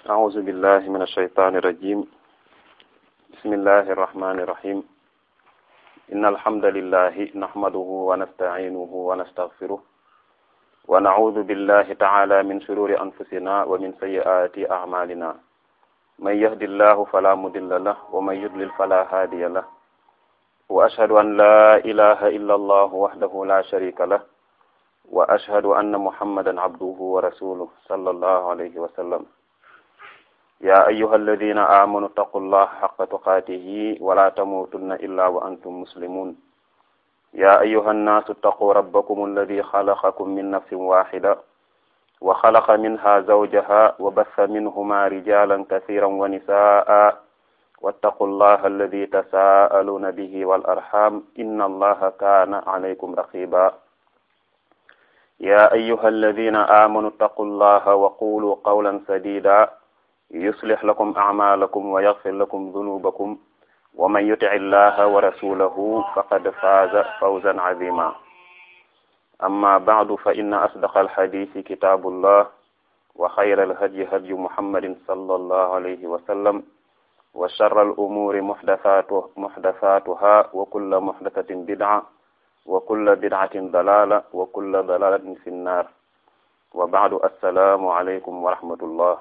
أعوذ بالله من الشيطان الرجيم بسم الله الرحمن الرحيم إن الحمد لله نحمده ونستعينه ونستغفره ونعوذ بالله تعالى من شرور أنفسنا ومن سيئات أعمالنا من يهد الله فلا مضل له ومن يضلل فلا هادي له وأشهد أن لا إله إلا الله وحده لا شريك له وأشهد أن محمدا عبده ورسوله صلى الله عليه وسلم يا أيها الذين آمنوا اتقوا الله حق تقاته ولا تموتن إلا وأنتم مسلمون يا أيها الناس اتقوا ربكم الذي خلقكم من نفس واحدة وخلق منها زوجها وبث منهما رجالا كثيرا ونساء واتقوا الله الذي تساءلون به والأرحام إن الله كان عليكم رقيبا يا أيها الذين آمنوا اتقوا الله وقولوا قولا سديدا يصلح لكم أعمالكم ويغفر لكم ذنوبكم ومن يطع الله ورسوله فقد فاز فوزا عظيما أما بعد فإن أصدق الحديث كتاب الله وخير الهدي هدي محمد صلى الله عليه وسلم وشر الأمور محدثاته محدثاتها وكل محدثة بدعة وكل بدعة ضلالة وكل ضلالة في النار وبعد السلام عليكم ورحمة الله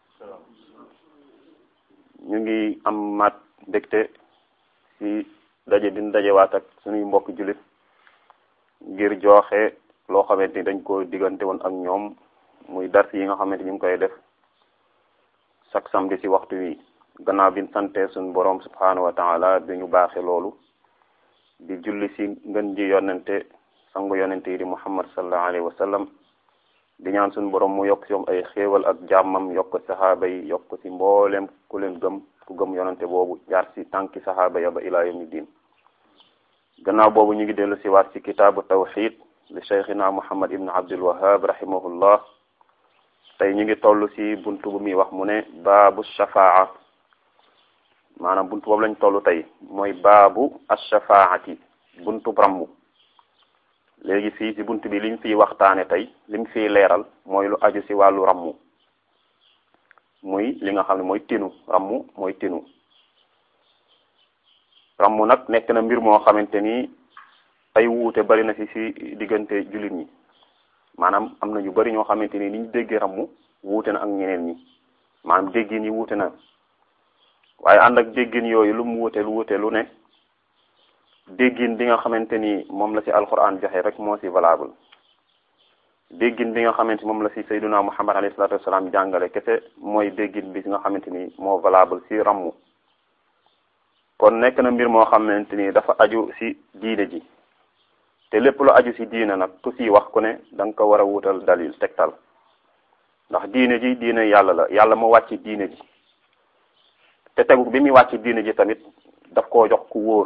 ñu ngi am mat mbégte ci daje din dajewaat ak suñuy mbokk jullit ngir joxe loo xamante ni dañ ko diggante woon ak ñoom muy dars yi nga xamante ñu ngi koy def chaque samedi ci waxtu wi gannaaw bi sante suñu borom subhanahu wa taala bi ñu baaxe loolu di julli ci ngën ji yonente sangu yonente yi di muhammad sallallahu alayhi wa sallam di ñaan suñu borom mu yokk ci moom ay xéewal ak jàmmam yokk saxaaba yi yokk ci mbooleem ku leen gëm ku gëm yonente boobu jaar ci tànki saxaaba ya ba ilaa yawmi diin gannaaw boobu ñu ngi dellu ci waat ci kitaabu tawxid li cheikhina muhammad ibn abdul wahab rahimahullah tey ñu ngi toll ci buntu bu muy wax mu ne baabu shafaa maanaam buntu boobu lañ toll tey mooy baabu ashafaati buntu rammu léegi fii ci bunt bi liñ fiy waxtaane tey liñ fiy leeral mooy lu aju ci wàllu rammu muy li nga xam ne mooy tinu rammu mooy tinu rammu nag nekk na mbir moo xamante ni ay wuute bari na ci ci diggante jullit ñi maanaam am na ñu bari ñoo xamante ni niñ déggee rammu wuute na ak ñeneen ñi maanaam déggin yi wuute na waaye ànd ak déggin yooyu lu mu wuute lu wuute lu ne déggin bi nga xamante ni moom la ci alquran joxe rek moo ci valable déggin bi nga xamante moom la ci sayduna muhammad alayhi salatu wasalaam jàngale kese mooy déggin bi nga xamante ni moo valable ci rammu kon nekk na mbir moo xamante ni dafa aju ci diine ji te lépp lu aju ci diine nag ku ci wax ku ne da nga ko war a wutal dalil tegtal ndax diine ji diine yàlla la yàlla moo wàcc diine ji te tegu bi muy wàcc diine ji tamit daf koo jox ku wóor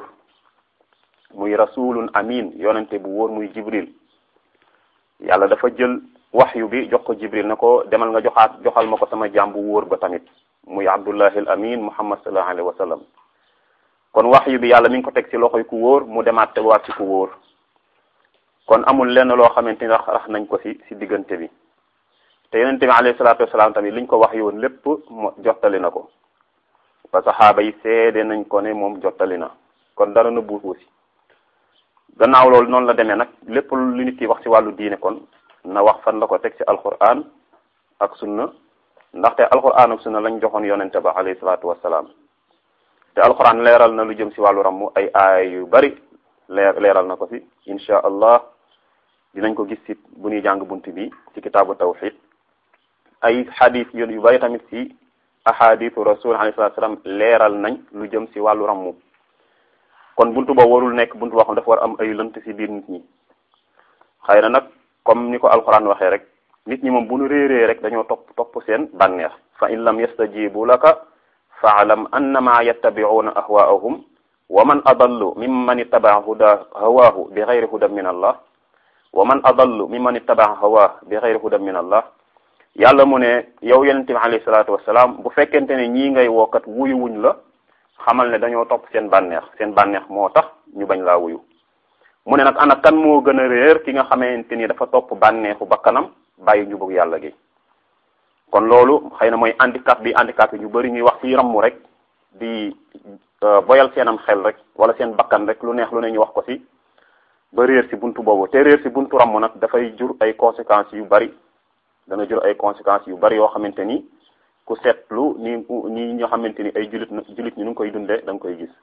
muy rasulun amin yonente bu wóor muy jibril yàlla dafa jël waxyu bi jox ko jibril na ko demal nga joxaat joxal ma ko sama jaam bu wóor ba tamit muy abdullahi al amin muhammad sallallahu alayhi wa sallam kon waxyu bi yàlla mi ngi ko teg ci loxoy ku wóor mu demaat teguwaat ci ku wóor kon amul lenn loo xamante ni rax rax nañ ko ci ci diggante bi te yonente bi alayhi salatu wasalaam tamit liñ ko wax yoon lépp mo jottali na ko ba saxaaba yi seede nañ ko ne moom jottali na kon dara na buutu si gannaaw loolu noonu la demee nag lépp lu nit ki wax ci wàllu diine kon na wax fan la ko teg ci alquran ak sunna ndaxte alquran ak sunna lañ joxoon yonente ba alayhi salaatu wassalaam te alquran leeral na lu jëm ci wàllu rammu ay aay yu bari leer leeral na ko ci insha allah dinañ ko gis ci bu ñuy jàng bunt bi ci kitaabu tawxid ay xadis yu bari tamit ci ahadithu rasul alayhi salatu wasalam leeral nañ lu jëm ci wàllu rammu kon buntu boobu warul nekk buntu boo xam dafa war am ay lënt ci biir nit ñi xëy na nag comme ni ko alquran waxee rek nit ñi moom bu ñu réeree rek dañoo topp topp seen bànneex fa in lam yastajibu laka faalam annama yattabi'una ahwaahum wa man adallu mimman ittaba'a huda hawaahu bi ghayri hudan min allah wa man adallu mimman ittaba'a hawaahu bi ghayri hudan min allah yàlla mu ne yow yonente bi alayhi salaatu wasalaam bu fekkente ne ñii ngay wookat wuyu wuñ la xamal ne dañoo topp seen bànneex seen bànneex moo tax ñu bañ laa wuyu mu ne nag ana kan moo gën a réer ki nga xamante ni dafa topp bànneexu bakkanam bàyyi njubug yàlla gi kon loolu xëy na mooy handicap bi handicap yi ñu bëri ñuy wax ci rammu rek di boyal seenam xel rek wala seen bakkan rek lu neex lu ne ñu wax ko ci ba réer ci buntu boobu te réer ci buntu rammu nag dafay jur ay conséquences yu bari dana jur ay conséquences yu bari yoo xamante ni ku seetlu ni ñi ñoo xamante ni ay julit julit ñi nu ngi koy dundee da nga koy gis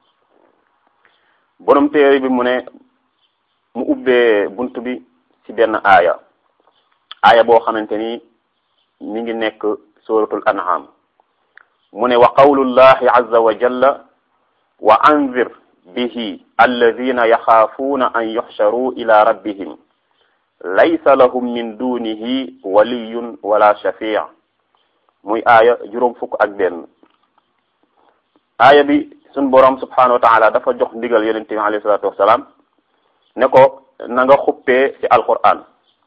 borom téere bi mu ne mu ubbee bunt bi ci benn aaya aaya boo xamante ni mi ngi nekk suratul an'am mu ne wa qawlullahi azza wa jalla wa anzir bihi alladina yaxaafuuna an yuxsharuu ila rabbihim laysa lahum min dunihi waliyun wala shafii muy aaya juróom fukk ak benn aaya bi suñ boroom subhanahu wa taala dafa jox ndigal yonente bi alayhi salatu wasalaam ne ko na nga xuppee ci alquran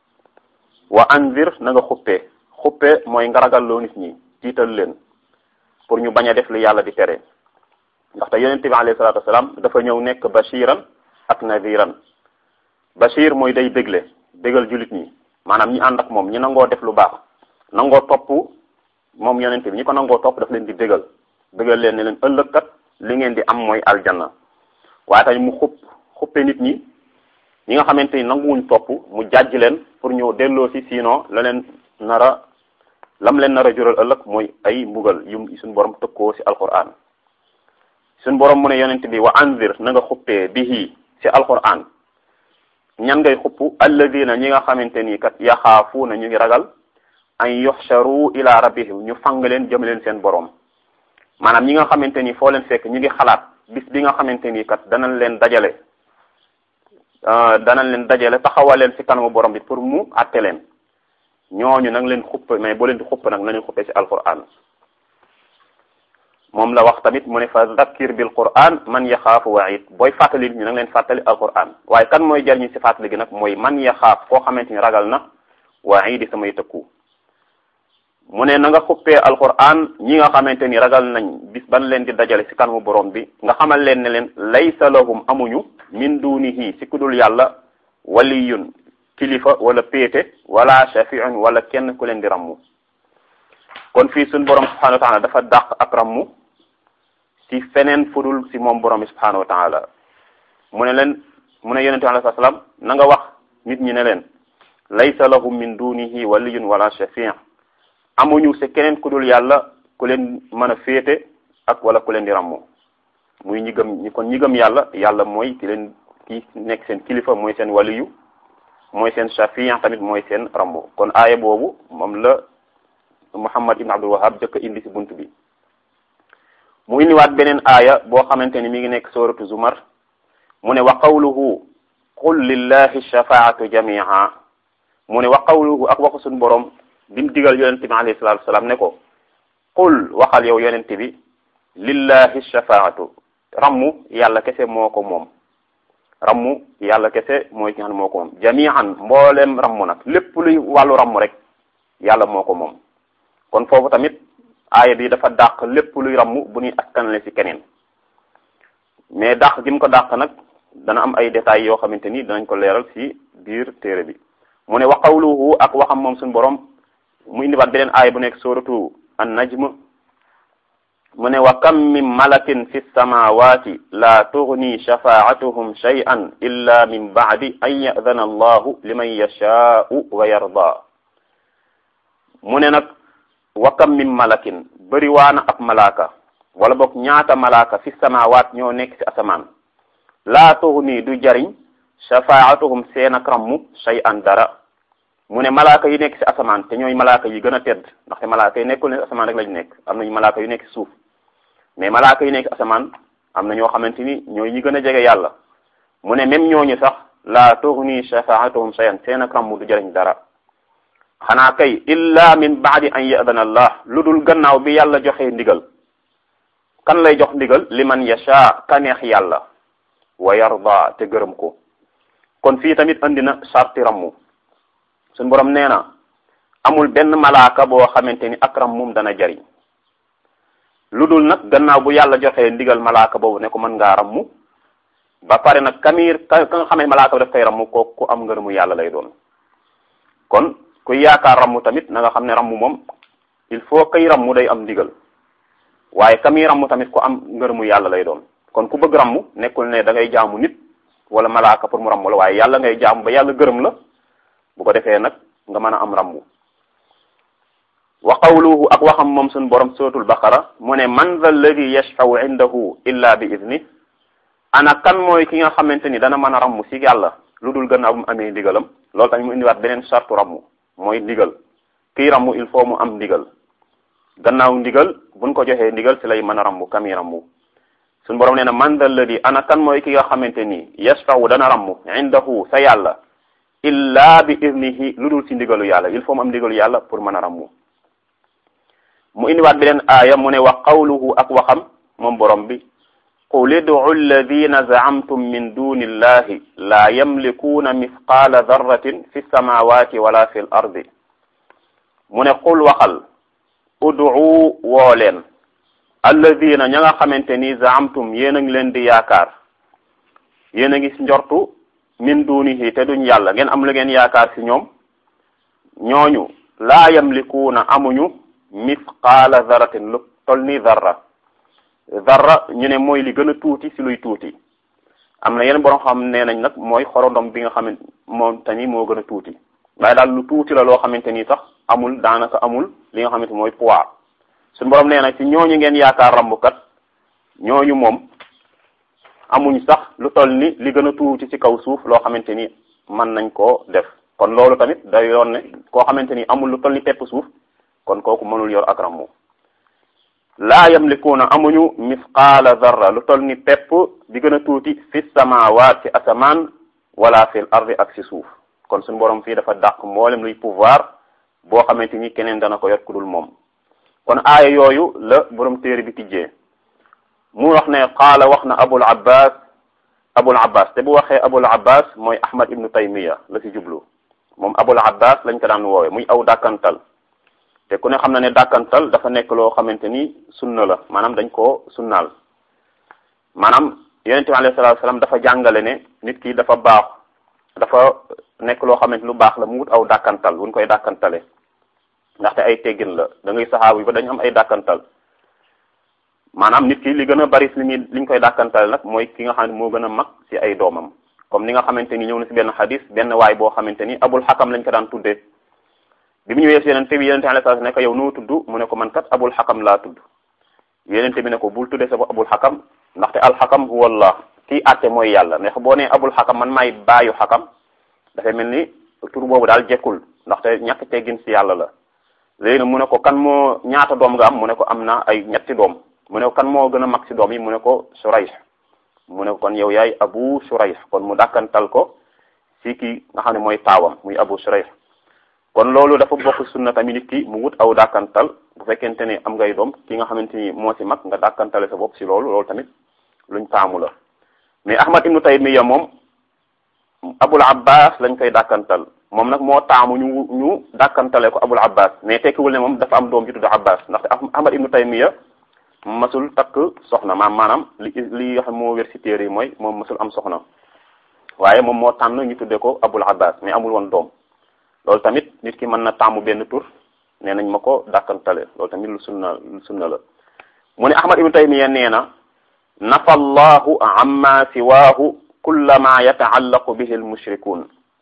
wa anzir na nga xuppee xuppe mooy nga ragalloo nit ñi tiital leen pour ñu bañ a def li yàlla di tere ndaxte yonente bi alayhi salatu wasalaam dafa ñëw nekk bashiran ak nadiran bashir mooy day bégle bégal julit ñi maanaam ñi ànd ak moom ñi nangoo def lu baax nangoo topp moom yonente bi ñi ko nangoo topp daf leen di bégal bégal leen ne leen ëllëg kat li ngeen di am mooy aljanna waaye tamit mu xupp xuppe nit ñi ñi nga xamante ni nanguwuñ topp mu jàjj leen pour ñu delloo si sinon la leen nara lam leen nar a jural ëllëg mooy ay mbugal yu suñ borom tëkkoo si alquran suñ borom mu ne yonent bi wa anzir na nga xuppee bihi si alquran ñan ngay xupp alladina ñi nga xamante ni kat yaxaafuuna ñu ngi ragal an yuxsharu ila rabbihim ñu fang leen jëm leen seen borom maanaam ñi nga xamante ni foo leen fekk ñu ngi xalaat bis bi nga xamante ni kat danañ leen dajale danañ leen dajale taxawal leen ci kanamu borom bi pour mu àtte leen ñooñu nag leen xupp mais boo leen di xupp nag nañu xuppee ci alquran moom la wax tamit mu ne fa zakkir bil quran man yaxaafu waid booy fàttali ñu nag leen fàttali alquran waaye kan mooy jariñu ci fàttali gi nag mooy man yaxaaf koo xamante ni ragal na waidi samay tëkku mu ne na nga xuppee alquran ñi nga xamante ni ragal nañ bis ban leen di dajale ci kanamu borom bi nga xamal leen ne leen laysa lahum amuñu min dunihi ci kudul yàlla waliyun kilifa wala péete wala shafiun wala kenn ku leen di rammu kon fii suñ borom subhanahu wa taala dafa dàq ak rammu ci feneen fudul ci moom borom bi subhanahu wa taala mu ne leen mu ne yonente alayhi salaam na nga wax nit ñi ne leen laysa lahum min dunihi waliyun wala shafiun amuñu ci keneen ku dul yàlla ku leen mën a féete ak wala ku leen di rammu muy ñi gëm ñi kon ñi gëm yàlla yàlla mooy ki leen ki nekk seen kilifa mooy seen waliyu mooy seen shafiyan tamit mooy seen rammu kon aaya boobu moom la Muhammad ibn Abdul Wahhab jëkk indi ci bunt bi mu indiwaat beneen aaya boo xamante ni mi ngi nekk suratu Zumar mu ne wa qawluhu qul lillahi shafaatu jami'a mu ne wa qawluhu ak waxu suñu borom bi mu digal yonente bi alayhi salatu wasalaam ne ko qul waxal yow yonente bi lillahi shafaatu rammu yàlla kese moo ko moom rammu yàlla kese mooy ki nga xam ne moo ko moom jami'an mboolem rammu nag lépp luy wàllu rammu rek yàlla moo ko moom kon foofu tamit aaya bi dafa dàq lépp luy rammu bu ñuy askanale ci keneen mais dàq gi mu ko dàq nag dana am ay détails yoo xamante ni danañ ko leeral ci biir téere bi mu ne wa qawluhu ak waxam moom suñu borom mu indiwaat beneen aaya bu nekk suratu an najm mu ne wa kam min malakin fi samawati la tughni shafaatuhum shay'an illa min ba'di an ya'dana allahu liman yasha'u wa yarda mu ne nag wa kam min malakin bëri waana ab malaaka wala boog ñaata malaaka fi samawaat ñoo nekk ci asamaan laa tughni du jariñ shafaatuhum seen ak rammu shay'an dara mu ne malaaka yi nekk ci asamaan te ñooy malaaka yi gën a tedd ndaxte malaaka yi nekkul ne asamaan rek lañu nekk am nañu malaaka yu nekk ci suuf mais malaaka yi nekk asamaan am na ñoo xamante ni ñooy ñi gën a jege yàlla mu ne même ñooñu sax laa tughni shafaatuhum shay'an seen ak rammu du jariñ dara xanaa kay illa min baadi an yadana allah lu dul gannaaw bi yàlla joxe ndigal kan lay jox ndigal liman yasha ka neex yàlla wa yarda te gërëm ko kon fii tamit andi na sarti rammu suñ borom nee na amul benn malaaka boo xamante ni ak rammum dana jariñ lu dul nag gannaaw bu yàlla joxe ndigal malaaka boobu ne ko mën ngaa rammu ba pare nag kamir ka nga xamee malaaka bi daf koy rammu ko ku am ngërëmu yàlla lay doon kon kuy yaakaar rammu tamit na nga xam ne rammu moom il faut kay rammu day am ndigal waaye ka muy rammu tamit ku am ngërëmu yàlla lay doon kon ku bëgg rammu nekkul ne da ngay jaamu nit wala malaaka pour mu rammu la waaye yàlla ngay jaamu ba yàlla gërëm la bu ko defee nag nga mën a am rammu wa qawluhu ak waxam moom suñu borom suratul baqara mu ne man dha alladi yashfau indahu illa bi idni ana kan mooy ki nga xamante ni dana mën a rammu si yàlla lu dul gannaaw bu mu amee ndigalam loolu tamit mu indiwaat beneen sartu rammu mooy ndigal kii rammu il faut mu am ndigal gannaaw ndigal buñ ko joxee ndigal si lay mën a rammu kami rammu suñu borom nee na man dha alladi ana kan mooy ki nga xamante ni yashfau dana rammu indahu sa yàlla illa bi idnihi lu dul si ndigalu yàlla il faut mu am ndigalu yàlla pour mën a rammu mu indiwaat beneen aaya mu ne wa qawluhu ak waxam moom borom bi qul id'u alladina zaamtum min duni illahi la yamlikuuna mithqaala darratin fi samawati wala fi l ardi mu ne qul waxal ud'u woo leen alladina ña nga xamante ni zaamtum yéen a ngi leen di yaakaar yéen a ngi njortu min dunihi te duñ yàlla ngeen am lu ngeen yaakaar ci ñoom ñooñu laa yamlikuuna amuñu misqaala daratin lu tol ni darra darra ñu ne mooy li gën a tuuti ci luy tuuti am na yeneen borom xam nee nañ nag mooy xorondom bi nga xamante moom tamit moo gën a tuuti waaye daal lu tuuti la loo xamante ni sax amul daanaka amul li nga xamante mooy poids suñu borom nee na ci ñooñu ngeen yaakaar rambukat ñooñu moom amuñ sax lu toll ni li gën a tuuti ci kaw suuf loo xamante ni mën nañ koo def kon loolu tamit day yoon ne koo xamante ni amul lu toll ni pepp suuf kon kooku mënul yor ak rammu laa yamlikuuna amuñu misqaala darra lu toll ni pepp bi gën a tuuti fi samawaat ci asamaan wala fil ardi ak ci suuf kon suñu borom fii dafa dàq mboolem luy pouvoir boo xamante ni keneen dana ko yor ku dul moom kon aaya yooyu la borom téere bi tijjee mu wax ne qaala wax na abul abbas abul abbas te bu waxee abul abbas mooy ahmad ibnu taymiya la ci jublu moom abul abbas lañ ko daan woowe muy aw dàkkantal te ku ne xam na ne dàkkantal dafa nekk loo xamante ni sunna la maanaam dañ koo sunnaal maanaam yonente bi alayhi salaatu salaam dafa jàngale ne nit ki dafa baax dafa nekk loo xamante lu baax la mu wut aw dàkkantal wuñ koy dàkkantale ndaxte ay teggin la da ngay saxaabu yi ba dañu am ay dàkkantal maanaam nit ki li gën a bari li muy li ñu koy dàkkantale nag mooy ki nga xam ne moo gën a mag ci ay doomam comme ni nga xamante ni ñëw na ci benn xadis benn waay boo xamante ni abul xakam lañ ko daan tuddee bi mu ñëwee si yenente bi yenente alayhi salaam ne ko yow noo tudd mu ne ko man kat abul xakam laa tudd yenente bi ne ko bul tuddee sa bopp abul xakam ndaxte alxakam huwa allah kii àtte mooy yàlla ndax boo nee abul xakam man maay baayu xakam dafay mel ni tur boobu daal jekkul ndaxte ñàkk teggin ci yàlla la léegi nag mu ne ko kan moo ñaata doom nga am mu ne ko am na ay ñetti doom mu ne ko kan moo gën a mag ci doom yi mu ne ko Surayh mu ne ko kon yow yaay abu Surayh kon mu dàkkantal ko ci ki nga xam ne mooy taawam muy abu Surayh kon loolu dafa bokk sunna tamit nit ki mu wut aw dàkkantal bu fekkente ne am ngay doom ki nga xamante ni moo ci mag nga dàkkantale sa bopp ci loolu loolu tamit luñ taamu la mais Ahmad ibnu Taymiya moom Abul Abbas lañ koy dàkkantal moom nag moo taamu ñu ñu dàkkantale ko Abul Abbas mais tekkiwul ne moom dafa am doom ju tudd Abbas ndaxte Ahmad ibnu Taymiya masul takk soxna maam maanaam li li nga xam moo wér ci téere yi mooy moom masul am soxna waaye moom moo tànn ñu tudde ko Abul Abbas mais amul woon doom loolu tamit nit ki mën na tàmmu benn tur nee nañ ma ko dàkkantale loolu tamit lu sunna lu sunna la mu ne Ahmad ibnu Taymiya nee na nafa allahu amma siwaahu kulla ma yataallaqu bihi almushrikun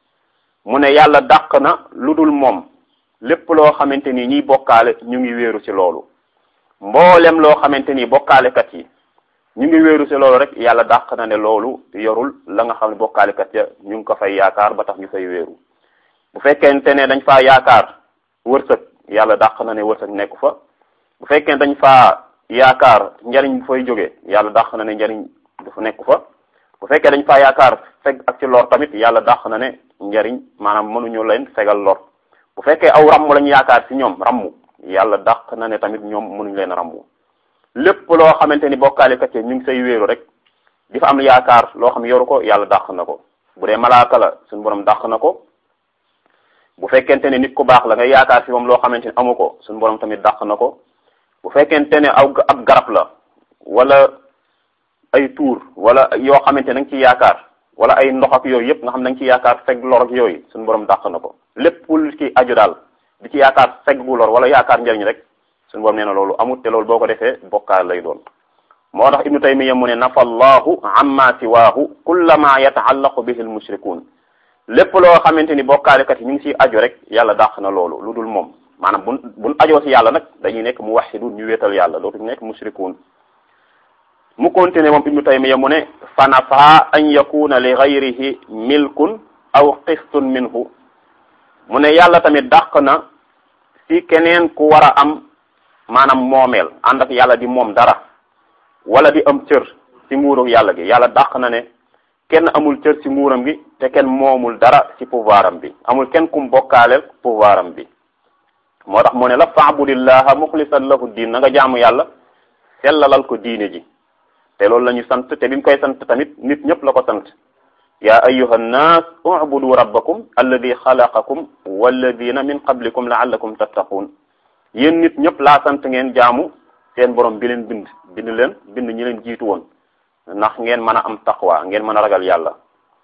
mu ne yàlla dàq na lu dul moom lépp loo xamante ni ñiy bokkaale ñu ngi wéeru ci loolu mboolem loo xamante ni bokkaalekat yi ñu ngi wéeru ci loolu rek yàlla dàq na ne loolu yorul la nga xam ne bokkaalekat ya ñu ngi ko fay yaakaar ba tax ñu fay wéeru bu fekkente ne dañ faa yaakaar wërsëg yàlla dàq na ne wërsëg nekku fa bu fekkee dañ faa yaakaar njariñ bu fay jógee yàlla dàq na ne njariñ dafa nekku fa bu fekkee dañ faa yaakaar feg ak ci lor tamit yàlla dàq na ne njariñ maanaam mënuñu leen fegal lor bu fekkee aw ramm lañ yaakaar ci ñoom ramm yàlla dàq na ne tamit ñoom mënuñu leen ramm lépp loo xamante ni bokkaalikat yi ñu ngi say wéeru rek di fa am yaakaar loo xam yoru ko yàlla dàq na ko bu dee malaaka la suñu borom dàq na ko bu fekkente ne nit ku baax la nga yaakaar ci moom loo xamante ni amu ko suñu borom tamit dàq na ko bu fekkente ne aw ab garab la wala ay tuur wala yoo xamante ne da nga ci yaakaar wala ay ndox ak yooyu yëpp nga xam ne da nga ci yaakaar feg lor ak yooyu suñu borom dàq na ko lépp lu ci aju daal di ci yaakaar feg gu lor wala yaakaar njëriñ rek suñu borom nee na loolu amut te loolu boo ko defee bokkaal lay doon moo tax ibnu taymiya mu ne nafa allahu amma siwaahu kullama yataallaqu bihi al mushrikun lépp loo xamante ni bokkaalekat yi ñu ngi siy aju rek yàlla dàq na loolu lu dul moom maanaam buñ buñ ajoo si yàlla nag dañuy nekk mu waxidun ñu wéetal yàlla dootuñu nekk mushrikun mu continué moom ibnu taymiya mu ne fa nafa an yakuna li gayrihi milkun aw qistun minhu mu ne yàlla tamit dàq na si keneen ku war a am maanaam moomeel ànd ak yàlla di moom dara wala di am cër ci nguuru yàlla gi yàlla dàq na ne kenn amul cër ci nguuram gi te kenn moomul dara ci pouvoir am bi amul kenn kum bokkaaleel pouvoir am bi moo tax mu ne la faabudillaha muxlisan lahu diin na nga jaamu yàlla sellalal ko diine ji te loolu la ñu sant te bi mu koy sant tamit nit ñëpp la ko sant yaa ayuha nnaas ubudu rabbakum alladi xalaqakum walladina min qablikum laallakum tattaquun yéen nit ñëpp laa sant ngeen jaamu seen borom bi leen bind bind leen bind ñi leen jiitu woon ndax ngeen mën a am taqwa ngeen mën a ragal yàlla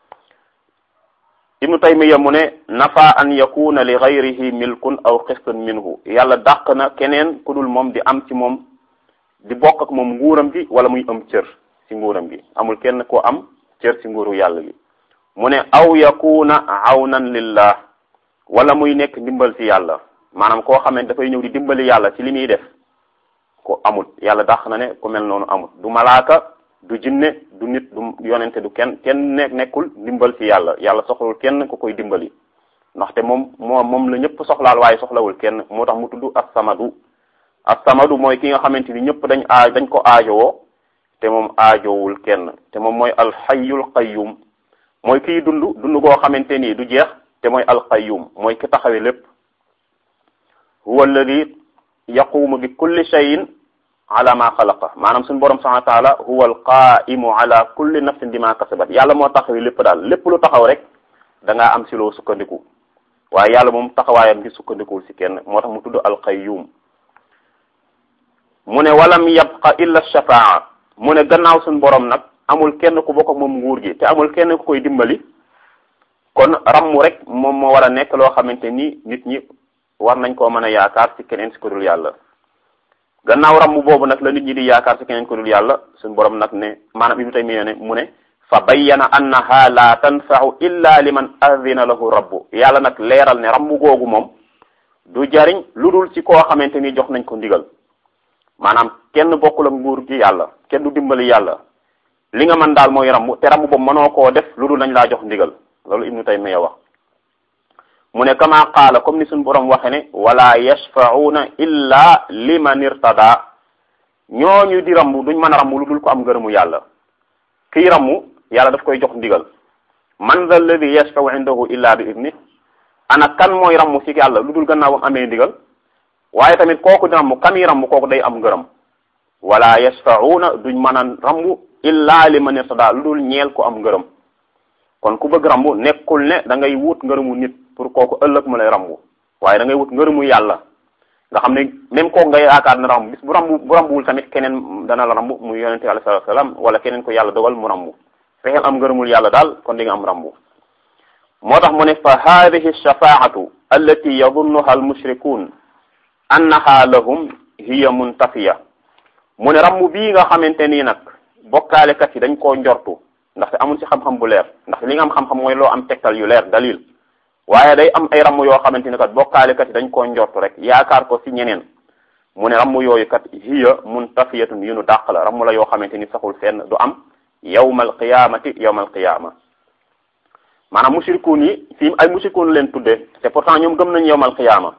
ibnu taymiya mu ne nafa an yakuna li gayrihi milkun aw qistun minhu yàlla dàq na keneen ku dul moom di am ci moom di bokk ak moom nguuram gi wala muy am cër ci nguuram gi amul kenn ko am cër ci nguuru yàlla gi mu ne aw yakuna awnan lillah wala muy nekk ndimbal ci yàlla maanaam koo xam ne dafay ñëw di dimbali yàlla ci li muy def ko amut yàlla dàq na ne ku mel noonu amut du malaaka du jinne du nit du yonente du kenn kenn ne nekkul dimbal ci yàlla yàlla soxlawul kenn ku koy dimbali ndaxte moom moo moom la ñëpp soxlaal waaye soxlawul kenn moo tax mu tudd as-samadu as-samadu mooy ki nga xamante ni ñëpp dañ aaj dañ ko aajowoo te moom aajowul kenn te moom mooy alxayyul qayyum mooy kiy dund dund goo xamante ni du jeex te mooy alqayyum mooy ki taxawe lépp huwa alladi yaqumu bi kulli shay'in ala ma xalaqa maanaam suñu borom subhanahu wa taala huwa alqaimu ala kulli nafsin bima kasabat yàlla moo taxawi lépp daal lépp lu taxaw rek da ngaa am si loo sukkandiku waaye yàlla moom taxawaayam gi sukkandikuwul si kenn moo tax mu tudd alqayyum mu ne walam yabqa illa shafaa mu ne gannaaw suñu borom nag amul kenn ku bokk ak moom nguur gi te amul kenn ku koy dimbali kon rammu rek moom moo war a nekk loo xamante ni nit ñi war nañ koo mën a yaakaar ci keneen si ko dul yàlla gannaaw rammu boobu nag la nit ñi di yaakaar ci keneen ko dul yàlla suñu borom nag ne maanaam ibnu taymiya ne mu ne fa bayyana annaha la tanfa'u illa liman adina lahu rabbu yàlla nag leeral ne rammu googu moom du jariñ lu dul ci koo xamante ni jox nañ ko ndigal maanaam kenn bokkul ak nguur gi yàlla kenn du dimbali yàlla li nga mën daal mooy rammu te rammu boobu mënoo koo def lu dul nañ laa jox ndigal loolu ibnu taymiya wax mu ne kama qaala comme ni suñu borom waxe ne wala yashfa'una illa liman irtada ñooñu di rammu duñ mën a rammu lu dul ko am ngërëmu yàlla kiy rammu yàlla daf koy jox ndigal man dha alladi yashfa'u indahu illa bi idni ana kan mooy rammu ci yàlla lu dul gannaaw am amee ndigal waaye tamit kooku di rammu kami rammu kooku day am ngërëm wala yashfa'una duñ mën a rammu illa liman irtada lu dul ñeel ko am ngërëm kon ku bëgg rambu nekkul ne da ngay wut ngërëmu nit pour kooku ëllëg mu lay rambu waaye da ngay wut ngërëmu yàlla nga xam ne même kooku nga yaakaar na rambu bis bu rambu bu rambuwul tamit keneen dana la rambu muy yonente alayhi salatu wasalam wala keneen ko yàlla dogal mu rambu fexeel am ngërëmul yàlla daal kon di nga am rambu moo tax mu ne fa hadihi shafaatu allati yadunnuha almushrikun annaha lahum hiya muntafiya mu ne rambu bii nga xamante nii nag bokkaalekat yi dañ koo njortu ndaxte amul ci xam-xam bu leer ndaxte li nga am xam-xam mooy loo am tegtal yu leer dalil waaye day am ay ramm yoo xamante ni kat bokkaalekat yi dañ koo njortu rek yaakaar ko ci ñeneen mu ne ramm yooyu kat hiya muntafiyatun yu nu dàq la ramm la yoo xamante ni saxul fenn du am yawmal qiyamati yawmal qiyama maanaam mushrikuun yi fii ay mushrikuun leen tudde te pourtant ñoom gëm nañ yawmal qiyama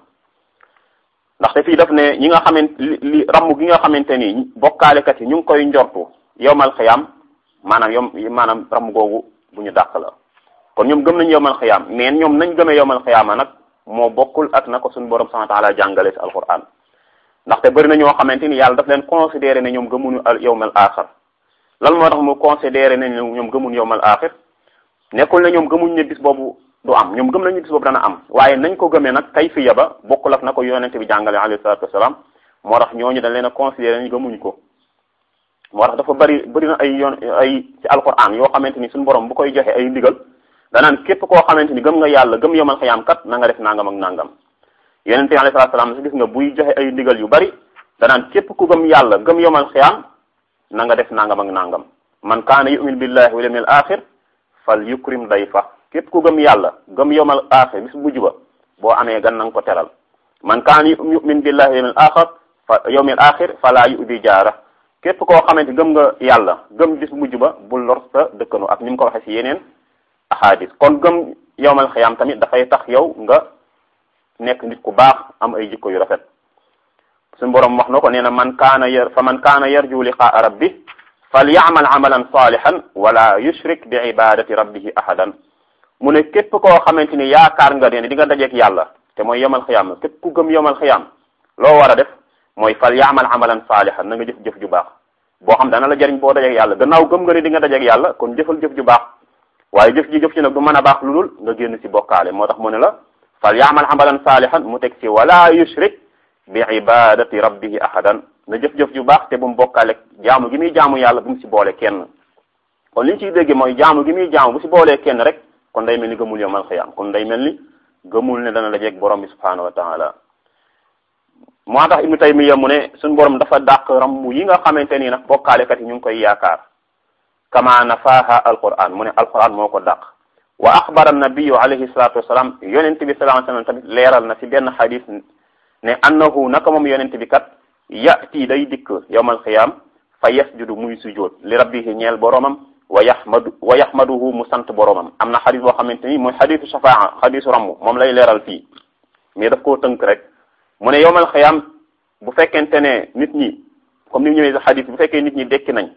ndaxte fii daf ne ñi nga xamante li ramm gi nga xamante ni bokkaalekat yi ñu ngi koy njortu yawmal qiyam maanaam yom maanaam ram googu bu ñu dàq la kon ñoom gëm nañu yowmal xiyaam mais ñoom nañ gëmee yowmal xiyaama nag moo bokkul ak na ko suñu borom subhanahu wa taala jàngale ci alquran ndaxte bëri na ñoo xamante ni yàlla daf leen considéré ne ñoom gëmuñu al yowmal axir lan moo tax mu considéré ne ñoom gëmuñu yowmal axir nekkul ne ñoom gëmuñ ne bis boobu du am ñoom gëm nañu bis boobu dana am waaye nañ ko gëmee nag kayfiya ba bokkul ak na ko yonente bi jàngale alayhi salatu wasalaam moo tax ñooñu dañ leen a considéré ne gëmuñ ko moo tax dafa bari bari na ay yoon ay ci alquran yoo xamante ni suñu borom bu koy joxe ay ndigal danaan képp koo xamante ni gëm nga yàlla gëm yomal xayaam kat na nga def nangam ak nangam yonente bi alayhi salaatu salaam si gis nga buy joxe ay ndigal yu bari danaan képp ku gëm yàlla gëm yomal xiyaam na nga def nangam ak nangam man kaana yumin billahi wal yawmil axir fal yukrim dayfa képp ku gëm yàlla gëm yomal axir bis mujj ba boo amee gan na nga ko teral man kaana yumin billahi wal yawmil axir fa yawmil axir fala yu'di jaara képp koo xamante gëm nga yàlla gëm bis mujj ba bul lor sa dëkkanu ak ni mu ko waxee ci yeneen ahadis kon gëm yowmal xiyaam tamit dafay tax yow nga nekk nit ku baax am ay jikko yu rafet suñu borom wax na ko nee na man kaana yar fa man kaana yarju liqaa rabbi fal yaamal amalan salihan wala yushrik bi ibadati rabbihi ahadan mu ne képp koo xamante ni yaakaar nga ne di nga dajeek yàlla te mooy yowmal xiyaam képp ku gëm yowmal xiyaam loo war a def mooy fal yaamal amalan salihan na nga jëf jëf ju baax boo xam dana la jariñ boo dajeek yàlla gannaaw gëm nga ne di nga dajeek yàlla kon jëfal jëf ju baax waaye jëf ji jëf ci nag du mën a baax lu dul nga génn ci bokkaale moo tax mu ne la fal yaamal amalan salihan mu teg ci wala yushrik bi ibadati rabbihi ahadan na jëf-jëf ju baax te bu mu bokkaale jaamu gi muy jaamu yàlla bu mu ci boole kenn kon li ñu ciy dégg mooy jaamu gi muy jaamu bu ci boolee kenn rek kon day mel ni gëmul yawmal xiyaam kon day mel ni gëmul ne dana la jeeg borom bi subhanahu wa taala moo tax ibnu taymiya mu ne suñu borom dafa dàq rammu yi nga xamante nii nag bokkaalekat yi ñu ngi koy yaakaar kama nafaha alquran mu ne alquran moo ko dàq wa axbara nabiyu alayhi salatu wasalaam yonent bi sallallahu alayhi wasallam tamit leeral na ci benn xadis ne annahu naka moom yonent bi kat yati day dikk yawmal xiyaam fa yasjudu muy sujjóot li rabbihi ñeel boromam wa yaxmadu wa yaxmaduhu mu sant boromam am na xadis boo xamante ni mooy xadisu shafaa xadisu ramm moom lay leeral fii mais daf koo tënk rek mu ne yawmal xiyaam bu fekkente ne nit ñi comme ni mu ñëwee sa xadis bu fekkee nit ñi dekki nañ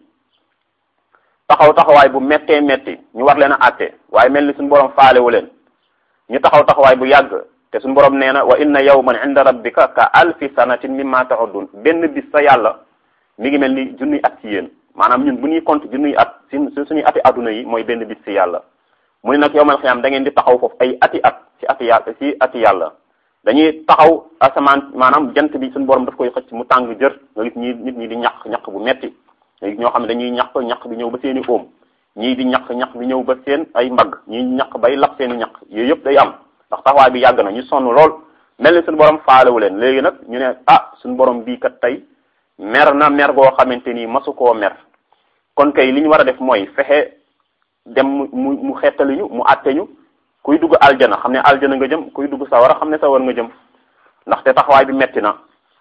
taxaw taxawaay bu méttee métti ñu war leen a àtte waaye mel ni suñu borom faalewu leen ñu taxaw taxawaay bu yàgg te suñu borom nee na wa inna yawman inda rabbika ka alfi sanatin mimma ta'udun benn bis sa yàlla mi ngi mel ni junniy at ci yéen maanaam ñun bu ñuy compte junniy at si suñuy ati adduna yi mooy benn bis ci yàlla mu ne nag yawmal xiyaam da ngeen di taxaw foofu ay ati at ci ati yàlla ci ati yàlla dañuy taxaw asamaan maanaam jant bi suñu borom daf koy xëcc mu tàng jër nga gis ñi nit ñi di ñaq ñaq bu metti léegi ñoo xam ne dañuy ñaq ñaq bi ñëw ba seen i óom ñii di ñaq ñaq bi ñëw ba seen ay mbagg ñii ñaq bay lap seen i ñaq yooyu yëpp day am ndax taxawaay bi yàgg na ñu sonn lool mel ni suñu borom faalewu leen léegi nag ñu ne ah suñu borom bii kat tey mer na mer goo xamante ni masu koo mer kon kay li ñu war a def mooy fexe dem mu mu xettali ñu mu àtte ñu kuy dugg aljana xam ne aljana nga jëm kuy dugg sawara xam ne sawar nga jëm ndaxte taxawaay bi metti na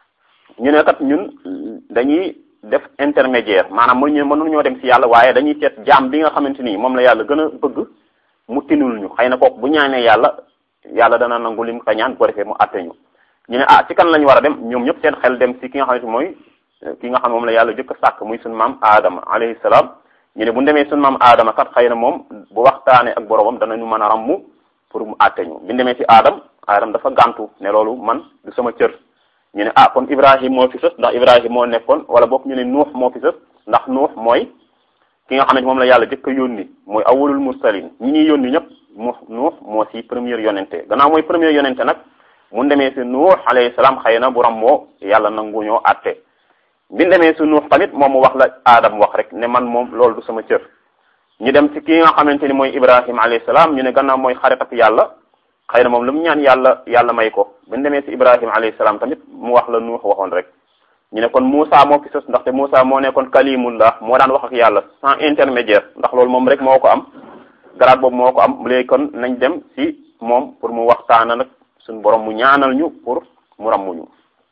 ñu ne kat ñun dañuy def intermédiaire maanaam mu ñu mënuñoo dem ci yàlla waaye dañuy seet jaam bi nga xamante ni moom la yàlla gën a bëgg mu tinul ñu xëy na kooku bu ñaanee yàlla yàlla dana nangu lim ka ñaan bu ko defee mu àtte ñu ñu ne ah ci kan la ñu war a dem ñoom ñëpp seen xel dem ci ki nga xamante mooy ki nga xam moom la yàlla jëkk a sàkk muy sunu maam Adama alayhi salaam ñu ne bu demee sunu maam Adama kat xëy na moom bu waxtaanee ak boromam danañu mën a rammu pour mu àtte ñu bi demee ci Adam Adam dafa gàntu ne loolu man du sama cër. ñu ne ah kon Ibrahim moo fi sës ndax Ibrahim moo nekkoon wala boog ñu ne Nuux moo fi sës ndax Nuux mooy ki nga xam ne moom la yàlla jëkk a yónni mooy awwalul mursalin ñi ñuy yónni ñëpp mu Nuux moo si première yonente gannaaw mooy première yonente nag mu demee si Nuux alayhi salaam xëy na bu ram moo yàlla nangu ñoo àtte bi demee si Nuux tamit moom mu wax la Adam wax rek ne man moom loolu du sama cër ñu dem ci ki nga xamante ni mooy Ibrahim alayhi salaam ñu ne gannaaw mooy xarit ak yàlla xëy na moom lu mu ñaan yàlla yàlla may ko bu ñu demee si Ibrahima alayhi salaam tamit mu wax la Nuux waxoon rek ñu ne kon Moussa moo fi sës ndaxte Moussa moo nekkoon kalimullah moo daan wax ak yàlla sans intermédiaire ndax loolu moom rek moo ko am grade boobu moo ko am léegi kon nañ dem si moom pour mu waxtaana nag suñu borom mu ñaanal ñu pour mu rammuñu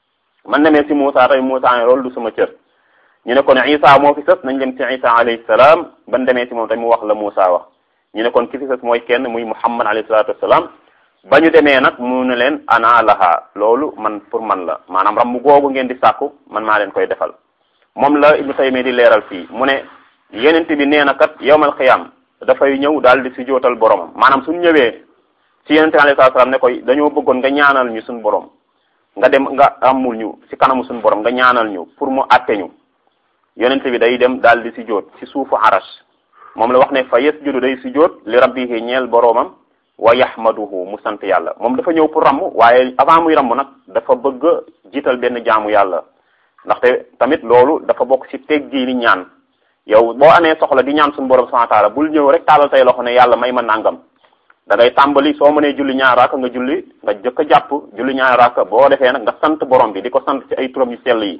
man demee si Moussa tey Moussa ne loolu du sama cër ñu ne kon Isa moo fi sës nañ dem si Isa alayhi salaam ban demee si moom tamit mu wax la Moussa wax ñu ne kon ki fi sës mooy kenn muy Muhammad alayhi salaatu wasalaam ba ñu demee nag mu ne leen ana laha loolu man pour man la maanaam ram mu googu ngeen di sàkku man maa leen koy defal moom la Ibnu Taymiyya di leeral fii mu ne yenent bi nee na kat yawmal xiyaam dafay ñëw daal di si jootal boromam maanaam suñ ñëwee si yenente alayhi salaam ne koy dañoo bëggoon nga ñaanal ñu suñ borom nga dem nga amul ñu si kanamu suñ borom nga ñaanal ñu pour mu àtte ñu yenente bi day dem daal di si joot si suufu arash moom la wax ne fa yasjudu day si joot li rabbihi ñeel boromam wa yahmaduhu mu sant yàlla moom dafa ñëw pour ramm waaye avant muy ramm nag dafa bëgg jiital benn jaamu yàlla ndaxte tamit loolu dafa bokk ci teggi ni ñaan yow boo amee soxla di ñaan suñu borom subhanahu wa ta'ala bul ñëw rek taalal say loxo ne yàlla may ma nangam da ngay tàmbali soo mënee julli ñaar raaka nga julli nga jëkk a jàpp julli ñaar raaka boo defee nag nga sant borom bi di ko sant ci ay turam yu sell yi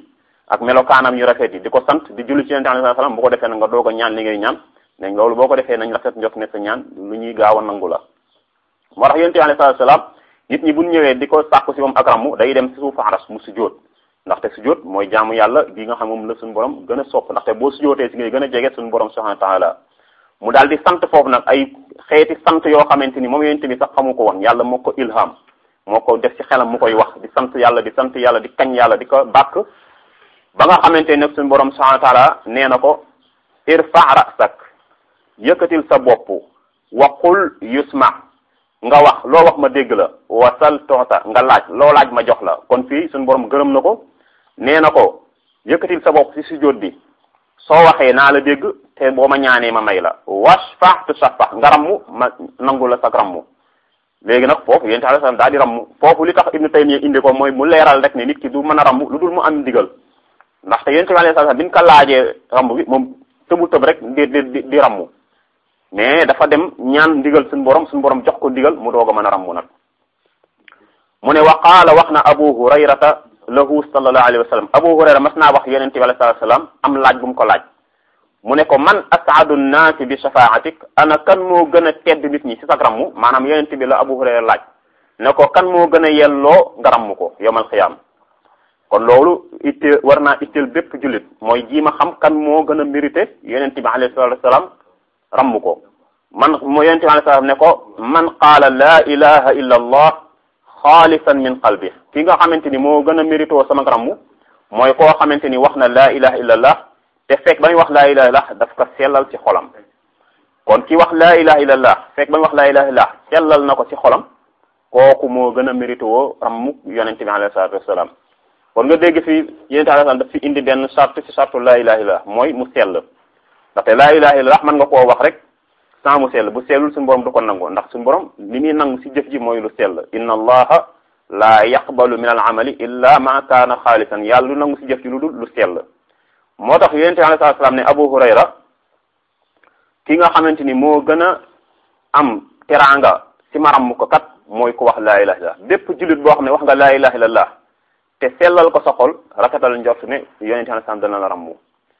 ak melokaanam yu rafet yi di ko sant di julli ci yonente alayhi salaam bu ko defee nag nga doog a ñaan li ngay ñaan nañ loolu boo ko defee nañ rafet njot ne sa ñaan lu ñuy gaaw a nangu la moo tax yonente alayhi salaam nit ñi buñ ñëwee di ko sàkku si moom ak rammu day dem si suufu aras mu sujjóot ndaxte sujjóot mooy jaamu yàlla gi nga xam moom la suñu borom gën a sopp ndaxte boo sujjóotee si ngay gën a jege suñu borom subhanahu wa taala mu daal di sant foofu nag ay xeeti sant yoo xamante ni moom yonente bi sax xamu ko woon yàlla moo ko ilham moo ko def ci xelam mu koy wax di sant yàlla di sant yàlla di kañ yàlla di ko bàkk ba nga xamante ni nag suñu borom subhanahu wa taala nee na ko irfa rasak yëkkatil sa bopp waqul yusma nga wax loo wax ma dégg la wasal toota nga laaj loo laaj ma jox la kon fii suñu borom gërëm na ko nee na ko yëkkatil sa bopp ci sujjóot bi soo waxee naa la dégg te boo ma ñaanee ma may la washfa tu shafa nga rammu ma nangu la sag rammu léegi nag foofu yonent alayhi salaam daal di rammu foofu li tax Ibnu Taymiyya indi ko mooy mu leeral rek ne nit ki du mën a rammu lu dul mu am ndigal ndaxte yonent bi alayhi salaam bi ñu ko laajee rammu bi moom tëbu tëb rek di di di rammu mais dafa dem ñaan ndigal suñu borom suñu borom jox ko ndigal mu doog a mën a rammu nag mu ne wa qaala wax na Abu Hurayrata lahu sallallahu alayhi wa sallam Abu Hurayra mas naa wax yonent bi alayhi salaam am laaj bu mu ko laaj mu ne ko man asaadu nnaasi bi shafaatik ana kan moo gën a tedd nit ñi ci sa rammu maanaam yonent bi la Abu Hurayra laaj ne ko kan moo gën a yelloo nga rammu ko yawmal xiyaam kon loolu itte war naa itteel bépp jullit mooy jiima xam kan moo gën a mérité yonent bi alayhi salaatu wasalaam rammu ko man moo yonent bi alayhi salaam ne ko man qaala laa ilaha illa allah xaalisan min qalbi ki nga xamante ni moo gën a mérito sama rammu mooy koo xamante ni wax na laa ilaha illa allah te fekk ba muy wax laa ilaha illallah daf ko sellal ci xolam kon ki wax laa ilaha illallah fekk ba muy wax laa ilaha illallah sellal na ko ci xolam kooku moo gën a mérité woo rammu yonent bi alayhi salaatu wasalaam kon nga dégg fi yonent alayhi salaam daf fi indi benn charte ci charte laa ilaha illallah mooy mu sell ndaxte laa ilaha illallah mën nga koo wax rek sans mu sell bu sellul suñu borom du ko nangu ndax suñu borom li muy nangu ci jëf ji mooy lu sell inna allaha la yaqbalu min al amali illa ma kaana xaalisan yàlla lu nangu ci jëf ji lu dul lu sell moo tax yonente bi alayhi salaam ne Abu Hurayra ki nga xamante ni moo gën a am teraanga ci maram ko kat mooy ku wax laa ilaha illallah bépp jullit boo xam ne wax nga laa ilaha illallah te sellal ko sa xol rafetal njort ne yonente bi alayhi salaam dana la rammu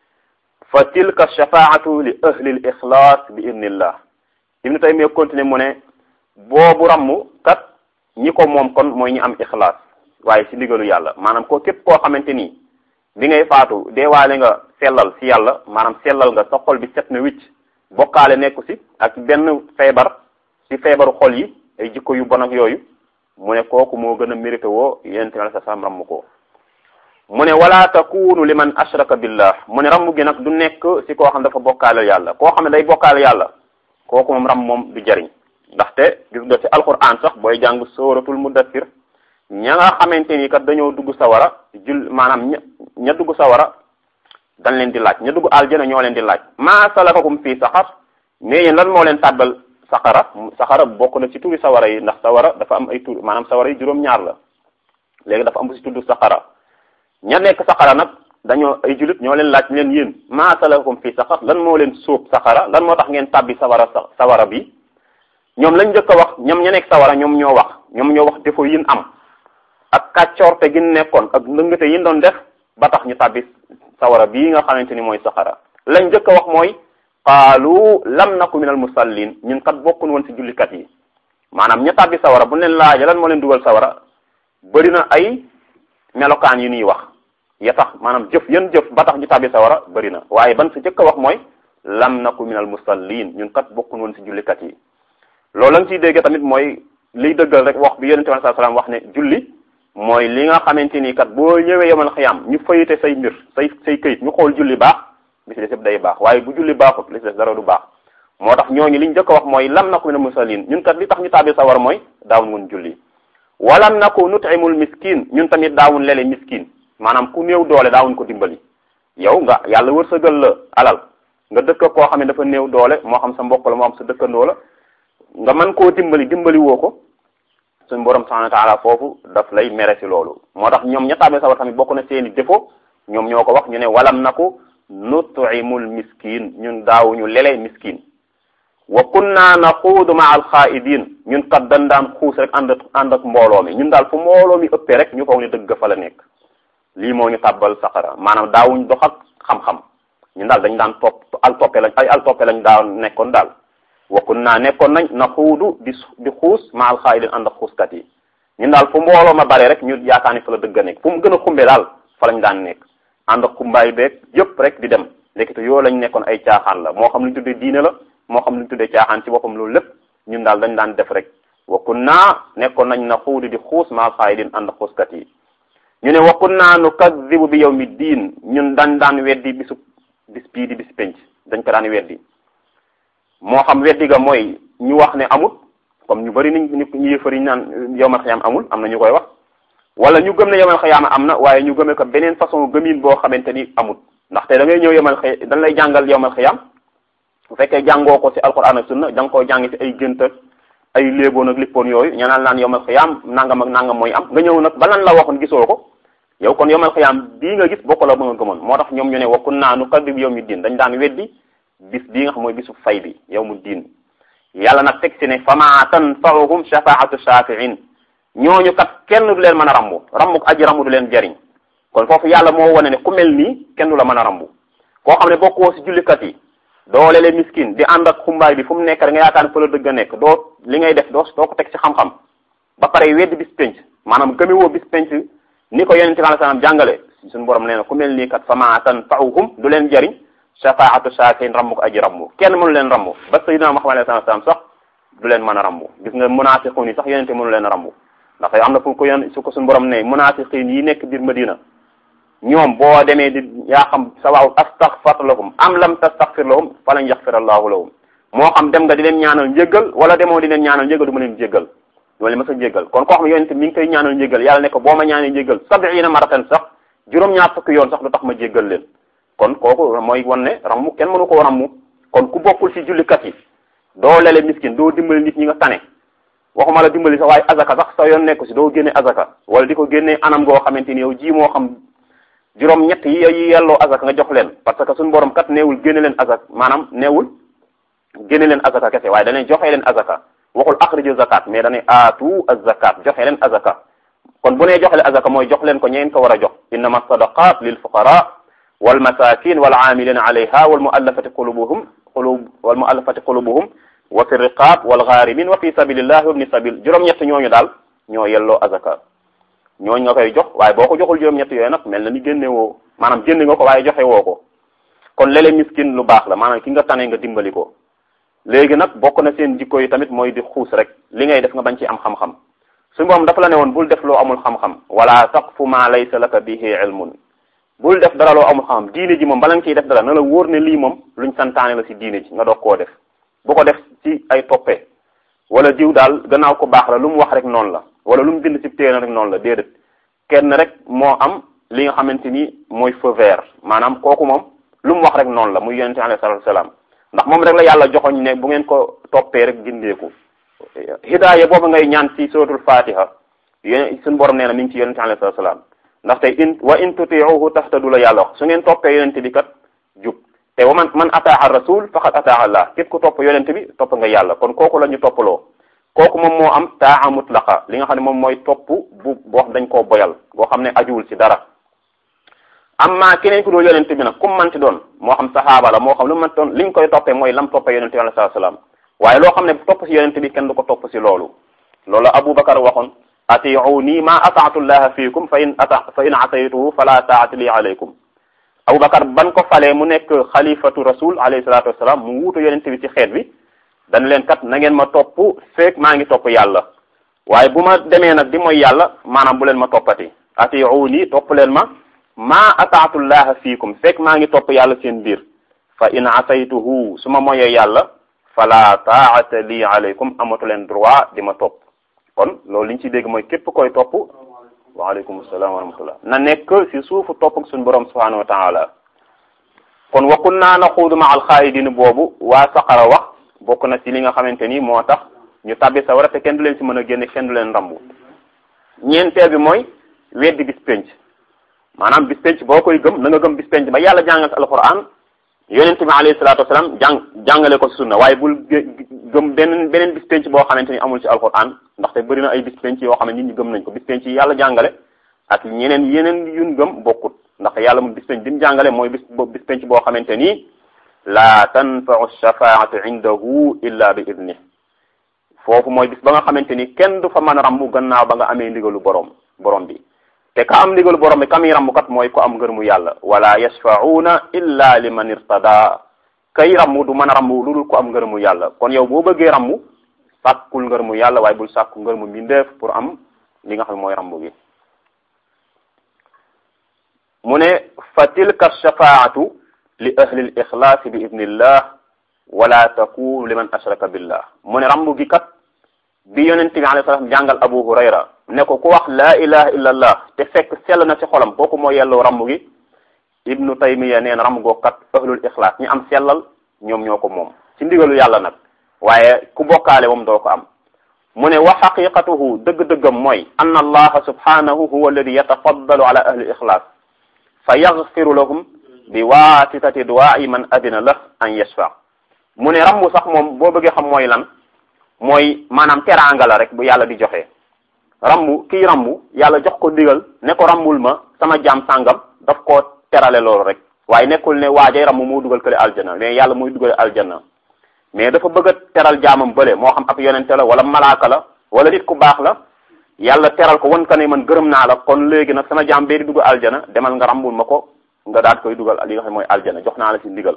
fa tilka shafaatu li ahli l ixlaas bi idnillah Ibnu Taymiyya continué mu ne boobu rammu kat ñi ko moom kon mooy ñi am ixlaas waaye ci ndigalu yàlla maanaam ko képp koo xamante ni bi ngay faatu deewaale nga sellal ci yàlla maanaam sellal nga sa xol bi set na wicc bokkaale nekku ci ak benn feebar ci feebaru xol yi ay jikko yu bon ak yooyu mu ne kooku moo gën a mérité woo yonente bi sa sam ramm ko mu ne wala takunu liman ashraka billah mu ne ramm gi nag du nekk ci koo xam dafa bokkaale yàlla koo xam ne day bokkaale yàlla kooku moom ram moom du jariñ ndaxte gis nga ci alquran sax booy jàng sóoratul mudathir ña nga xamante ni kat dañoo dugg sawara jul maanaam ña ña dugg sawara dañ leen di laaj ña dugg aljana ñoo leen di laaj maa salakakum fii saxar mais yéen lan moo leen tàbbal saxara saxara bokk na ci turi sawara yi ndax sawara dafa am ay tur maanaam sawara yi juróom-ñaar la léegi dafa am bu ci tudd saxara ña nekk saxara nag dañoo ay julit ñoo leen laaj leen yéen maa salakakum fii saxar lan moo leen sóob saxara lan moo tax ngeen tàbbi sawara sawara bi ñoom lañ njëkk a wax ñoom ña nekk sawara ñoom ñoo wax ñoom ñoo wax defo yin am ak kàccoorte gi nekkoon ak ndëngate yi doon def ba tax ñu tàbbi sawara bii nga xamante ni mooy saxara lañ njëkk a wax mooy qaalu lam naku minal musallin ñun kat bokkun woon ci jullikat yi maanaam ña tàbbi sawara bu leen laaja lan moo leen dugal sawara bëri na ay melokaan yu ñuy wax ya tax maanaam jëf yan jëf ba tax ñu tàbbi sawara bëri na waaye ban sa njëkk a wax mooy lam naku minal musallin ñun kat bokkun woon ci jullikat yi loolu lañ ciy dégg tamit mooy liy dëggal rek wax bi yonente bi sallallahu alayhi wasallam wax ne julli mooy li nga xamante ni kat boo ñëwee yemal xiyam ñu fayite say mbir say say këyit ñu xool julli baax li ci des yëpp day baax waaye bu julli baaxut li ci des dara du baax moo tax ñooñu liñ njëkk a wax mooy lam naku minal musallin ñun kat li tax ñu tàbbi sawar mooy daawun woon julli walam naku nutimul miskin ñun tamit daawun lele miskin maanaam ku néew doole daawun ko dimbali yow nga yàlla wërsëgal la alal nga dëkk koo xam ne dafa néew doole moo xam sa mbokk la moo xam sa dëkkandoo la nga mën koo dimbali dimbali woo ko suñu borom subhanahu wa ta'ala foofu daf lay mere ci loolu moo tax ñoom ña tàbbee sawar tamit bokk na seeni défaut ñoom ñoo ko wax ñu ne walam naku nutimul miskin ñun daawuñu lele miskin wa kunna naxuudu ma al xaaidin ñun kat dañ daan xuus rek ànd ànd ak mbooloo mi ñun daal fu mbooloo mi ëppee rek ñu foog ne dëgg fa la nekk lii moo ñu tàbbal saqara maanaam daawuñ dox ak xam-xam ñun daal dañ daan topp al toppe lañ ay al toppe lañ daaw nekkoon daal wakun naa nekkoon nañ na xuudu di di xuus ma al xaayidin ànd ak xuuskat yi ñun daal fu mbooloo ma bare rek ñu yaakaar ni fa la dëgg a nekk fu mu gën a xumbe daal fa lañ daan nekk ànd ak xumbaay beeg yëpp rek di dem lékkite yoo lañ nekkoon ay caaxaan la moo xam lu ñu tuddee diine la moo xam lu ñu tuddee caaxaan ci boppam loolu lépp ñun daal dañ daan def rek wakun naa nekkoon nañ na xuudu di xuus ma al xaayidin ànd ak xuuskat yi ñu ne wakun naa nu kaddibu bi yawmi diin ñun dañ daan weddi bisu bis bii di bis penc dañ ko daan weddi moo xam weddi ga mooy ñu wax ne amut comme ñu bari niñ ñu yëfari naan yowmal xiyaam amul am na ñu koy wax wala ñu gëm ne yowmal xiyaam am na waaye ñu gëmee ko beneen façon gëmin boo xamante ni amut ndaxte da ngay ñëw yowmal xi dañ lay jàngal yowmal xiyaam bu fekkee jàngoo ko ci alquran ak sunna da nga koy jàng ci ay gént ak ay léeboon ak lippoon yooyu ñanaan naan yowmal xiyaam nangam ak nangam mooy am nga ñëw nag ba lan la waxoon gisoo ko yow kon yowmal xiyaam bii nga gis bokk la ba nga gëmoon moo tax ñoom ñu ne wakun naa nu kadib yow mi diin dañ daan weddi bis bii nga xam mooy bisu fay bi yow mu diin yàlla nag teg si ne fama tanfauhum shafaatu shafiin ñooñu kat kenn du leen mën a rambu rambu aji rambu du leen jariñ kon foofu yàlla moo wane ne ku mel nii kenn du la mën a rambu koo xam ne bokkoo si jullikat yi doo lele miskin di ànd ak xumbaay bi fu mu nekk da nga yaakaar ne fa la dëgg a nekk doo li ngay def doo doo ko teg ci xam-xam ba pare weddi bis penc maanaam gëmewoo bis penc ni ko yonente bi alai salaam jàngale suñu borom nee na ku mel nii kat fama tanfauhum du leen jariñ shafaatu shafiin rambu ko aji rambu kenn mënu leen rambu ba sayyidina Muhammad alayhi salaam sax du leen mën a rambu gis nga munafiqun yi sax yonente mënu leen a rambu ndax am na fu ko yon su ko suñu borom ne munafiqin yi nekk biir Madina ñoom boo demee di yaa xam sawaw astaghfar lahum am lam tastaghfir lahum falan yaghfir allahu lahum moo xam dem nga di leen ñaanal njéggal wala demoo di leen ñaanal njéggal du ma leen jéggal loolu ma sa jéggal kon koo xam ne yonente mi ngi koy ñaanal njéggal yàlla ne ko boo ma ñaanee njéggal sabiina maratan sax juróom-ñaar fukki yoon sax du tax ma jéggal leen kon kooku mooy wan ne rammu kenn mënu koo rammu kon ku bokkul ci jullikat yi doo lele miskin doo dimbali nit ñi nga tane waxuma la dimbali sax waaye azaka sax sa yoon nekku si doo génne azaka wala di ko génne anam goo xamante ni yow ji moo xam juróom ñett yi yi yelloo azaka nga jox leen parce que suñu borom kat neewul génne leen azaka maanaam neewul génne leen azaka kese waaye danay joxe leen azaka waxul axriju zakat mais danay aatu az-zakat joxe leen azaka kon bu nee joxe leen azaka mooy jox leen ko ñeen ko war a jox innama sadaqat lil fuqara wal masakin wal amilina alayha wal muallafati qulubuhum qulub wal muallafati qulubuhum wa fi riqab wal gharimin wa fi sabilillahi wa ibni sabil juróom-ñett ñooñu daal ñoo yelloo azaka ñooñu nga koy jox waaye boo ko joxul juróom-ñett yooyu nag mel na ni génne woo maanaam génne nga ko waaye joxe woo ko kon lele miskin lu baax la maanaam ki nga tane nga dimbali ko léegi nag bokk na seen jikko yi tamit mooy di xuus rek li ngay def nga bañ ci am xam-xam suñu borom dafa la ne woon bul def loo amul xam-xam wala taqfu ma laysa laka bihi ilmun bul def dara loo amul xam-xam diine ji moom bala nga ciy def dara na la wóor ne lii moom luñ santaane la si diine ji nga doog koo def bu ko def ci ay toppe wala diw daal gannaaw ko baax la lu mu wax rek noonu la wala lu mu bind ci téere rek noonu la déedéet kenn rek moo am li nga xamante ni mooy feu vert maanaam kooku moom lu mu wax rek noonu la muy yonente alayhi salatu wasalaam ndax moom rek la yàlla joxoñ ne bu ngeen ko toppee rek gindeeku hidaaya boobu ngay ñaan ci suratul fatiha yéen suñu borom nee na mi ngi ci yonente alayhi salatu wasalaam ndaxte in wa in tutiuhu tahtadu la yàlla wax su ngeen toppee yonente bi kat jub te wa man man ataaha rasul faqad ataaha allah képp ku topp yonente bi topp nga yàlla kon kooku la ñu toppaloo kooku moom moo am taa mutlaqa li nga xam ne moom mooy topp bu boo dañ koo boyal boo xam ne ajuwul ci dara amma keneen ku doo yonente bi nag kum manti doon moo xam saxaaba la moo xam lu manti doon liñ koy toppee mooy lam toppee yonente bi alayhi salaam waaye loo xam ne topp ci yonente bi kenn du ko topp ci loolu loolu Abubakar waxoon atiuni ma ataatu llaha fiikum fa in ata fa in asaytuhu fala taati li alaykum Abubakar ban ko falee mu nekk xalifatu rasul alayhi salatu wasalaam mu wuutu yonente bi ci xeet bi dañ leen kat na ngeen ma topp feek maa ngi topp yàlla waaye bu ma demee nag di mooy yàlla maanaam bu leen ma toppati atiuni topp leen ma ma ataatu llaha fiikum fekk maa ngi topp yàlla seen biir fa in asaytuhu su ma moyee yàlla fala taata li alaykum amatu leen droit di ma topp kon loolu li ñu ci dégg mooy képp koy topp waaleykum salaam wa rahmatullah na nekk ci suufu topp ak suñu borom subhanahu wa taala kon wa kunna naxuudu ma alxaayidin boobu waa saqara wax bokk na ci li nga xamante ni moo tax ñu tabbi sawara te kenn du leen ci mën a génne kenn du leen rambu ñeenteel bi mooy weddi bis penc maanaam bis penc boo koy gëm na nga gëm bis penc ba yàlla jàngal ci alquran yonent bi alayhi salaatu wasalaam jàng jàngale ko ci sunna waaye bul gëm beneen beneen bis penc boo xamante ni amul ci alquran ndaxte bëri na ay bis penc yoo xam ne nit ñi gëm nañ ko bis penc yi yàlla jàngale ak ñeneen yeneen yun gëm bokkut ndax yàlla mu bis penc bi mu jàngale mooy bis bis penc boo xamante ni la tanfau shafaatu indahu illa bi idni foofu mooy bis ba nga xamante ni kenn du fa mën a rammu gannaaw ba nga amee ndigalu borom borom bi te ka am ndigalu borom bi kam yi rammu kat mooy ko am ngërmu yàlla wala yashfauna illa liman irtada kay rammu du mën a rammu lu dul ko am ngërmu yàlla kon yow boo bëggee rammu sàkkul ngërmu yàlla waaye bul sàkku ngërmu mbindeef pour am li nga xam mooy rammu gi mu ne fa tilka shafaatu li ahli l ixlaasi bi idnillah wala takunu liman ashraka billah mu ne rambu gi kat bi yonente bi alayhi salaam jàngal abu hurayra ne ko ku wax laa ilaha illa allah te fekk sell na ci xolam kooku moo yelloo rambu gi ibnu taymiya nee na rambu goo kat ahlul ixlaas ñi am sellal ñoom ñoo ko moom ci ndigalu yàlla nag waaye ku bokkaale moom doo ko am mu ne wa xaqiqatuhu dëgg-dëggam mooy anna allaha subhanahu huwa alladi yatafaddalu ala ahli ixlaas fa yaxfiru lahum bi waasitati duwaa'i man adina lah an yashfa mu ne rambu sax moom boo bëggee xam mooy lan mooy maanaam teraanga la rek bu yàlla di joxe rambu kii rambu yàlla jox ko digal ne ko rambul ma sama jaam sàngam daf koo terale loolu rek waaye nekkul ne waajay rambu moo dugal kële aljana mais yàlla mooy dugal aljana mais dafa bëgg a teral jaamam bële moo xam ab yonente la wala malaaka la wala nit ku baax la yàlla teral ko wan ka ne man gërëm naa la kon léegi nag sama jaam bee di dugal aljana demal nga rambul ma ko nga daat koy dugal li nga xam mooy aljana jox naa la ci ndigal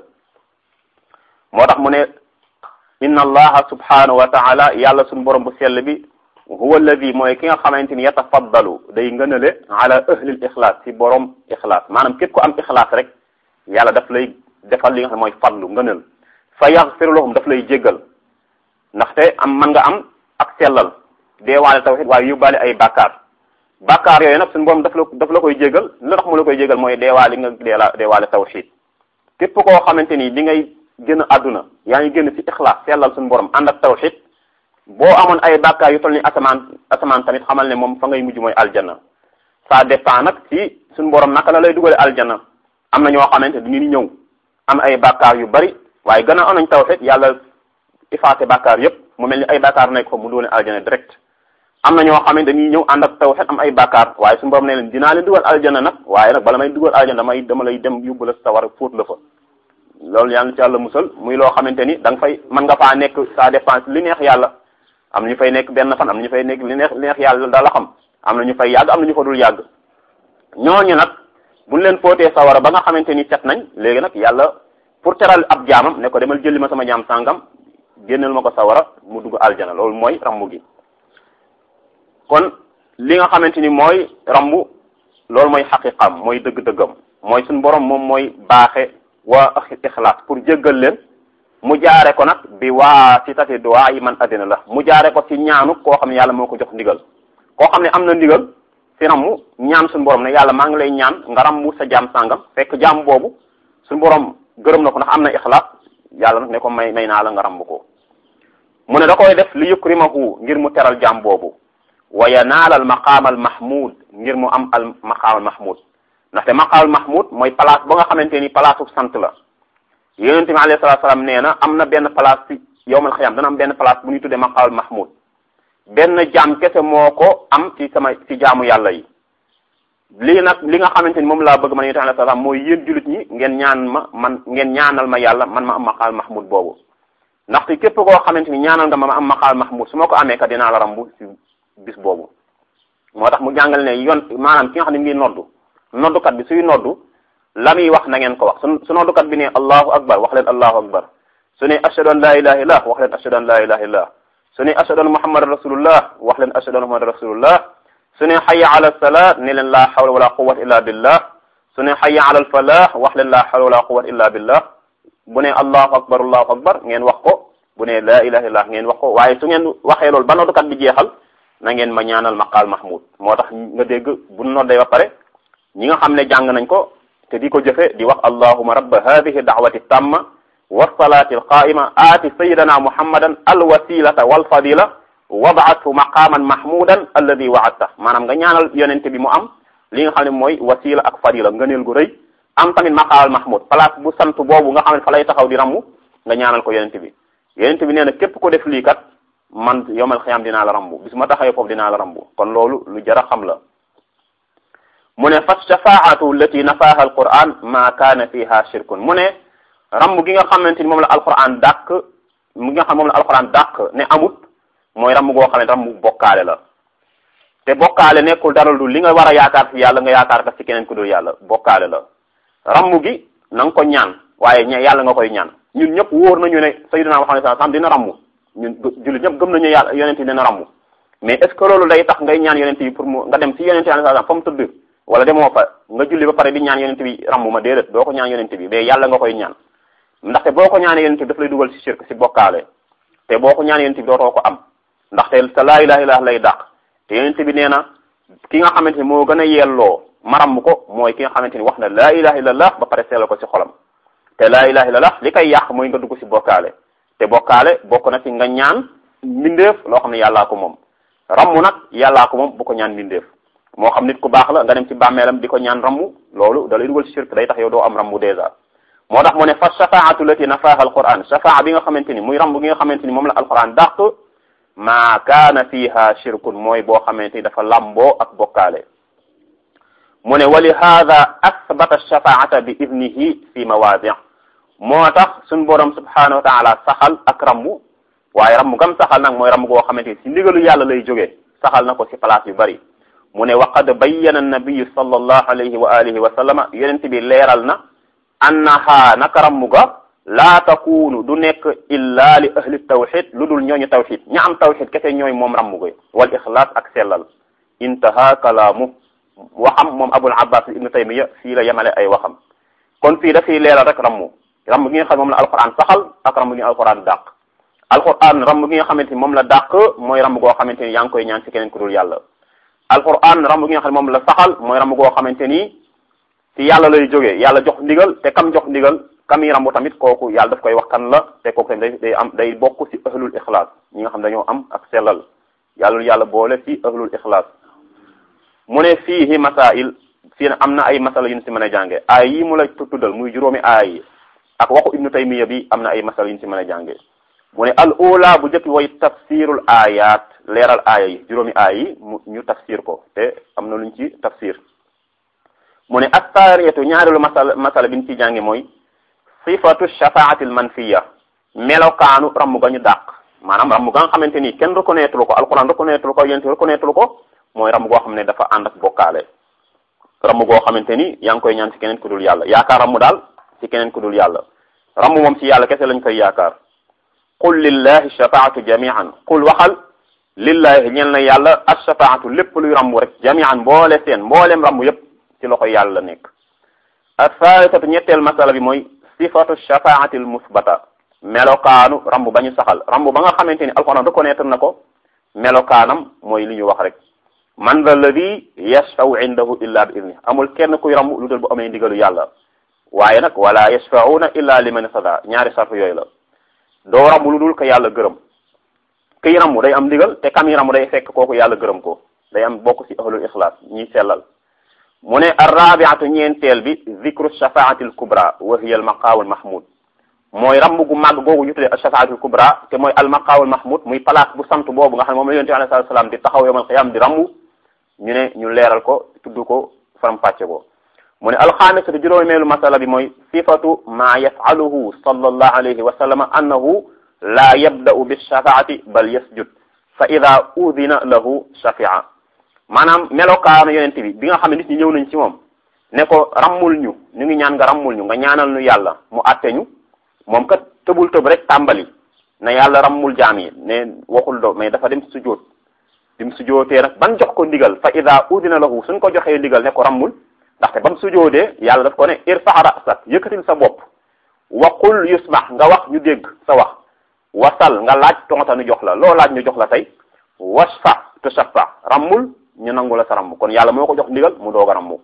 moo tax mu ne inna allaha subhanahu wa taala yàlla suñu borom bu sell bi huwa alladi mooy ki nga xamante ni yatafaddalu day ngënale ala ahlil ixlaas ci borom ixlaas maanaam képp ko am ixlaas rek yàlla daf lay defal li nga xam mooy fadlu ngënal fa yaxfiru lahum daf lay jéggal ndaxte am man nga am ak sellal deewaale tawxid waaye yóbbaale ay bàkkaar bàkkaar yooyu nag suñu borom daf la daf la koy jéggal lu tax mu la koy jéggal mooy deewaale nga deela deewaale tawxid képp koo xamante ni li ngay génn àdduna yaa ngi génn ci ixlaas sellal suñu borom ànd ak tawxid boo amoon ay bàkkaar yu toll ni asamaan asamaan tamit xamal ne moom fa ngay mujj mooy aljanna ça dépend nag ci suñu borom naka la lay dugale aljanna am na ñoo xamante du ñu ñëw am ay bàkkaar yu bari waaye gannaaw am nañ tawxid yàlla effacé bàkkaar yépp mu mel ni ay bàkkaar nekk fa mu dugal aljanna direct am na ñoo xam ne dañuy ñëw ànd ak tawxid am ay bàkkaar waaye suñu borom ne leen dinaa leen dugal aljanna nag waaye nag bala may dugal aljanna damay dama lay dem yóbbu la sa war a fóot la fa loolu yàlla ci yàlla musal muy loo xamante ni da nga fay mën nga faa nekk ça dépend li neex yàlla am na ñu fay nekk benn fan am na ñu fay nekk li neex li neex yàlla da la xam am na ñu fay yàgg am na ñu fa dul yàgg ñooñu nag buñ leen fóotee sawara ba nga xamante ni set nañ léegi nag yàlla pour teral ab jaamam ne ko demal jëli ma sama jaam sàngam génneel ma ko sawara mu dugg aljana loolu mooy rambu gi kon li nga xamante ni mooy rambu loolu mooy xaqiqam mooy dëgg-dëggam mooy suñu borom moom mooy baaxe waa ixlaas pour jéggal leen mu jaare ko nag bi waa si tati duwaa yi man addina la mu jaare ko ci ñaanu koo xam ne yàlla moo ko jox ndigal koo xam ne am na ndigal si rammu ñaan suñu borom ne yàlla maa ngi lay ñaan nga rammu sa jaam sàngam fekk jaam boobu suñu borom gërëm na ko ndax am na ixlaas yàlla nag ne ko may may naa la nga rambu ko mu ne da koy def li yukrimahu ngir mu teral jaam boobu wa yanaal al maqaam al mahmud ngir mu am al maqaam al mahmud ndaxte maqaam al mahmud mooy place ba nga xamante ni place u sant la yonente bi alayhi salatu salaam nee na am na benn place ci yowmal xiyam dana am benn place bu ñuy tuddee maqaam al mahmud benn jaam kese moo ko am ci sama ci jaamu yàlla yi lii nag li nga xamante ni moom laa bëgg man yonente alayhi salaam mooy yéen jullit ñi ngeen ñaan ma man ngeen ñaanal ma yàlla man ma am maqaam al mahmud boobu ndaxte képp koo xamante ni ñaanal nga ma ma am maqaam mahmud su ma ko amee kat dinaa la rambu ci bis boobu moo tax mu jàngal ne yoon maanaam ki nga xam ne mi ngi noddu noddukat bi suy noddu la muy wax na ngeen ko wax su su noddukat bi ne allahu akbar wax leen allahu akbar su ne ashhadu an la ilaha illah wax leen ashhadu an la ilaha illah su ne ashhadu an muhammad rasulullah wax leen ashhadu an muhammad rasulullah su ne hayya ala salat ne leen la hawla wala quwwata illa billah su ne hayya ala al falah wax leen la hawla wala quwwata illa billah bu ne allahu akbar allahu akbar ngeen wax ko bu ne la ilaha illah ngeen wax ko waaye su ngeen waxee loolu ba noddukat bi jeexal na ngeen ma ñaanal maqaal mahmud moo tax nga dégg bu noddee ba pare ñi nga xam ne jàng nañ ko te di ko jëfe di wax allahuma rabba hadihi da'wati tamma wassalati alqaima aati sayidana muhammadan alwasilata walfadila wabaathu maqaman mahmudan alladi waadta maanaam nga ñaanal yonente bi mu am li nga xam ne mooy wasila ak fadila ngëneel gu rëy am tamit maqaal mahmud place bu sant boobu nga xam ne fa lay taxaw di rammu nga ñaanal ko yonente bi yonente bi nee na képp ko def lii kat man yomal xiyam dinaa la rambu bis ma taxawee foofu dinaa la rambu kon loolu lu jar a xam la mu ne fa shafaatu allati nafaha alquran ma kaana fiha shirkun mu ne ramm gi nga xamante ni moom la alquran dàq mu nga xam moom la alquran dàq ne amut mooy ramm goo xam ne ramm bokkaale la te bokkaale nekkul dara lu li nga war a yaakaar ci yàlla nga yaakaar ka ci keneen ku dul yàlla bokkaale la ramm gi na nga ko ñaan waaye ña yàlla nga koy ñaan ñun ñëpp wóor nañu ne sayyidina Muhammad sallallahu alayhi wasallam dina ramm ñun jullit ñëpp gëm nañu yàlla yonent yi dina ramm mais est ce que loolu day tax ngay ñaan yonent yi pour mu nga dem ci yonent yi sallallahu alayhi wasallam fa mu tëdd wala demoo fa nga julli ba pare di ñaan yonent bi ramm ma déedéet doo ko ñaan yonent bi mais yàlla nga koy ñaan ndaxte boo ko ñaanee yonent bi daf lay dugal ci shirk ci bokkaale te boo ko ñaan yonent bi dootoo ko am ndaxte sa laa ilaha illallah lay dàq te yonent bi nee na ki nga xamante ni moo gën a yelloo maram ko mooy ki nga xamante ni wax na laa ilaha illallah ba pare sellal ko ci xolam te laa ilaha illallah li koy yàq mooy nga dugg ci bokkaale te bokkaale bokk na ci nga ñaan mbindeef loo xam ne yàllaa ko moom rammu nag yàllaa ko moom bu ko ñaan mbindeef moo xam nit ku baax la nga dem ci bàmmeelam di ko ñaan rammu loolu da lay dugal ci shirk day tax yow doo am rammu dèjà moo tax mu ne fa shafaatu lati nafaha alquran shafaa bi nga xamante ni muy rambu gi nga xamante ni moom la alquran dàq ma kaana fiha shirkun mooy boo xamante ni dafa lamboo ak bokkaale mu ne wa li hada asbata shafaata bi idnihi fi mawaadi moo tax suñ borom subhanahu wa taala saxal ak rambu waaye rambu gam saxal nag mooy rambu goo xamante ni si ndigalu yàlla lay jógee saxal na ko si place yu bari mu ne wa qad bayyana annabiyu sallallahu alayhi wa alihi wa sallama yonent bi leeral na annaha naka rammu ga laa takunu du nekk illa li ahli tawxid lu dul ñooñu tawxid ña am tawxid kese ñooy moom rammu ga wal ixlaas ak sellal intaha kalaamu waxam moom abul abbas ibnu taymiya fii la yemale ay waxam kon fii dafay leeral rek rammu rammu gi nga xam moom la alquran saxal ak rammu gi alquran dàq alquran rammu gi nga xamante ni moom la dàq mooy rammu goo xamante ni yaa ngi koy ñaan ci keneen ku dul yàlla alquran rammu gi nga xam ne moom la saxal mooy rammu goo xamante ni ci yàlla lay jógee yàlla jox ndigal te kam jox ndigal kam yi rambu tamit kooku yàlla daf koy wax kan la te kooku tamit day day am day bokk ci ahlul ixlaas ñi nga xam dañoo am ak sellal yàlla yàlla boole ci ahlul ixlaas mu ne fiihi masail fii am na ay masala yu ñu ci mën a jànge aay yi mu la tuddal muy juróomi aay yi ak waxu ibnu taymiya bi am na ay masala yu ñu ci mën a jànge mu ne al ula bu jëkk way tafsirul ayat leeral aaya yi juróomi aay yi mu ñu tafsir ko te am na luñ ci tafsir mu ne assaariyatu ñaareelu masala masala bi ñu ci jànge mooy sifatu shafaati al manfiya melokaanu ramm ga ñu dàq maanaam ramm ga nga xamante ni kenn reconnaître ko alquran reconnaître ko yéen reconnaître ko mooy ramm goo xam ne dafa ànd ak bokkaale ramm goo xamante ni yaa ngi koy ñaan ci keneen ku dul yàlla yaakaar ramm daal ci keneen ku dul yàlla ramm moom ci yàlla kese lañ koy yaakaar qul lillahi shafaatu jamian qul waxal lillahi ñel na yàlla ashafaatu lépp luy ramm rek jamian mboole seen mbooleem ramm yépp ci loxo yàlla la nekk athalithatu ñetteel masala bi mooy sifatu shafaati al musbata melokaanu ramb ba ñu saxal ramb ba nga xamante ni alquran reconnaître na ko melokaanam mooy li ñu wax rek man dha alladi yashfau indahu illa bi idni amul kenn kuy ramb lu dul bu amee ndigalu yàlla waaye nag wala yashfauna illa liman sada ñaari sarf yooyu la doo ramb lu dul ko yàlla gërëm kiy ramb day am ndigal te kam yi ramb day fekk kooku yàlla gërëm ko day am bokk ci ahlul ixlaas ñiy sellal mu ne arrabiatu ñeenteel bi zikru shafaati al kubra wa hiya al maqaamu al mahmud mooy ramb gu màgg googu ñu tuddee shafaati al kubra te mooy al maqaamu al mahmud muy place bu sant boobu nga xam ne moom la yonent bi alayhi salaam di taxaw yawmal qiyaam di ramb ñu ne ñu leeral ko tudd ko faram fàcce ko mu ne alxaamisatu juróomeelu masala bi mooy sifatu ma yafaluhu sallallahu alayhi wa sallam annahu la yabda'u bi shafaati bal yasjud fa ida udina lahu shafia maanaam melokaanu yonent bi bi nga xam ne nit ñi ñëw nañ ci moom ne ko rammul ñu ñu ngi ñaan nga rammul ñu nga ñaanal ñu yàlla mu àtte ñu moom kat tëbul tëb rek tàmbali ne yàlla rammul jaam yi ne waxul do mais dafa dem sujjóot dim sujjóotee nag ban jox ko ndigal fa ida udina lahu suñ ko joxee ndigal ne ko rammul ndaxte bam sujjóotee yàlla daf ko ne irfa rasak yëkkatil sa bopp waqul yusmax nga wax ñu dégg sa wax wasal nga laaj tonta ñu jox la loo laaj ñu jox la tey wasfa tushaffa rammul ñu nangu la sa ramm kon yàlla moo ko jox ndigal mu doog a rammu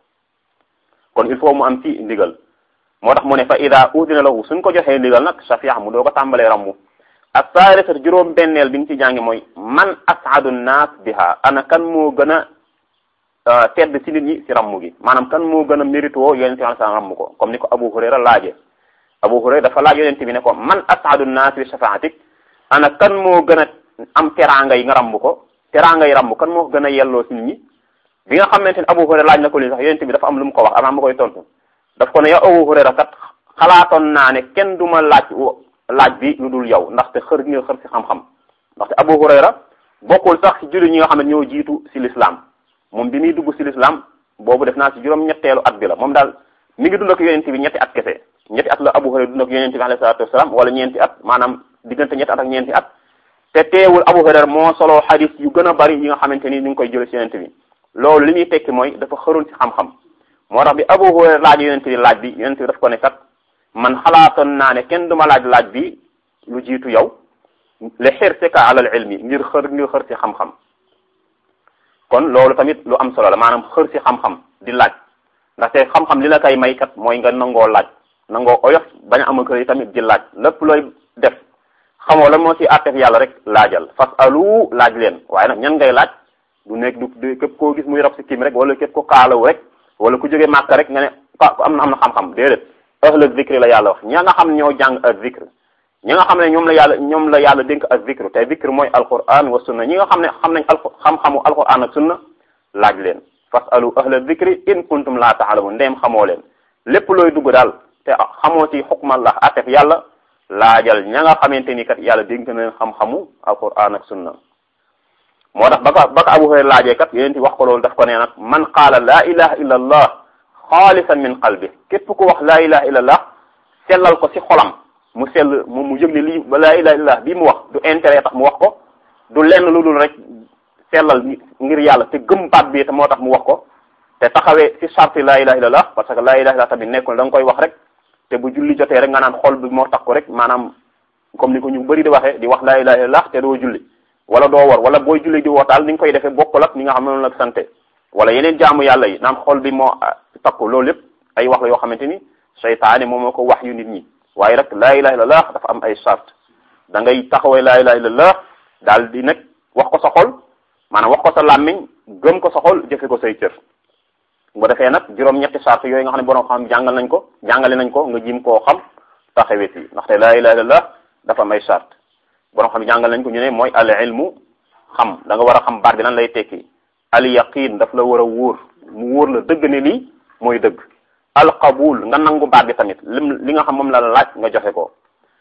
kon il faut mu am ci ndigal moo tax mu ne fa ida udina lahu suñ ko joxee ndigal nag shafia mu doog a tàmbalee rammu ak saalisat juróom benneel bi ñu ci jàngi mooy man as'adu nnaas biha ana kan moo gën a tedd ci nit ñi ci rammu gi maanaam kan moo gën a mérito yonente bi sa rammu ko comme ni ko Abu Hurayra laaje Abu Hurayra dafa laaj yonente bi ne ko man as'adu nnaas bi shafaatik ana kan moo gën a am teraanga yi nga rammu ko teraanga yi rammu kan moo ko gën a yelloo ci nit ñi bi nga xamante ni Abu Hurayra laaj na ko lii sax yonent bi dafa am lu mu ko wax avant ma koy tontu daf ko ne yow Abu Hurayra kat xalaatoon naa ne kenn du ma laaj laaj bi lu dul yow ndaxte xër nga xër si xam-xam ndaxte Abu Hurayra bokkul sax si jullit ñi nga xam ne ñoo jiitu si l'islam moom bi muy dugg si l'islam boobu def naa si juróom-ñetteelu at bi la moom daal mi ngi dund ak yonent bi ñetti at kese ñetti at la Abu Hurayra dund ak yonent bi alayhi salaatu wasalaam wala ñeenti at maanaam diggante ñetti at ak ñeenti at te teewul Abu Hurayra moo solo xadis yu gën a bari yi nga xamante ni ñu ngi koy jële si yonent bi loolu li muy tekki mooy dafa xëroon ci xam-xam moo tax bi Abu Hurayra laaj yonent bi laaj bi yonent bi daf ko ne kat man xalaatoon naa ne kenn duma laaj laaj bi lu jiitu yow li xirsika alal ilmi ngir xër ngir xër ci xam-xam kon loolu tamit lu am solo la maanaam xër ci xam-xam di laaj ndaxte xam-xam li la koy may kat mooy nga nangoo laaj nangoo oyof bañ a am kër yi tamit di laaj lépp looy def xamoo lan moo ci àttef yàlla rek laajal fas alu laaj leen waaye nag ñan ngay laaj du nekk du képp koo gis muy rab si kim rek wala képp ko kaalaw rek wala ku jóge màkk rek nga ne am na am na xam-xam déedéet ahla zikri la yàlla wax ña nga xam ñoo jàng ak zikr ñi nga xam ne ñoom la yàlla ñoom la yàlla dénk ak zikr te zikr mooy alquran wa sunna ñi nga xam ne xam nañ al xam-xamu alquran ak sunna laaj leen fasalu ahla zikri in kuntum la taalamun ndeem xamoo leen lépp looy dugg daal te xamoo ci xukmallah atef yàlla laajal ña nga xamante ni kat yàlla dénk na leen xam-xamu alquran ak sunna moo tax ba ko ba ko Abu Hurayra laajee kat yéen wax ko loolu daf ko nee nag man qaala laa ilaha illa allah xaalisan min qalbi képp ku wax laa ilaha illa allah sellal ko ci xolam mu sell mu mu yëg ne lii ba laa ilaha illa allah bii mu wax du intérêt tax mu wax ko du lenn lu dul rek sellal ngir yàlla te gëm baat bi te moo tax mu wax ko te taxawee ci sarti laa ilaha illa allah parce que laa ilaha illa tamit nekkul da nga koy wax rek te bu julli jotee rek nga naan xol bi moo tax ko rek maanaam comme ni ko ñu bëri di waxee di wax laa ilaha illa allah te doo julli wala doo war wala booy julli di wootaal ni nga koy defee bokkul ak ni nga xam ne noonu la sante wala yeneen jaamu yàlla yi naan xol bi moo takku loolu lépp ay wax la yoo xamante ni seytaane moom moo ko wax yu nit ñi waaye rek laa ilaha illallah dafa am ay sart da ngay taxawee laa ilaha illallah daal di nag wax ko sa xol maanaam wax ko sa làmmiñ gëm ko sa xol jëfe ko say cër bu defee nag juróom-ñetti sart yooyu nga xam ne borom xam jàngal nañ ko jàngale nañ ko nga jim koo xam taxawee ci ndaxte laa ilaha illallah dafa am ay sart borom xam jàngal nañ ko ñu ne mooy al ilmu xam da nga war a xam baat bi lan lay tekki al yaqin daf la war a wóor mu wóor la dëgg ne lii mooy dëgg al qabul nga nangu baat bi tamit lim li nga xam moom la la laaj nga joxe ko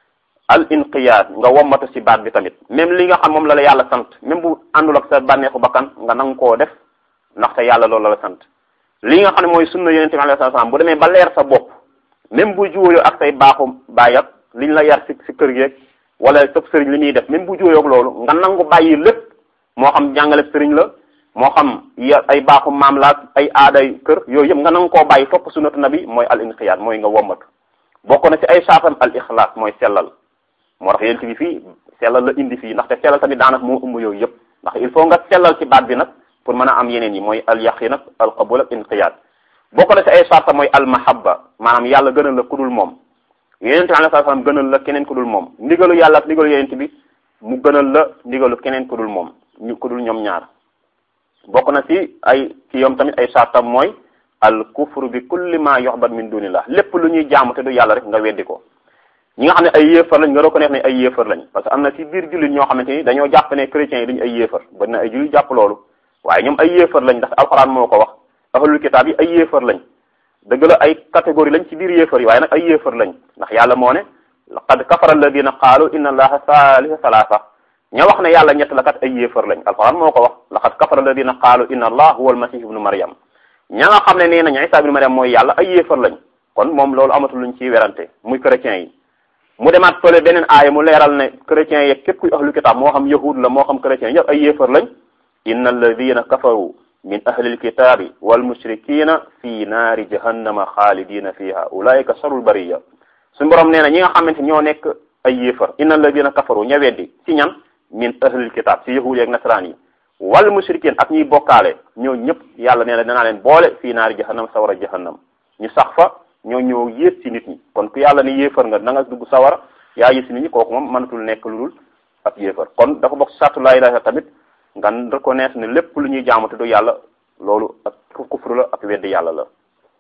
al inqiyaad nga wommatu ci baat bi tamit même li nga xam moom la la yàlla sant même bu àndul ak sa bànneexu bakkan nga nangu koo def ndaxte yàlla loolu la la sant li nga xam ne mooy sunna yonente bi alayhi salaam bu demee ba leer sa bopp même bu juuyoo ak say baaxu baay ak liñ la yar ci ci kër gi wala sëb sëriñ li muy def même bu juuyoo ak loolu nga nangu bàyyi lépp moo xam jàngale sëriñ la moo xam ya ay baaxu maam la ay aaday kër yooyu yëpp nga nangu koo bàyyi topp sunnatu nabi mooy al inqiyaad mooy nga wommatu bokk na ci ay saatam al ixlaas mooy sellal moo tax yéen bi fii sellal la indi fii ndaxte sellal tamit daanaka moo ëmb yooyu yëpp ndax il faut nga sellal ci baat bi nag pour mën a am yeneen yi mooy al yaqin ak al qabul ak inqiyaad bokk na ci ay sarta mooy al mahabba maanaam yàlla gënal la ku dul moom yonente bi alayhi salaam gënal la keneen ku dul moom ndigalu yàlla ak ndigalu yonente bi mu gënal la ndigalu keneen ku dul moom ñu ku dul ñoom ñaar bokk na ci ay ci yoom tamit ay sartam mooy al kufru bi kulli ma yuhbad min dunillah lépp lu ñuy jaamu te du yàlla rek nga weddi ko ñi nga xam ne ay yéefar lañ nga reconnaître ne ay yéefar lañ parce que am na ci biir jullit ñoo xamante ni dañoo jàpp ne chrétiens yi dañu ay yéefar bari na ay jullit jàpp loolu waaye ñoom ay yéefar lañ ndax alxuraan moo ko wax ahlul kitaab yi ay yéefar lañ dëgg la ay catégorie lañ ci biir yéefar yi waaye nag ay yéefar lañ ndax yàlla moo ne laqad kafara alladina qaalu inna allaha thalitha thalatha ña wax ne yàlla ñett la kat ay yéefar lañ alquran moo ko wax laqad kafara alladina qaalu inna allah huwa almasih ibnu maryam ña nga xam ne nee nañ isa ibnu maryam mooy yàlla ay yéefar lañ kon moom loolu amatul luñ ciy werante muy chrétiens yi mu demaat fële beneen aaya mu leeral ne chrétiens yeeg képp kuy ahlu kitaab moo xam yahud la moo xam chrétiens ñëpp ay yéefar lañ inna alladina kafaru min ahli alkitabi walmushrikina fi naari jahannama xaalidina fiha ulaika sharul bariya suñu borom nee na ñi nga xamante ñoo nekk ay yéefar inna alladina kafaru ña weddi ci ñan min ahli alkitab ci yahud yeeg nasaraan yi wal mushrikin ak ñuy bokkaale ñoo ñëpp yàlla nee na danaa leen boole fii naari jahannam sawara jahannam ñu sax fa ñoo ñëw yées ci nit ñi kon ku yàlla ni yéefar nga na nga dugg sawara yaa yées ci nit ñi kooku moom mënatul nekk lu dul ab yéefar kon dafa bokk sartu laa ilaaha tamit nga reconnaître ne lépp lu ñuy jaamu te du yàlla loolu ak kufru la ak weddi yàlla la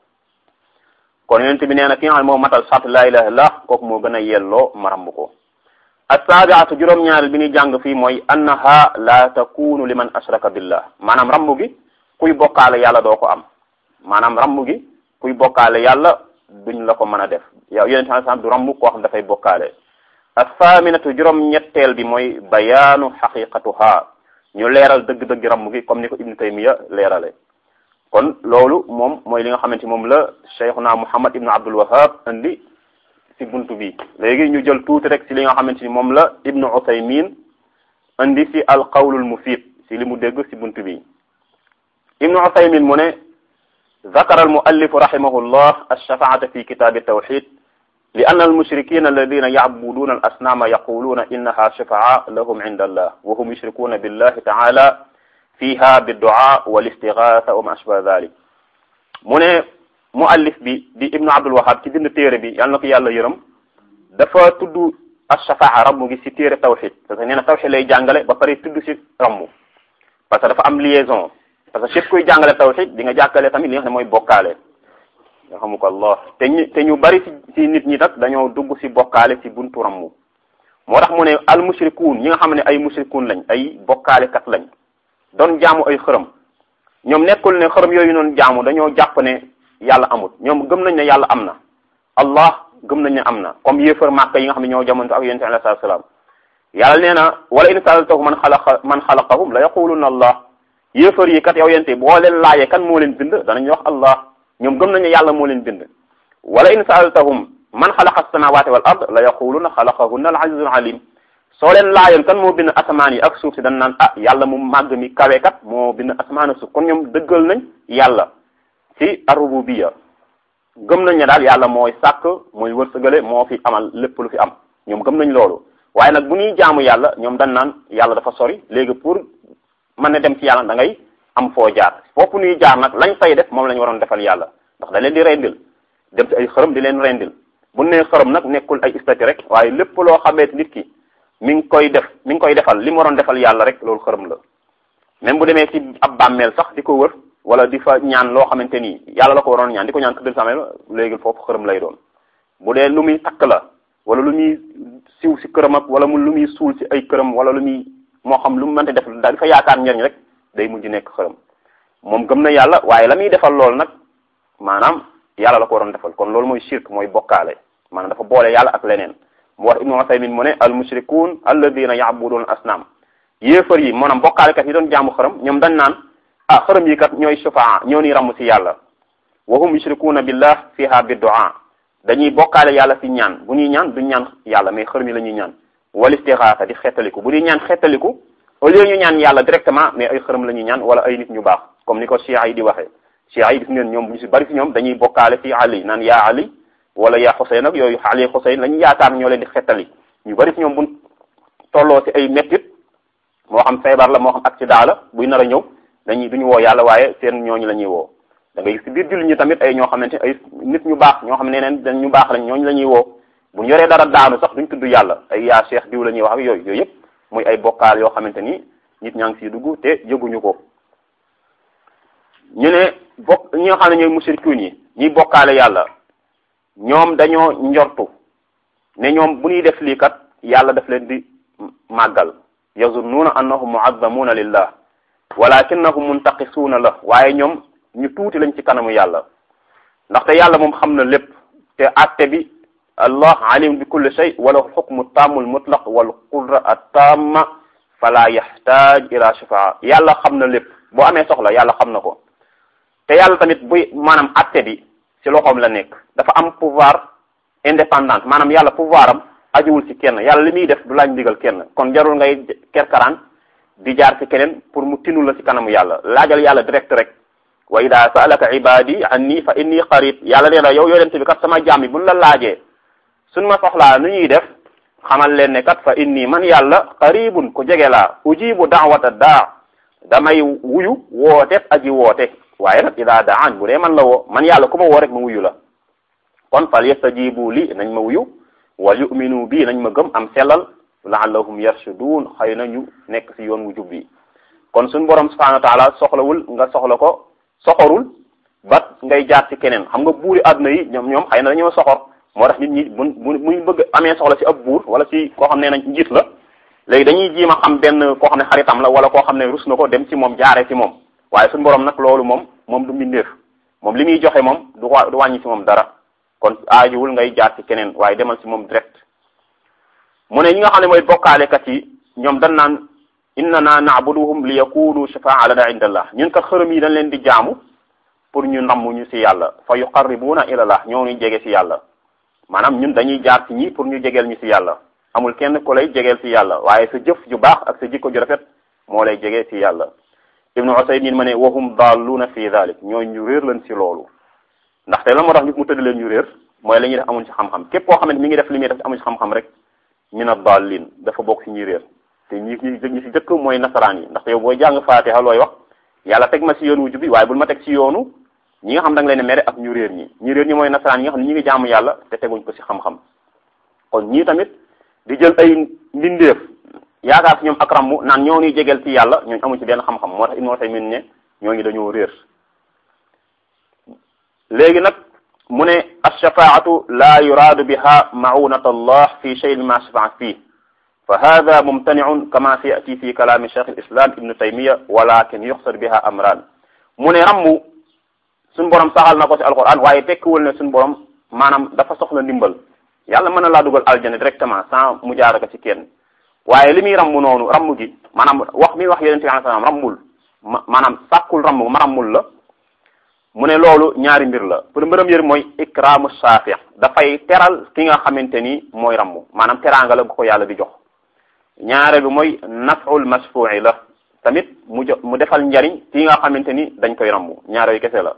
kon yonent bi nee na ki nga xam ne moo matal sartu laa ilaaha illallah kooku moo gën a yelloo maramb ko assaabiatu juróom-ñaareel bi ñuy jàng fii mooy annaha la takunu liman ashraka billah maanaam rambu gi kuy bokkaale yàlla doo ko am maanaam ramm gi kuy bokkaale yàlla duñ la ko mën a def yow yonente alai salam du ramm koo xam dafay bokkaale athaaminatu juróom ñetteel bi mooy bayaanu xaqiqatuha ñu leeral dëgg-dëgg ramm gi comme ni ko ibnu taymiya leerale kon loolu moom mooy li nga xamante moom la cheikhuna muhammad ibnu abdul wahab indi ci buntu bi léegi ñu jël tuuti rek ci li nga xamante ni moom la ibnu uthaymin indi ci al qawlul mufid ci li mu dégg ci buntu bi ibnu uthaymin mu ne ذكر المؤلف رحمه الله الشفاعة في كتاب التوحيد لأن المشركين الذين يعبدون الأصنام يقولون إنها شفعاء لهم عند الله وهم يشركون بالله تعالى فيها بالدعاء والاستغاثة وما أشبه ذلك mu ne muallif bi di ibnu abdul wahab ci bind téere bi yàlla na ko yàlla yërëm dafa tudd ashafaa rammu gi ci téere tawxid parce que nee na tawxid lay jàngale ba pare tudd ci rammu parce que dafa am liaison parce que képp kuy jàngale tawxid di nga jàkkale tamit li nga xam ne mooy bokkaale nga xamu ko allah te ñu te ñu bari ci ci nit ñi nag dañoo dugg ci bokkaale ci buntu rammu moo tax mu ne al mushrikuun ñi nga xam ne ay mushrikuun lañ ay bokkaale kat lañ doon jaamu ay xërëm ñoom nekkul ne xërëm yooyu noonu jaamu dañoo jàpp ne yàlla amut ñoom gëm nañ ne yàlla am na allah gëm nañ ne am na comme yéefar màkka yi nga xam ne ñoo jamonto ak yonente alayhi salaatu salaam yàlla nee na wala in saaltahum man xalaqa man xalaqahum la yaquluna allah yéefar yi kat yow yente boo leen laajee kan moo leen bind danañ wax allah ñoom gëm nañ ne yàlla moo leen bind wala in saaltahum man xalaqa as-samawati wal ard la yaquluna xalaqahunna al azizul alim soo leen laajoon kan moo bind asamaan yi ak suuf si dañ naan ah yàlla mu màgg mi kawe kat moo bind asamaan ak suuf kon ñoom dëggal nañ yàlla ci ar-rububiyya gëm nañ ne daal yàlla mooy sàkk mooy wërsëgale moo fi amal lépp lu fi am ñoom gëm nañ loolu waaye nag bu ñuy jaamu yàlla ñoom dañ naan yàlla dafa sori léegi pour mën na dem ci yàlla da ngay am foo jaar foofu ñuy jaar nag lañ fay def moom la ñu waroon defal yàlla ndax da leen di rendil dem ci ay xërëm di leen rendil bu nee xërëm nag nekkul ay istati rek waaye lépp loo xamee nit ki mi ngi koy def mi ngi koy defal li mu waroon defal yàlla rek loolu xërëm la même bu demee ci ab bàmmeel sax di ko wër wala di fa ñaan loo xamante ni yàlla la ko waroon ñaan di ko ñaan këddal sameel léegi foofu xërëm lay doon bu dee lu muy takk la wala lu muy siw si këram ak wala mu lu muy suul si ay këram wala lu muy moo xam lu mu mënte def daal di fa yaakaar njariñ rek day mujj nekk xërëm moom gëm na yàlla waaye la muy defal loolu nag maanaam yàlla la ko waroon defal kon loolu mooy shirk mooy bokkaale maanaam dafa boole yàlla ak leneen mu wax ibnu Usaymin mu ne al mushrikuun alladina ya'buduna asnaam yéefar yi maanaam bokkaalekat yi doon jaamu xërëm ñoom dañ naan ah xërëm yi kat ñooy shufaa ñoo ni ramm si yàlla wa hum yushrikuuna billah fiha bi du'a dañuy bokkaale yàlla si ñaan bu ñuy ñaan duñ ñaan yàlla mais xërëm yi la ñuy ñaan wal istixaasa di xettaliku bu ñuy ñaan xettaliku au lieu ñu ñaan yàlla directement mais ay xërëm la ñuy ñaan wala ay nit ñu baax comme ni ko chia yi di waxee chia yi gis ngeen ñoom bu ñu si bari si ñoom dañuy bokkaale si ali naan yaa ali wala yaa Xuseyn ak yooyu Ali Xuseyn la ñu yaakaar ñoo leen di xettali ñu bari si ñoom buñ tolloo si ay mettit moo xam feebar la moo xam accident la buy nar a ñëw dañuy duñu woo yàlla waaye seen ñooñu la ñuy woo da ngay gis si biir jullit ñi tamit ay ñoo xamante ay nit ñu baax ñoo xam ne neen dañ ñu baax lañ ñooñu la ñuy woo bu ñu yoree dara daanu sax duñ tudd yàlla ay yaa cheikh diw la ñuy wax ak yooyu yooyu yëpp muy ay bokkaal yoo xamante ni nit ñaa ngi siy dugg te yëguñu ko ñu ne bokk ñi nga xam ne ñooy mushrikuun yi ñiy bokkaale yàlla ñoom dañoo njortu ne ñoom bu ñuy def lii kat yàlla daf leen di màggal yazunnuuna annahum muazzamuuna lillah walakinnahum muntaqisuuna la waaye ñoom ñu tuuti lañ ci kanamu yàlla ndaxte yàlla moom xam na lépp te atte bi allah alim bi kulli shay wala xukmu taamul mutlaq wal qudra attamma fala yaxtaaj ila shafaa yàlla xam na lépp boo amee soxla yàlla xam na ko te yàlla tamit buy maanaam atte bi ci loxoom la nekk dafa am pouvoir indépendant maanaam yàlla pouvoir am ajuwul ci kenn yàlla li muy def du laaj ndigal kenn kon jarul ngay kerkaraan di jaar ci keneen pour mu tinu la ci kanamu yàlla laajal yàlla direct rek wa ida saalaka ibadi anni fa inni qarib yàlla nee na yow yonente bi kat sama jaam yi buñ la laajee suñ ma soxlaa nu ñuy def xamal leen ne kat fa inni man yàlla qaribun ku jege laa ujibu daawata daa damay wuyu woote aji woote waaye nag ida daan bu dee man la woo man yàlla ku ma woo rek ma wuyu la kon fal yastajibu li nañ ma wuyu wal yuminu bii nañ ma gëm am sellal laallahum yarshudun xëy na ñu nekk ci yoon wu jub bi kon suñ borom subhanahu wa taala soxlawul nga soxla ko soxorul ba ngay jaar ci keneen xam nga buuri àdduna yi ñoom ñoom xëy na dañoo soxor moo tax nit ñi buñ buñ bëgg amee soxla ci ab buur wala ci koo xam ne nañ njiit la léegi dañuy jiima xam benn koo xam ne xaritam la wala koo xam ne rus na ko dem ci moom jaaree ci moom waaye suñu borom nag loolu moom moom du mbindeef moom li muy joxe moom du du wàññi ci moom dara kon aajuwul ngay jaar ci keneen waaye demal ci moom direct mu ne ñi nga xam ne mooy bokkaalekat yi ñoom dañ naan innana na'buduhum li yakunu shafaa lana inda allah ñun kat xërëm yi dañ leen di jaamu pour ñu namm ñu ci yàlla fa yuqarribuna ila allah ñoo ñu jege ci yàlla maanaam ñun dañuy jaar ci ñi pour ñu jegeel ñu ci yàlla amul kenn ku lay jegeel ci yàlla waaye sa jëf ju baax ak sa jikko ju rafet moo lay jegee ci yàlla ibnu usaymin ma ne wahum dalluna fi dalik ñoo ñu réer lañ ci loolu ndaxte la moo tax mu tëdd leen ñu réer mooy la ñuy def amuñ ci xam-xam képp koo xam ne mi ngi def li muy def amuñ ci xam-xam rek min ad-dallin dafa bokk ci ñuy réer te ñi ñi ñi ci jëkk mooy nasaraan yi ndaxte yow booy jàng faatiha looy wax yàlla teg ma ci yoonu wujub bi waaye bul ma teg ci yoonu ñi nga xam da nga leen mere ak ñu réer ñi ñu réer ñi mooy nasaraan yi nga xam ne ñi ngi jaamu yàlla te teguñ ko ci xam-xam kon ñii tamit di jël ay mbindeef yaakaar ci ñoom ak rammu naan ñoo ñuy jegeel ci yàlla ñooñu amuñ ci benn xam-xam moo tax Ibnu Usaymin ne ñooñu dañoo réer léegi nag mu ne alshafaatu la yuraadu biha maunat allah fi cheyin ma shafaa fii fa hada mumtaniun kama si yati fi kalaami cheikh alislam ibnu taymiya walakin yuxsad biha amran mu ne rammu suñu borom saxal na ko ci alquran waaye tekkiwul ne suñu borom maanaam dafa soxla ndimbal yàlla mën na laa dugal aljana directement sans mu jaara ko ci kenn waaye li muy rammu noonu rammu gi maanaam wax mi wax yonente bi alayhi salaam rammul ma maanaam sàkkul rammu ma rammul la mu ne loolu ñaari mbir la pour mbërëm yër mooy ikraamu saafi dafay teral ki nga xamante ni mooy rammu maanaam teraanga la gu ko yàlla di jox ñaare bi mooy naful masfu'i la tamit mu jo mu defal njariñ ki nga xamante ni dañ koy rammu ñaare yu kese la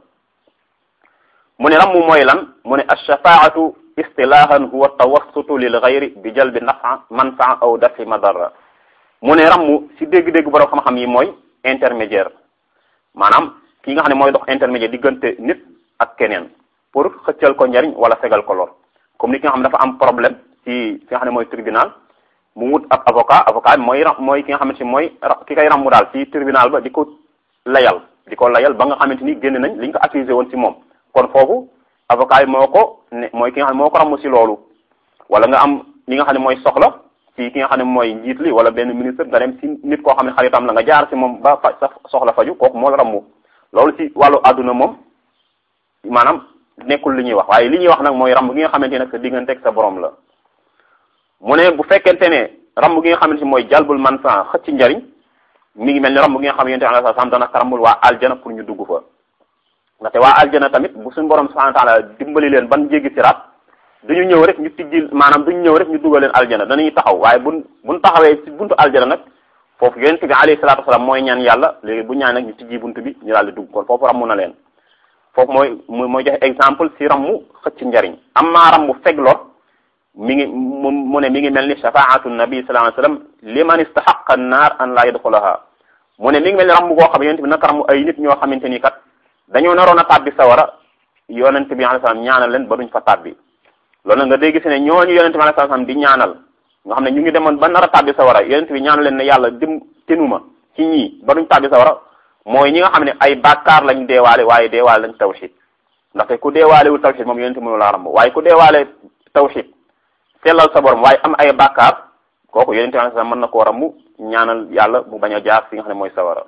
mu ne rammu mooy lan mu ne alshafaatu istilahan huwa tawassutu lil ghayri bi jalbi nafa manfaa aw dafi madarra mu ne rammu si dégg-dégg borom xam-xam yi mooy intermédiaire maanaam ki nga xam ne mooy dox intermédiaire diggante nit ak keneen pour xëccal ko njariñ wala fegal ko lor comme ni ki nga xam ne dafa am problème ci fi nga xam ne mooy tribunal mu wut ab avocat avocat bi mooy mooy ki nga xamante ni mooy ki koy rammu daal ci tribunal ba di ko layal di ko layal ba nga xamante ni génn nañ li ñu ko accusé woon ci moom kon foofu avocat bi moo ko ne mooy ki nga xam ne moo ko rammu ci loolu wala nga am li nga xam ne mooy soxla ci ki nga xam ne mooy njiit li wala benn ministre nga dem ci nit koo xam ne xaritam la nga jaar ci moom ba fa sa soxla faju kooku moo la rammu loolu ci wàllu àdduna moom maanaam nekkul li ñuy wax waaye li ñuy wax nag mooy ramb gi nga xamante nag sa diggante ak sa borom la mu ne bu fekkente ne ramb gi nga xamante mooy jalbul man fa xëcc njariñ mi ngi mel ni ramb gi nga xam yonte alayhi salaam dana karambul waa aljana pour ñu dugg fa ndaxte waa aljana tamit bu suñu borom subhanahu wa ta'ala dimbali leen ban jéggi siraat duñu ñëw rek ñu tijji maanaam duñu ñëw rek ñu dugal leen aljana danañuy taxaw waaye buñ buñ taxawee ci buntu aljana nag foofu yonent bi alayhi salaatu wasalaam mooy ñaan yàlla léegi bu ñaan nag ñu tijji buntu bi ñu daal di dugg kon foofu rammu na leen foofu mooy mooy joxe exemple ci rammu xëcc njariñ amma rammu feg lor mi ngi mu mu ne mi ngi mel ni shafaatu nabi sallallahu alayhi wasallam liman istahaqa an-naar an la yadxulaha mu ne mi ngi mel ni rammu goo xam yonent bi naka rammu ay nit ñoo xamante ni kat dañoo naroon a tàbbi sawara yonent bi alayhi salaam ñaanal leen ba duñ fa tàbbi loolu nga dégg si ne ñooñu yonent bi alayhi salaam di ñaanal nga xam ne ñu ngi demoon ba nar a tàbbi sawara yonent bi ñaan leen ne yàlla dim tenuma ci ñii ba duñ tàbbi sawara mooy ñi nga xam ne ay bàkkaar lañ deewaale waaye deewaale lañ tawxid ndaxte ku deewaale wu tawxid moom yonent mënu la ramb waaye ku deewaale tawxid sellal sa borom waaye am ay bàkkaar kooku yonent bi sax mën na koo ramb ñaanal yàlla mu bañ a jaar fi nga xam ne mooy sawara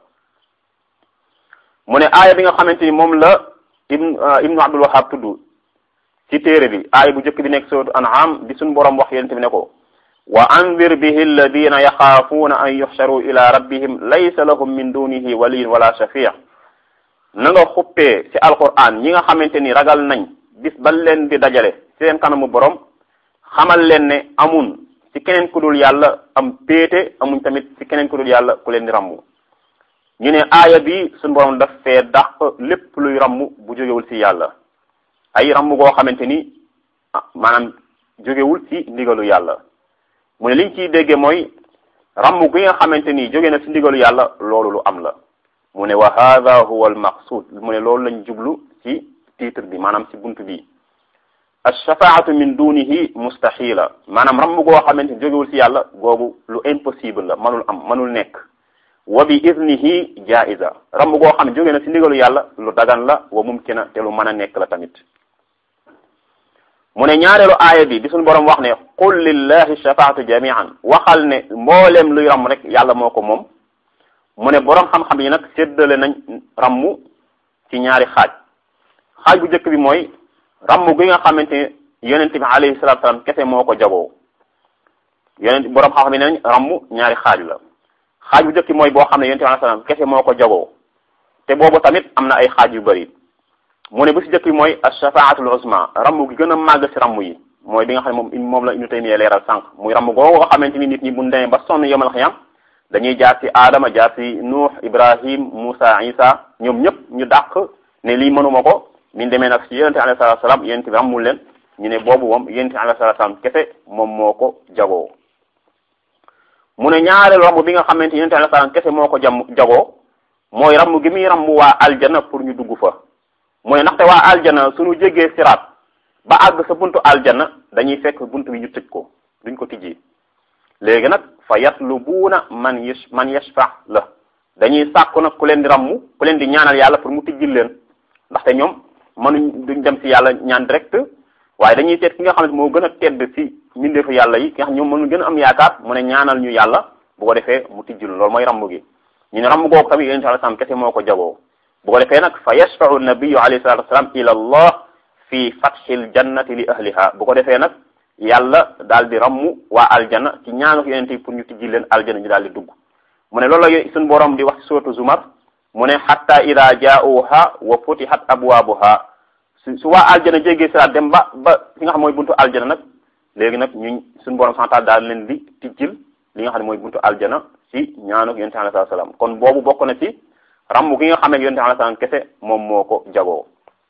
mu ne aaya bi nga xamante ni moom la ibn ibnu abdul wahab tudd ci téere bi aaya bu njëkk bi nekk sootu an'am bi suñu borom wax yonent bi ne ko wa anzir bihi alladina yaxaafuuna an yuxsharu ila rabbihim laysa lahum min dunihi waliyin wala shafii na nga xuppee ci alquran ñi nga xamante ni ragal nañ bis ban leen di dajale ci seen kanamu borom xamal leen ne amun ci keneen ku dul yàlla am péete amuñ tamit ci keneen ku dul yàlla ku leen di rammu ñu ne aaya bi suñu borom daf fee dàq lépp luy rammu bu jógewul ci yàlla ay rammu goo xamante ni maanaam jógewul ci ndigalu yàlla mu ne liñ ciy dégge mooy rammu gi nga xamante ni jóge na ci ndigalu yàlla loolu lu am la mu ne wa hadha huwa al maqsud mu ne loolu lañ jublu ci titre bi maanaam ci buntu bi alshafaatu min dunihi mustahila maanaam rammu goo xamante ni jógewul ci yàlla googu lu impossible la manul am manul nekk wa bi idnihi jaiza rammu goo xam ne jóge na ci ndigalu yàlla lu dagan la wa mumkina te lu mën a nekk la tamit mu ne ñaareelu aaya bi bi suñu borom wax ne qul lillahi shafaatu jamian waxal ne mboolem luy ram rek yàlla moo ko moom mu ne boroom xam-xam yi nag séddale nañ rammu ci ñaari xaaj xaaj bu njëkk bi mooy rammu gi nga xamante ne yonent bi alayhi salatu salaam kese moo ko jagoo yonent boroom xam-xam yi nañ rammu ñaari xaaj la xaaj bu njëkk bi mooy boo xam ne yonent bi alayhi salaam kese moo ko jagoo te boobu tamit am na ay xaaj yu bëri mu ne bu si njëkk bi mooy ashafaatul uzma rammu gi gën a màgg si rammu yi mooy bi nga xam ne moom moom la Ibnu Taymiyya leeral sànq muy rammu googu nga xamante ni nit ñi bu demee ba sonn yomal xiyam dañuy jaar ci Adama jaar ci Nuux Ibrahim Moussa Isa ñoom ñëpp ñu dàq ne lii mënuma ko min demee nag ci yonente alayhi salatu salaam yonente bi rammul leen ñu ne boobu moom yonente alayhi salatu salaam kese moom moo ko jagoo mu ne ñaareelu ramm bi nga xamante yonente alayhi salaam kese moo ko jam jagoo mooy ramm gi muy ramm waa aljana pour ñu dugg fa mu ne ndaxte waa aljana suñu jéggee siraat ba àgg sa buntu aljana dañuy fekk buntu bi ñu tëj ko duñ ko tijji léegi nag fa yatlubuuna man yash man yashfa la dañuy sàkku nag ku leen di rammu ku leen di ñaanal yàlla pour mu tijjil leen ndaxte ñoom mënuñ duñ dem ci yàlla ñaan direct waaye dañuy seet ki nga xam ne moo gën a tedd ci mbindeefu yàlla yi ki nga xam ñoom mënu gën a am yaakaar mu ne ñaanal ñu yàlla bu ko defee mu tijjil loolu mooy rammu gi ñu ne rammu googu tamit yonent sallallahu alayhi wasallam kese moo ko jagoo bu ko defee nag fa yashfa'u nabiyu alayhi salatu wasalam ila allah fi fathil jannati li ahliha bu ko defee nag yàlla daal di rammu waa aljana ci ñaanu yonent yi pour ñu tijji leen aljana ñu daal di dugg mu ne loolu la suñu borom di wax ci suratu zumar mu ne hatta ida jaa'uha wa futihat abwaabuha su su waa aljana jéggee siraat dem ba ba fi nga xam mooy buntu aljana nag léegi nag ñu suñu borom santal daal leen di tijjil li nga xam ne mooy buntu aljana ci ñaanu yonent alayhi salaam kon boobu bokk na ci rammu gi nga xam ne yonent alayhi salaam kese moom moo ko jagoo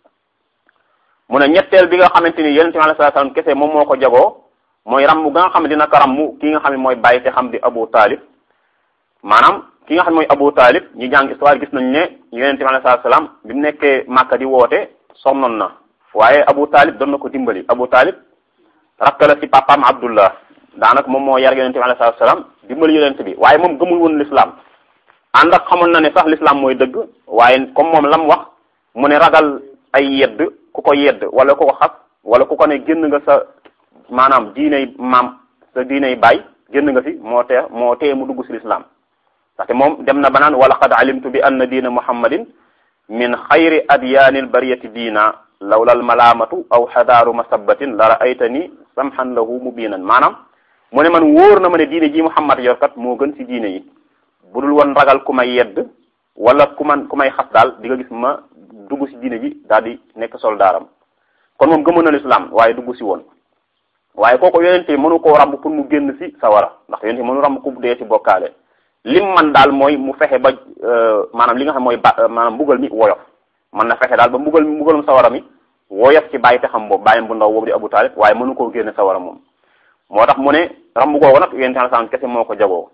mu ne ñetteel bi nga xamante ni yonent bi alayhi salaam kese moom moo ko jagoo mooy rammu ga nga xam ne dina ko rammu ki nga xam ne mooy bàyyi te xam di Abu Talib maanaam ki nga xam ne mooy Abu Talib ñu jàng histoire gis nañ ne yonent bi alayhi salaam bi mu nekkee Màkka di woote sonnoon na waaye Abu Talib doon na ko dimbali Abu Talib rakk la ci papaam Abdullah daanaka moom moo yar yonent bi alayhi salaam dimbali yonent bi waaye moom gëmul woon l'islam ànd ak xamoon na ne sax l'islam mooy dëgg waaye comme moom la mu wax mu ne ragal ay yedd ku ko yedd wala ku ko xas wala ku ko ne génn nga sa maanaam diiney maam sa diiney baay génn nga fi moo tee moo tee mu dugg si l'islam ndaxte moom dem na ba naan wala qad alimtu bi anna diina muhammadin min xayri adyaanil bariyati diina lawlal malaamatu aw xadaaru masabatin la raaytani samhan lahu mubinan maanaam mu ne man wóor na ma ne diine ji muhammad yor kat moo gën si diine yi budul woon ragal ku may yedd wala ku man ku may xas daal di nga gis ma dugg si diine ji daal di nekk soldaaram kon moom gëmoon na l'islam waaye dugg si woon waaye kooku yonente mënu koo ramb pour mu génn si sawara ndax yonente mënu ramb ku dee si bokkaale lim man daal mooy mu fexe ba maanaam li nga xam mooy ba maanaam mbugal mi woyof man na fexe daal ba mbugal mi mbugalum sawara mi woyof ci bàyyi te xam boobu bàyyam bu ndaw boobu di Abu Talib waaye mënu koo génne sawara moom moo tax mu ne ramb googu nag yonente alayhi kese moo ko jagoo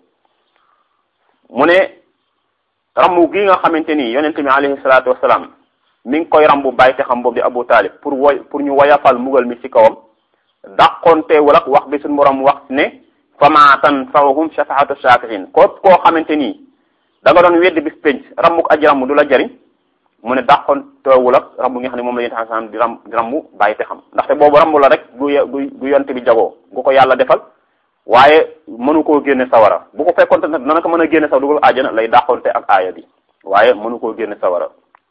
mu ne rambu gi nga xamante ni yonente bi alayhi salaatu wasalaam mi ngi koy rambu bàyyi te xam boobu di Abu Talib pour woy pour ñu woyafal mbugal mi ci kawam dàqonteewul ak wax bi suñu borom wax ne fama tanfa'uhum shafaatu shafi'in ko koo xamante ni da nga doon weddi bis penc rambu aji rambu du la jariñ mu ne dàqonteewul ak rambu nga xam ne moom la yonente sallam di ram di rambu bàyyi te xam ndaxte boobu rambu la rek gu gu gu yonte bi jagoo gu ko yàlla defal waaye mënu koo génne sawara bu ko fekkonte nag dana ko mën a génne saw dugal aajana lay dàqonte ak aaya bi waaye mënu koo génne sawara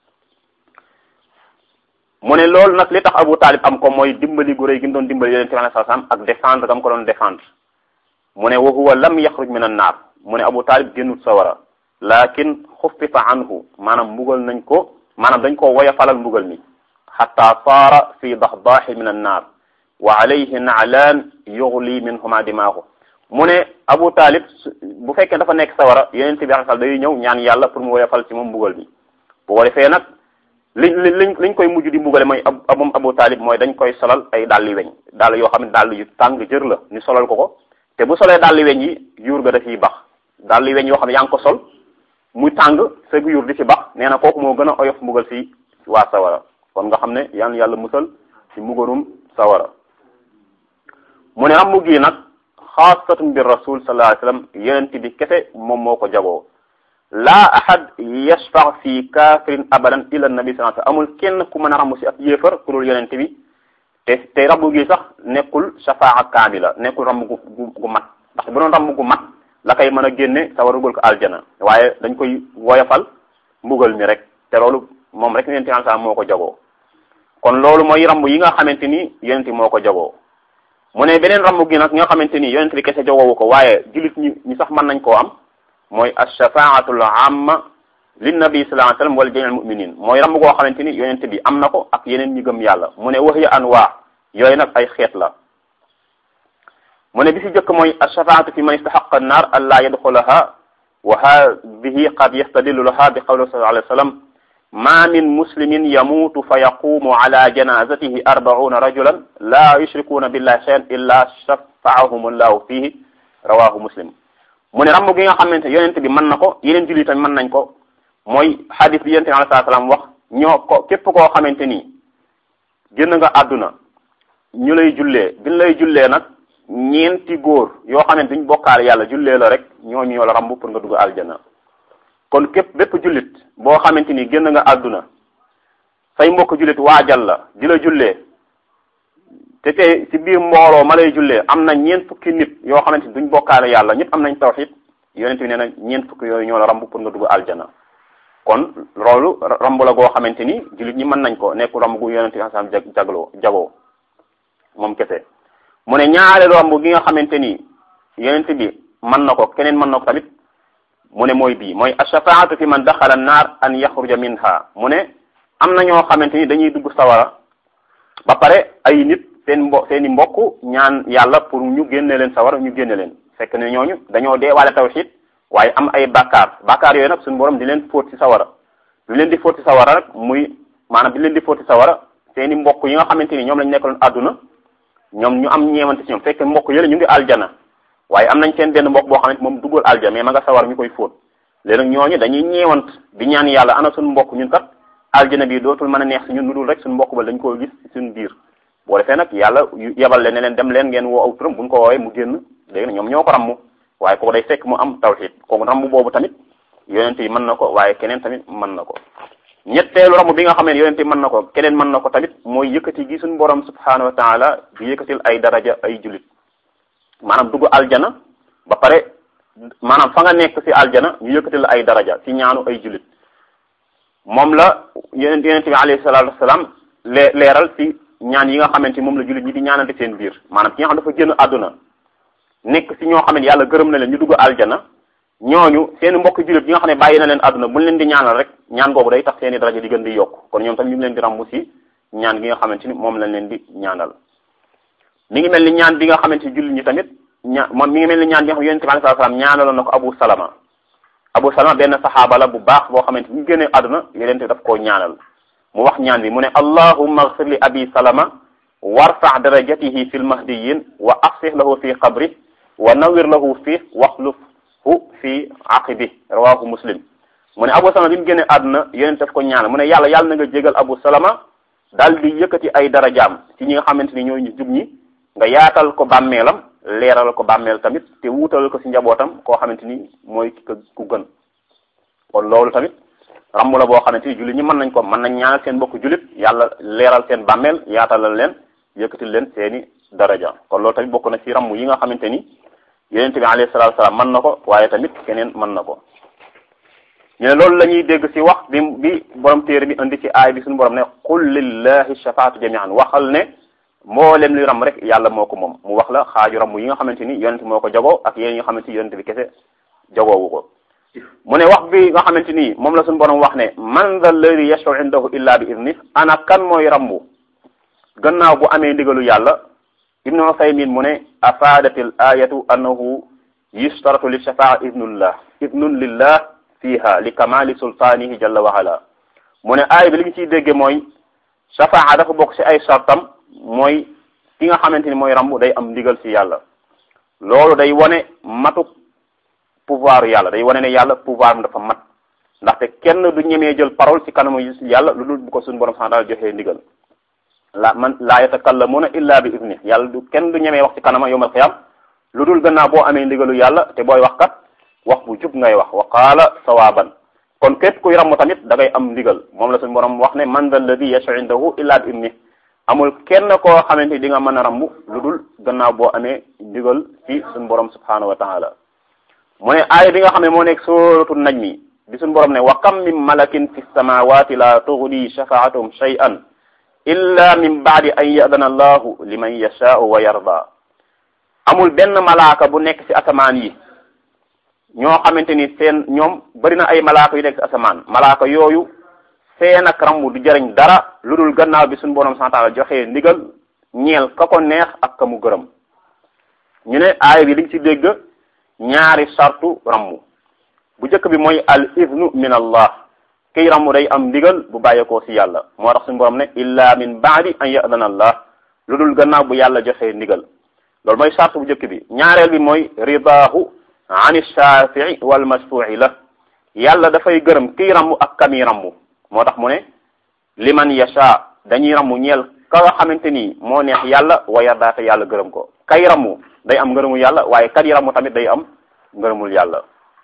mu ne loolu nag li tax Abu Talib am ko mooy dimbali gu rëy gi mu doon dimbali yonente bi sallallahu alayhi wasallam ak défendre gam ko doon défendre mu ne wa huwa lam yaxruj min an naar mu ne Abu Talib génnut sawara lakin xuffifa anhu maanaam mbugal nañ ko maanaam dañ ko woyafalal mbugal mi xatta saara fi daxdaaxi min an naar wa alayhi naalaan yughli minhuma dimaahu mu ne Abu Talib bu fekkee dafa nekk sawara yonente bi sallallahu day ñëw ñaan yàlla pour mu woyofal ci moom mbugal mi bu ko defee nag liñ liñ liñ koy mujj di mbugale mooy ab moom Abu Talib mooy dañ koy solal ay dàlli weñ dàll yoo xam ne dàll yu tàng jër la ñu solal ko ko te bu solee dàlli weñ yi yuur ga dafiy bax dàlli weñ yoo xam ne yaa ngi ko sol muy tàng sa yuur di ci bax nee na kooku moo gën a oyof mbugal si waa sawara kon nga xam ne yal yàlla musal ci mbugalum sawara mu ne rammu gi nag xaasatun bi rasul sallallahu alayhi wasallam yonent bi kese moom moo ko jagoo laa ahad yashfa fi kafirin abadan illa nabi sallallahu alayhi wasallam amul kenn ku mën a rammu si ab yéefar ku dul yonent bi te te rammu gi sax nekkul shafaa kaamila nekkul rammu gu gu gu mat ndax bu doon rammu gu mat la koy mën a génne sawar dugal ko aljana waaye dañ koy woyofal mbugal mi rek te loolu moom rek yonente bi moo ko jagoo kon loolu mooy ramb yi nga xamante ni yonente moo ko jagoo mu ne beneen ramb gi nag nga xamante ni yonente bi kese jagoowu ko waaye jullit ñi ñi sax mën nañ koo am mooy ashafaatul amma linnabi sallallahu alayhi wasallam wala jamil muminin mooy ramb goo xamante ni yonente bi am na ko ak yeneen ñi gëm yàlla mu ne wax ya anwaa yooyu nag ay xeet la mu ne bi si jëkk mooy ashafaatu fi man istahaqa annaar an laa yadxulaha wa hadihi qad yastadillu laha bi qawli sallallahu alayhi wa sallam ma min muslimin yamuutu fa yaqumu ala janazatihi arbauna rajulan la yushrikuuna billahi shay'an illa shafaahum allahu fihi rawahu muslim mu ne ramb gi nga xamante yonent bi mën na ko yeneen jullit tamit mën nañ ko mooy hadis bi yonent bi alayhi salaam wax ñoo ko képp koo xamante ni génn nga àdduna ñu lay jullee biñ lay jullee nag ñeenti góor yoo xamante duñ bokkaale yàlla jullee la rek ñooñu ñoo la ramb pour nga dugg aljana kon képp bépp jullit boo xamante ni génn nga àdduna say mbokk jullit waajal la di la jullee te te ci biir mbooloo ma lay jullee am na ñeent fukki nit yoo xamante ni duñ bokkaale yàlla ñëpp am nañ tawxid yonent bi nee na ñeent fukki yooyu ñoo la ramb pour nga dugg aljana kon loolu ramb la goo xamante ni jullit ñi mën nañ ko nekku ramb gu yonent bi asam jag jagloo jagoo moom kese mu ne ñaareelu ramb gi nga xamante ni yonent bi mën na ko keneen mën na ko tamit mu ne mooy bii mooy ashafaatu fi man daxala naar an yaxruja minha mu ne am na ñoo xamante ni dañuy dugg sawara ba pare ay nit seen mbo seen i mbokk ñaan yàlla pour ñu génne leen sawara ñu génne leen fekk ne ñooñu dañoo dee wala tawxid waaye am ay bakkaar bakkaar yooyu nag suñu borom di leen fóot ci sawara di leen di fóot ci sawara nag muy maanaam di leen di fóot ci sawara seen i mbokk yi nga xamante ni ñoom lañ nekkaloon àdduna ñoom ñu am ñeewante ci ñoom fekk mbokk yële ñu ngi aljana waaye am nañ seen benn mbokk boo xamante moom duggul aljana mais ma nga sawar ñu koy fóot léegi nag ñooñu dañuy ñeewant di ñaan yàlla ana suñu mbokk ñun kat aljana bi dootul mën a neex si ñun lu dul rek suñu mbokk ba dañ koo gis ci suñu biir boo defee nag yàlla yebal leen ne leen dem leen ngeen woo aw turam buñ ko woowee mu génn léegi nag ñoom ñoo ko rammu waaye kooku day fekk mu am tawxid kooku rammu boobu tamit yonente yi mën na ko waaye keneen tamit mën na ko ñetteelu rammu bi nga xam ne yonente yi mën na ko keneen mën na ko tamit mooy yëkkati gi suñu borom subhanahu wa taala di yëkkatil ay daraja ay julit maanaam dugg aljana ba pare maanaam fa nga nekk ci aljana ñu yëkkatil ay daraja ci ñaanu ay julit moom la yonent yonente bi alayhi salatu wasalaam lee leeral ci ñaan yi nga xamante moom la julit ñi di ñaanante seen biir maanaam ki nga xam dafa génn àdduna nekk ci ñoo xam ne yàlla gërëm na leen ñu dugg aljana ñooñu seen mbokk jullit yi nga xam ne bàyyi na leen àdduna buñ leen di ñaanal rek ñaan googu day tax seen i daraja di gën di yokk kon ñoom tam ñu ngi leen di rambu ci ñaan gi nga xamante ni moom lañ leen di ñaanal mi ngi mel ni ñaan bi nga xamante ni jullit ñi tamit ña moom mi ngi mel ni ñaan bi nga xam ne yonente bi alayhi salaam ñaanaloon na ko Abu Salama Abu Salama benn saxaaba la bu baax boo xamante ni ñu génnee àdduna yonente daf koo ñaanal mu wax ñaan bi mu ne allahumma ighfir li abi salama warfa darajatihi fil mahdiyin wa afsih lahu fi qabri wa nawir lahu fi waxlufhu fi aqibi rawahu muslim mu ne abu salama bi mu génnee àdduna yonente daf ko ñaanal mu ne yàlla yàlla na nga jégal abu salama daal di yëkkati ay darajaam ci ñi nga xamante ni ñooy ñu jub ñi nga yaatal ko bàmmeelam leeral ko bàmmeel tamit te wuutal ko ci njabootam koo xamante ni mooy ku gën kon loolu tamit ramm la boo xamante ni jullit ñi mën nañ ko mën nañ ñaanal seen mbokk jullit yàlla leeral seen bàmmeel yaatalal leen yëkkatil leen seeni daraja kon loolu tamit bokk na ci ramm yi nga xamante ni yonent bi alayhi salaatu salaam mën na ko waaye tamit keneen mën na ko ñu ne loolu la ñuy dégg ci wax bi bi borom téere bi indi ci aay bi suñu borom ne qul lillahi shafaatu jamian waxal ne mboolem li ram rek yàlla moo ko moom mu wax la xaaju ramm yi nga xamante ni yonent moo ko jagoo ak yéen yi nga xamante ni yonent bi kese jagoowu ko mu ne wax bi nga xamante ni moom la suñu borom wax ne man dha alladi yashfau indahu illa bi idni ana kan mooy rambu gannaaw bu amee ndigalu yàlla ibnu usaymin mu ne afaadatil ayatu annahu yustaratu li shafaa idnullah idnun lillah fiha li kamali sultaanihi jalla wa ala mu ne aaya bi li ñu ciy dégge mooy shafaa dafa bokk ci ay sartam mooy ki nga xamante ni mooy rambu day am ndigal ci yàlla loolu day wone matuk pouvoir yàlla day wane ne yàlla pouvoir am dafa mat ndaxte kenn du ñemee jël parole ci kanamu yàlla lu dul bu ko suñu borom sax daal joxee ndigal la man laa yatakallamuna illa bi idni yàlla du kenn du ñemee wax ci kanama yawmal qiyam lu dul gannaaw boo amee ndigalu yàlla te booy wax kat wax bu jub ngay wax wa qaala sawaban kon képp kuy ramm tamit da ngay am ndigal moom la suñu borom wax ne man dal ladi yashau indahu illa bi idni amul kenn koo xamante di nga mën a ramm lu dul gannaaw boo amee ndigal ci suñu borom subhanahu wa taala mu ne aaya bi nga xam ne moo nekk sóoratu najmi bi suñu borom ne wa kam min malakin fi samawati la tughni shafaatuhum shay'an illa min baadi an yadana allahu liman yashaau wa yarda amul benn malaaka bu nekk ci asamaan yi ñoo xamante ni seen ñoom bari na ay malaaka yu nekk ci asamaan malaaka yooyu seen ak rambu du jariñ dara lu dul gannaaw bi suñu borom subhanahu wa ta'ala joxe ndigal ñeel ka ko neex ak ka mu gërëm ñu ne aaya bi liñ ci dégg ñaari sartu rammu bu njëkk bi mooy al iznu min allah kiy rammu day am ndigal bu bàyyeekoo ci yàlla moo tax suñu borom ne illa min baadi an yadana allah lu dul gannaaw bu yàlla joxe ndigal loolu mooy sart bu njëkk bi ñaareel bi mooy ridaahu an shafii wal mashfu'i la yàlla dafay gërëm kiy rammu ak kami rammu moo tax mu ne liman yasha dañuy rammu ñeel ka nga xamante ni moo neex yàlla wa yarda te yàlla gërëm ko kay rammu day am ngërëmul yàlla waaye kat yi rammu tamit day am ngërëmul yàlla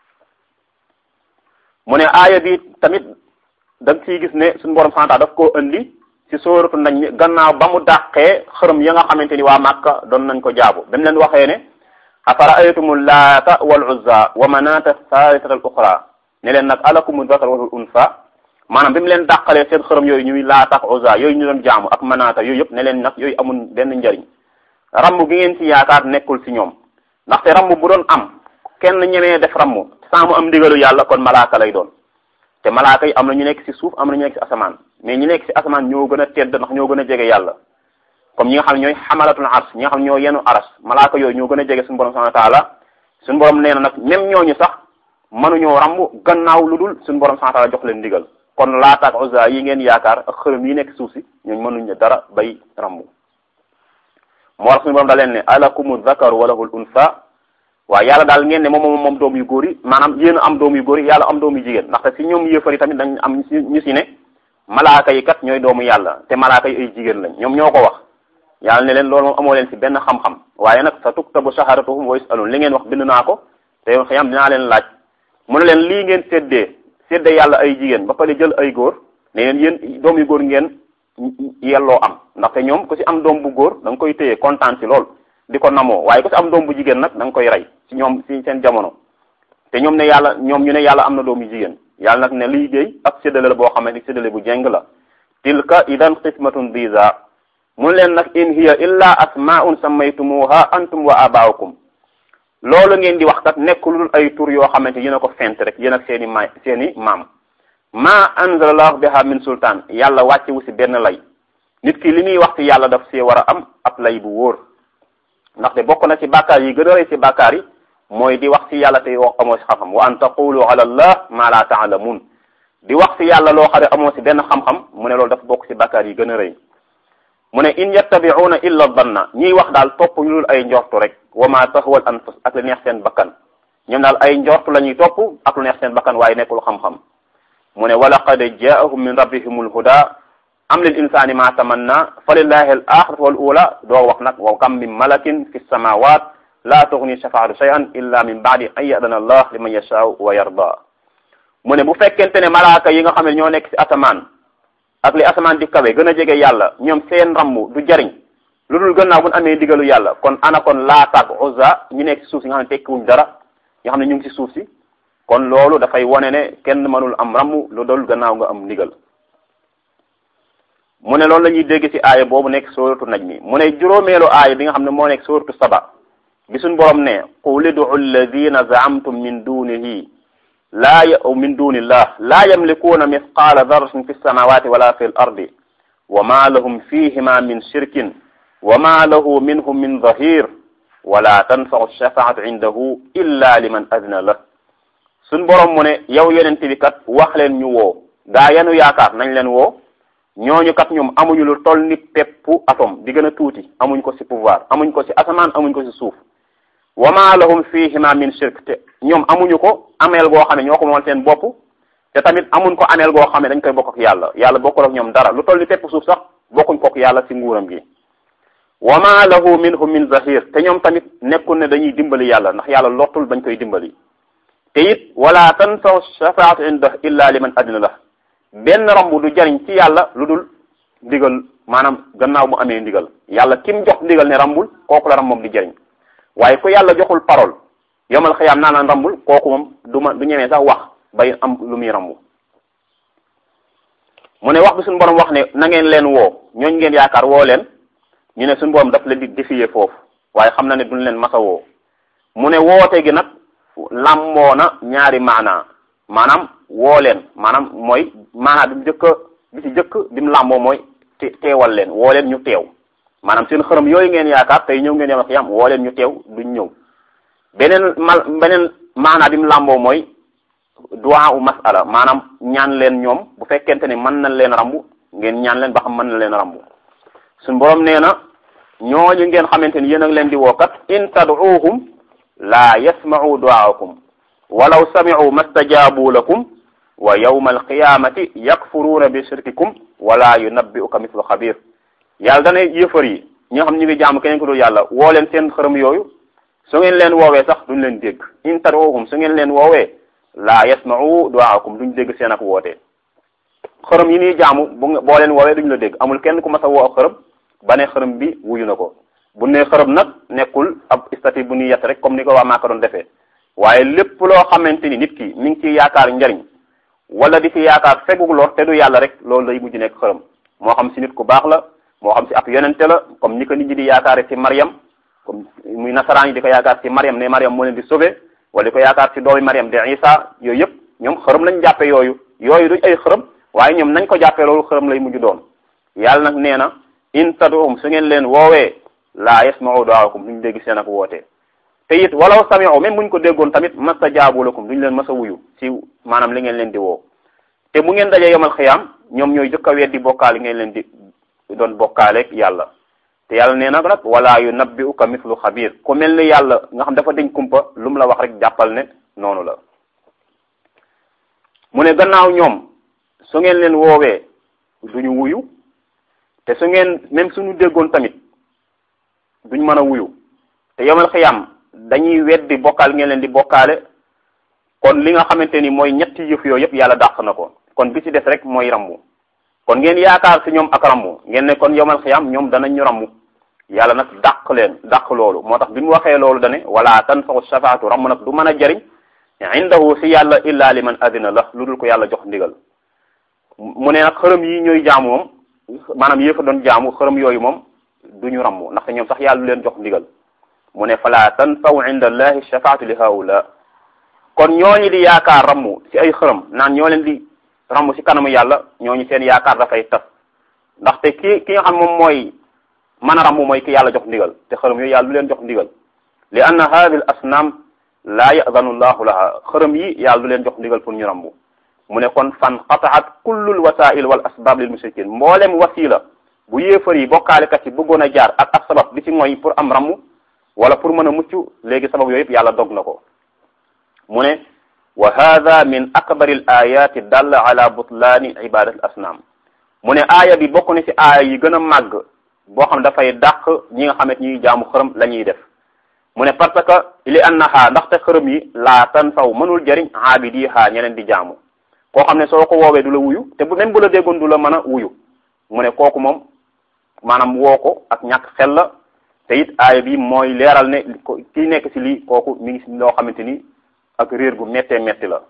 mu ne aaya bi tamit da nga ciy gis ne suñu borom santa daf koo indi ci sóoratu nañ mi gannaaw ba mu dàqee xërëm ya nga xamante ni waa Màkka doon nañ ko jaabu ba mu leen waxee ne afara aytumu laata wal uzza wa manata thalithata al uxra ne leen nag alakumu zakar wal unsa maanaam bi mu leen dàqalee seen xërëm yooyu ñuy laata ak uzza yooyu ñu doon jaamu ak manata yooyu yëpp ne leen nag yooyu amul benn njariñ ramm gi ngeen ci yaakaar nekkul ci ñoom ndaxte ramm bu doon am kenn ñemee def ramm saa mu am ndigalu yàlla kon malaaka lay doon te malaaka yi am na ñu nekk ci suuf am na ñu nekk ci asamaan mais ñu nekk ci asamaan ñoo gën a tedd ndax ñoo gën a jege yàlla comme ñi nga xam ne ñooy xamalatul ars ñi nga xam ne ñoo yenu aras malaaka yooyu ñoo gën a jege suñu borom subhanahu wa taala suñu borom nee na nag même ñooñu sax mënuñoo ramb gannaaw lu dul suñu borom subhanahu wa taala jox leen ndigal kon Laata ak Uzza yi ngeen yaakaar ak xërëm yi nekk suuf si ñooñu mënuñ dara bay ramb moo tax suñu borom da leen ne alakumu zakaru wa lahul unsa waaw yàlla daal ngeen ne moom moom moom doom yu góor yi maanaam yéen a am doom yu góor yi yàlla am doom yu jigéen ndaxte si ñoom yëfar yi tamit dañ am ñu si ne malaaka yi kat ñooy doomu yàlla te malaaka yi ay jigéen lañ ñoom ñoo ko wax yàlla ne leen loolu moom amoo leen si benn xam-xam waaye nag sa tuktabu shahadatuhum wa yusalun li ngeen wax bind naa ko te yow xiyam dinaa leen laaj mu ne leen lii ngeen séddee séddee yàlla ay jigéen ba pare jël ay góor ne leen yéen doom yu góor ngeen yelloo am ndaxte ñoom ku si am doom bu góor da nga koy téye kontaan si lool di ko namoo waaye ku si am doom bu jigéen nag da nga koy rey si ñoom si seen jamono te ñoom ne yàlla ñoom ñu ne yàlla am na doom yu jigéen yàlla nag ne liggéey ak séddale la boo xam ne séddale bu jeng la tilka idan qismatun diza mun leen nag in hiya illa asmaun sammaytumuha antum wa abaukum loolu ngeen di wax kat nekk lu dul ay tur yoo xamante yéen a ko fent rek yéen ak seen i ma seen i maam ma anzalallahu biha min sultaan yàlla wàccewu si benn lay nit ki li muy wax ci yàlla daf see war a am ab lay bu wóor ndaxte bokk na ci bàkkaar yi gën a rëy ci bàkkaar yi mooy di wax ci yàlla te wax amoo ci xam-xam wa an taqulu ala allah ma la taalamun di wax ci yàlla loo xam ne amoo ci benn xam-xam mu ne loolu dafa bokk ci bàkkaar yi gën a rëy mu ne in yattabi'una illa danna ñiy wax daal topp ñu dul ay njortu rek wa ma tahwal anfus ak lu neex seen bakkan ñoom daal ay njortu la ñuy topp ak lu neex seen bakkan waaye nekkul xam-xam mu ne wa laqad jaahum min rabbihimul huda am lil insani ma tamanna fa lillahi al axiratu wal ula doo wax nag wa kam min malakin fi samawat la tughni shafaatu shay'an illa min ba'di an ya'dana allah liman yasha'u wa yarda mu ne bu fekkente ne malaaka yi nga xam ne ñoo nekk ci asamaan ak li asamaan di kawe gën a jege yàlla ñoom seen rammu du jariñ lu dul gannaaw bu ñu amee digalu yàlla kon ana kon Laata ak Uzza ñu nekk ci suuf si nga xam ne tekkiwuñ dara nga xam ne ñu ngi ci suuf si kon loolu dafay wone ne kenn mënul am rammu lu dul gannaaw nga am ndigal mu ne loolu la ñuy dégg ci aaya boobu nekk sóoratu najmi mu ne juróomeelu aaya bi nga xam ne moo nekk sóoratu saba bi suñ borom ne qul ud'u alladhina za'amtum min dunihi laa ya min dunillah laa yamlikuuna mithqaala darratin fi samawati wala fi l ardi wa ma lahum fihima min shirkin wa ma lahu minhum min dhahir wala tanfau shafaatu indahu illa liman adna lah suñ borom mu ne yow yonent bi kat wax leen ñu woo gaa yanu yaakaar nañ leen woo ñooñu kat ñoom amuñu lu toll ni peppu atome di gën a tuuti amuñ ko ci pouvoir amuñ ko ci asamaan amuñ ko ci suuf wa ma lahum fihima min shirk te ñoom amuñu ko ameel goo xam ne ñoo ko moom seen bopp te tamit amuñ ko ameel goo xam ne dañ koy bokk ak yàlla yàlla bokkul ak ñoom dara lu toll ni pepp suuf sax bokkuñ ko ak yàlla ci nguuram gi wa ma lahu minhum min zahir te ñoom tamit nekkul ne dañuy dimbali yàlla ndax yàlla lottul bañ koy dimbali te it wala tanfau shafaatu indah illa liman adina la benn rambu du jariñ ci yàlla lu dul ndigal maanaam gannaaw mu amee ndigal yàlla kim jox ndigal ne rambul kooku la ram moom di jariñ waaye ku yàlla joxul parole yomal xiyaam naa la rambul kooku moom du ma du ñemee sax wax bay am lu muy rambu mu ne wax bi suñu borom wax ne na ngeen leen woo ñooñ ngeen yaakaar woo leen ñu ne suñu borom daf leen di défier foofu waaye xam na ne duñ leen masa woo mu ne woote gi nag làmboo na ñaari maanaa maanaam woo leen maanaam mooy maanaa bi mu jëkk bi ci jëkk bi mu làmboo mooy teewal leen woo leen ñu teew maanaam seen xërëm yooyu ngeen yaakaar tey ñëw ngeen yam ak yam woo leen ñu teew duñ ñëw beneen mal beneen maanaa bi mu làmboo mooy duwaa u masala maanaam ñaan leen ñoom bu fekkente ne mën nañ leen rambu ngeen ñaan leen ba xam mën na leen rambu suñ borom nee na ñooñu ngeen xamante ni yéen a ngi leen di wookat in tad'uuhum laa yasma'u du'aakum walaw sami'u mastajaabu lakum wa yawma alqiyamati yakfuruuna bi shirkikum wala yunabbi'uka mithlu xabir yàlla dana yëfar yi ñi nga xam ñu ngi jaamu keneen ko dul yàlla woo leen seen xërëm yooyu su ngeen leen woowee sax duñ leen dégg in tad'uuhum su ngeen leen woowee laa yasma'u du'aakum duñ dégg seen ak woote xërëm yi ñuy jaamu bu boo leen woowee duñ la dégg amul kenn ku mas a woo ak xërëm ba ne xërëm bi wuyu na ko bu ne xërëm nag nekkul ab statut bu ñuy yett rek comme ni ko waa Màkka doon defee waaye lépp loo xamante ni nit ki mi ngi ciy yaakaar njariñ wala di ci yaakaar fegug lor te du yàlla rek loolu lay mujj nekk xërëm moo xam si nit ku baax la moo xam si ab yonente la comme ni ko nit ñi di yaakaare ci Mariam comme muy nasaraan yi di ko yaakaar ci Mariam ne Mariam moo leen di sauver wala di ko yaakaar ci doomi Mariam de Isa yooyu yëpp ñoom xërëm lañ jàppe yooyu yooyu duñ ay xërëm waaye ñoom nañ ko jàppee loolu xërëm lay mujj doon yàlla nag nee na in tad'uhum su ngeen leen woowee laa yasma'u du'aakum duñ dégg seen ak woote te it walaw sami'u même buñ ko déggoon tamit mastajaabu lakum duñ leen mas a wuyu ci maanaam li ngeen leen di woo te bu ngeen dajee yomal xiyaam ñoom ñooy jëkk a weddi bokkaale ngeen leen di doon bokkaaleeg yàlla te yàlla nee na nag wala yunabbi'uka mithlu xabir ku mel ni yàlla nga xam dafa dañ kumpa lu mu la wax rek jàppal ne noonu la mu ne gannaaw ñoom su ngeen leen woowee duñu wuyu te su ngeen même suñu déggoon tamit duñ mën a wuyu te yomal xiyam dañuy weddi bokkaal ngeen leen di bokkaale kon li nga xamante ni mooy ñetti yëf yooyu yëpp yàlla dàq na ko kon bi ci des rek mooy rammu kon ngeen yaakaar ci ñoom ak rammu ngeen ne kon yomal xiyam ñoom danañ ñu rammu yàlla nag dàq leen dàq loolu moo tax bi mu waxee loolu dane wala tanfa'u shafaatu ramm nag du mën a jariñ indahu si yàlla illa liman adina la lu dul ko yàlla jox ndigal mu ne nag xërëm yi ñooy jaamu moom maanaam yéefa doon jaamu xërëm yooyu moom du ñu rammu ndaxte ñoom sax yàlla lu leen jox ndigal mu ne fala tanfa'u inda allahi shafaatu li haula kon ñooñu di yaakaar rammu ci ay xërëm naan ñoo leen di rammu ci kanamu yàlla ñooñu seen yaakaar dafay tas ndaxte ki ki nga xam moom mooy mën a rammu mooy ki yàlla jox ndigal te xërëm yooyu yàlla lu leen jox ndigal li anna hadi al asnam laa yadanu llahu laha xërëm yi yàlla du leen jox ndigal pour ñu rambu mu ne kon fan qataat kullul wasail wal asbab lil mushrikin mboolem wasila bu yéefar yi bokkaalekat yi bëggoon a jaar ak ak sabab di ci mooy pour am rammu wala pour mën a mucc léegi sabab yooyu yëpp yàlla dog na ko mu ne wa hada min akbari al ayati dalla ala butlaani ibadat al asnam mu ne aaya bi bokk na ci aaya yi gën a màgg boo xam dafay dàq ñi nga xamante ñuy jaamu xërëm la ñuy def mu ne parce que li annaha ndaxte xërëm yi laa tan faw mënul jëriñ aabidiha ñeneen di jaamu koo xam ne soo ko woowee du la wuyu te bu même bu la déggoon du la mën a wuyu mu ne kooku moom maanaam woo ko ak ñàkk xel la te it aaya bi mooy leeral ne kii nekk ci lii kooku mi ngi ci loo xamante ni ak réer gu méttee métti la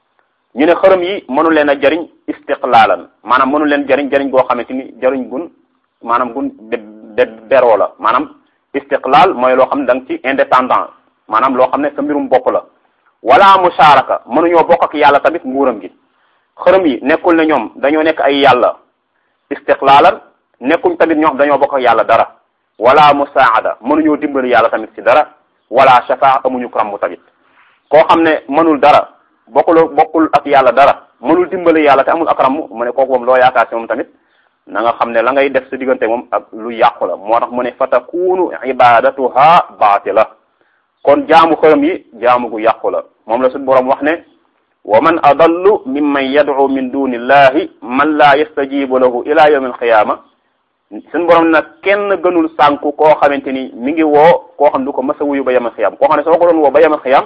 ñu ne xërëm yi mënul leen a jëriñ istiqlaalan maanaam mënul leen jëriñ jëriñ goo xamante ni jëriñ gun maanaam gun de beroo la maanaam istiqlaal mooy loo xam ne da nga ci indépendant maanaam loo xam ne sa mbirum bopp la wala musharaka mënuñoo bokk ak yàlla tamit nguuram gi xërëm yi nekkul ne ñoom dañoo nekk ay yàlla istiqlaalan nekkuñ tamit ñoo xam dañoo bokk ak yàlla dara wala musaada mënuñoo dimbali yàlla tamit ci dara wala shafaa amuñu ramm tamit koo xam ne mënul dara bokkul bokkul ak yàlla dara mënul dimbali yàlla te amul ak ramm mu ne kooku moom loo yaakaar ci moom tamit na nga xam ne la ngay def sa diggante moom ak lu yàqu la moo tax mu ne fa takunu ibadatuha baatila kon jaamu xërëm yi jaamu gu yàqu la moom la suñu boroom wax ne wa man adallu mimman yad'u min duni illahi man la yastajibu lahu ila yawm alqiyama suñu boroom nag kenn gënul sànku koo xamante ni mi ngi woo koo xam du ko masa wuyu ba yawm alqiyama koo xam ne soo ko doon woo ba yawm alqiyama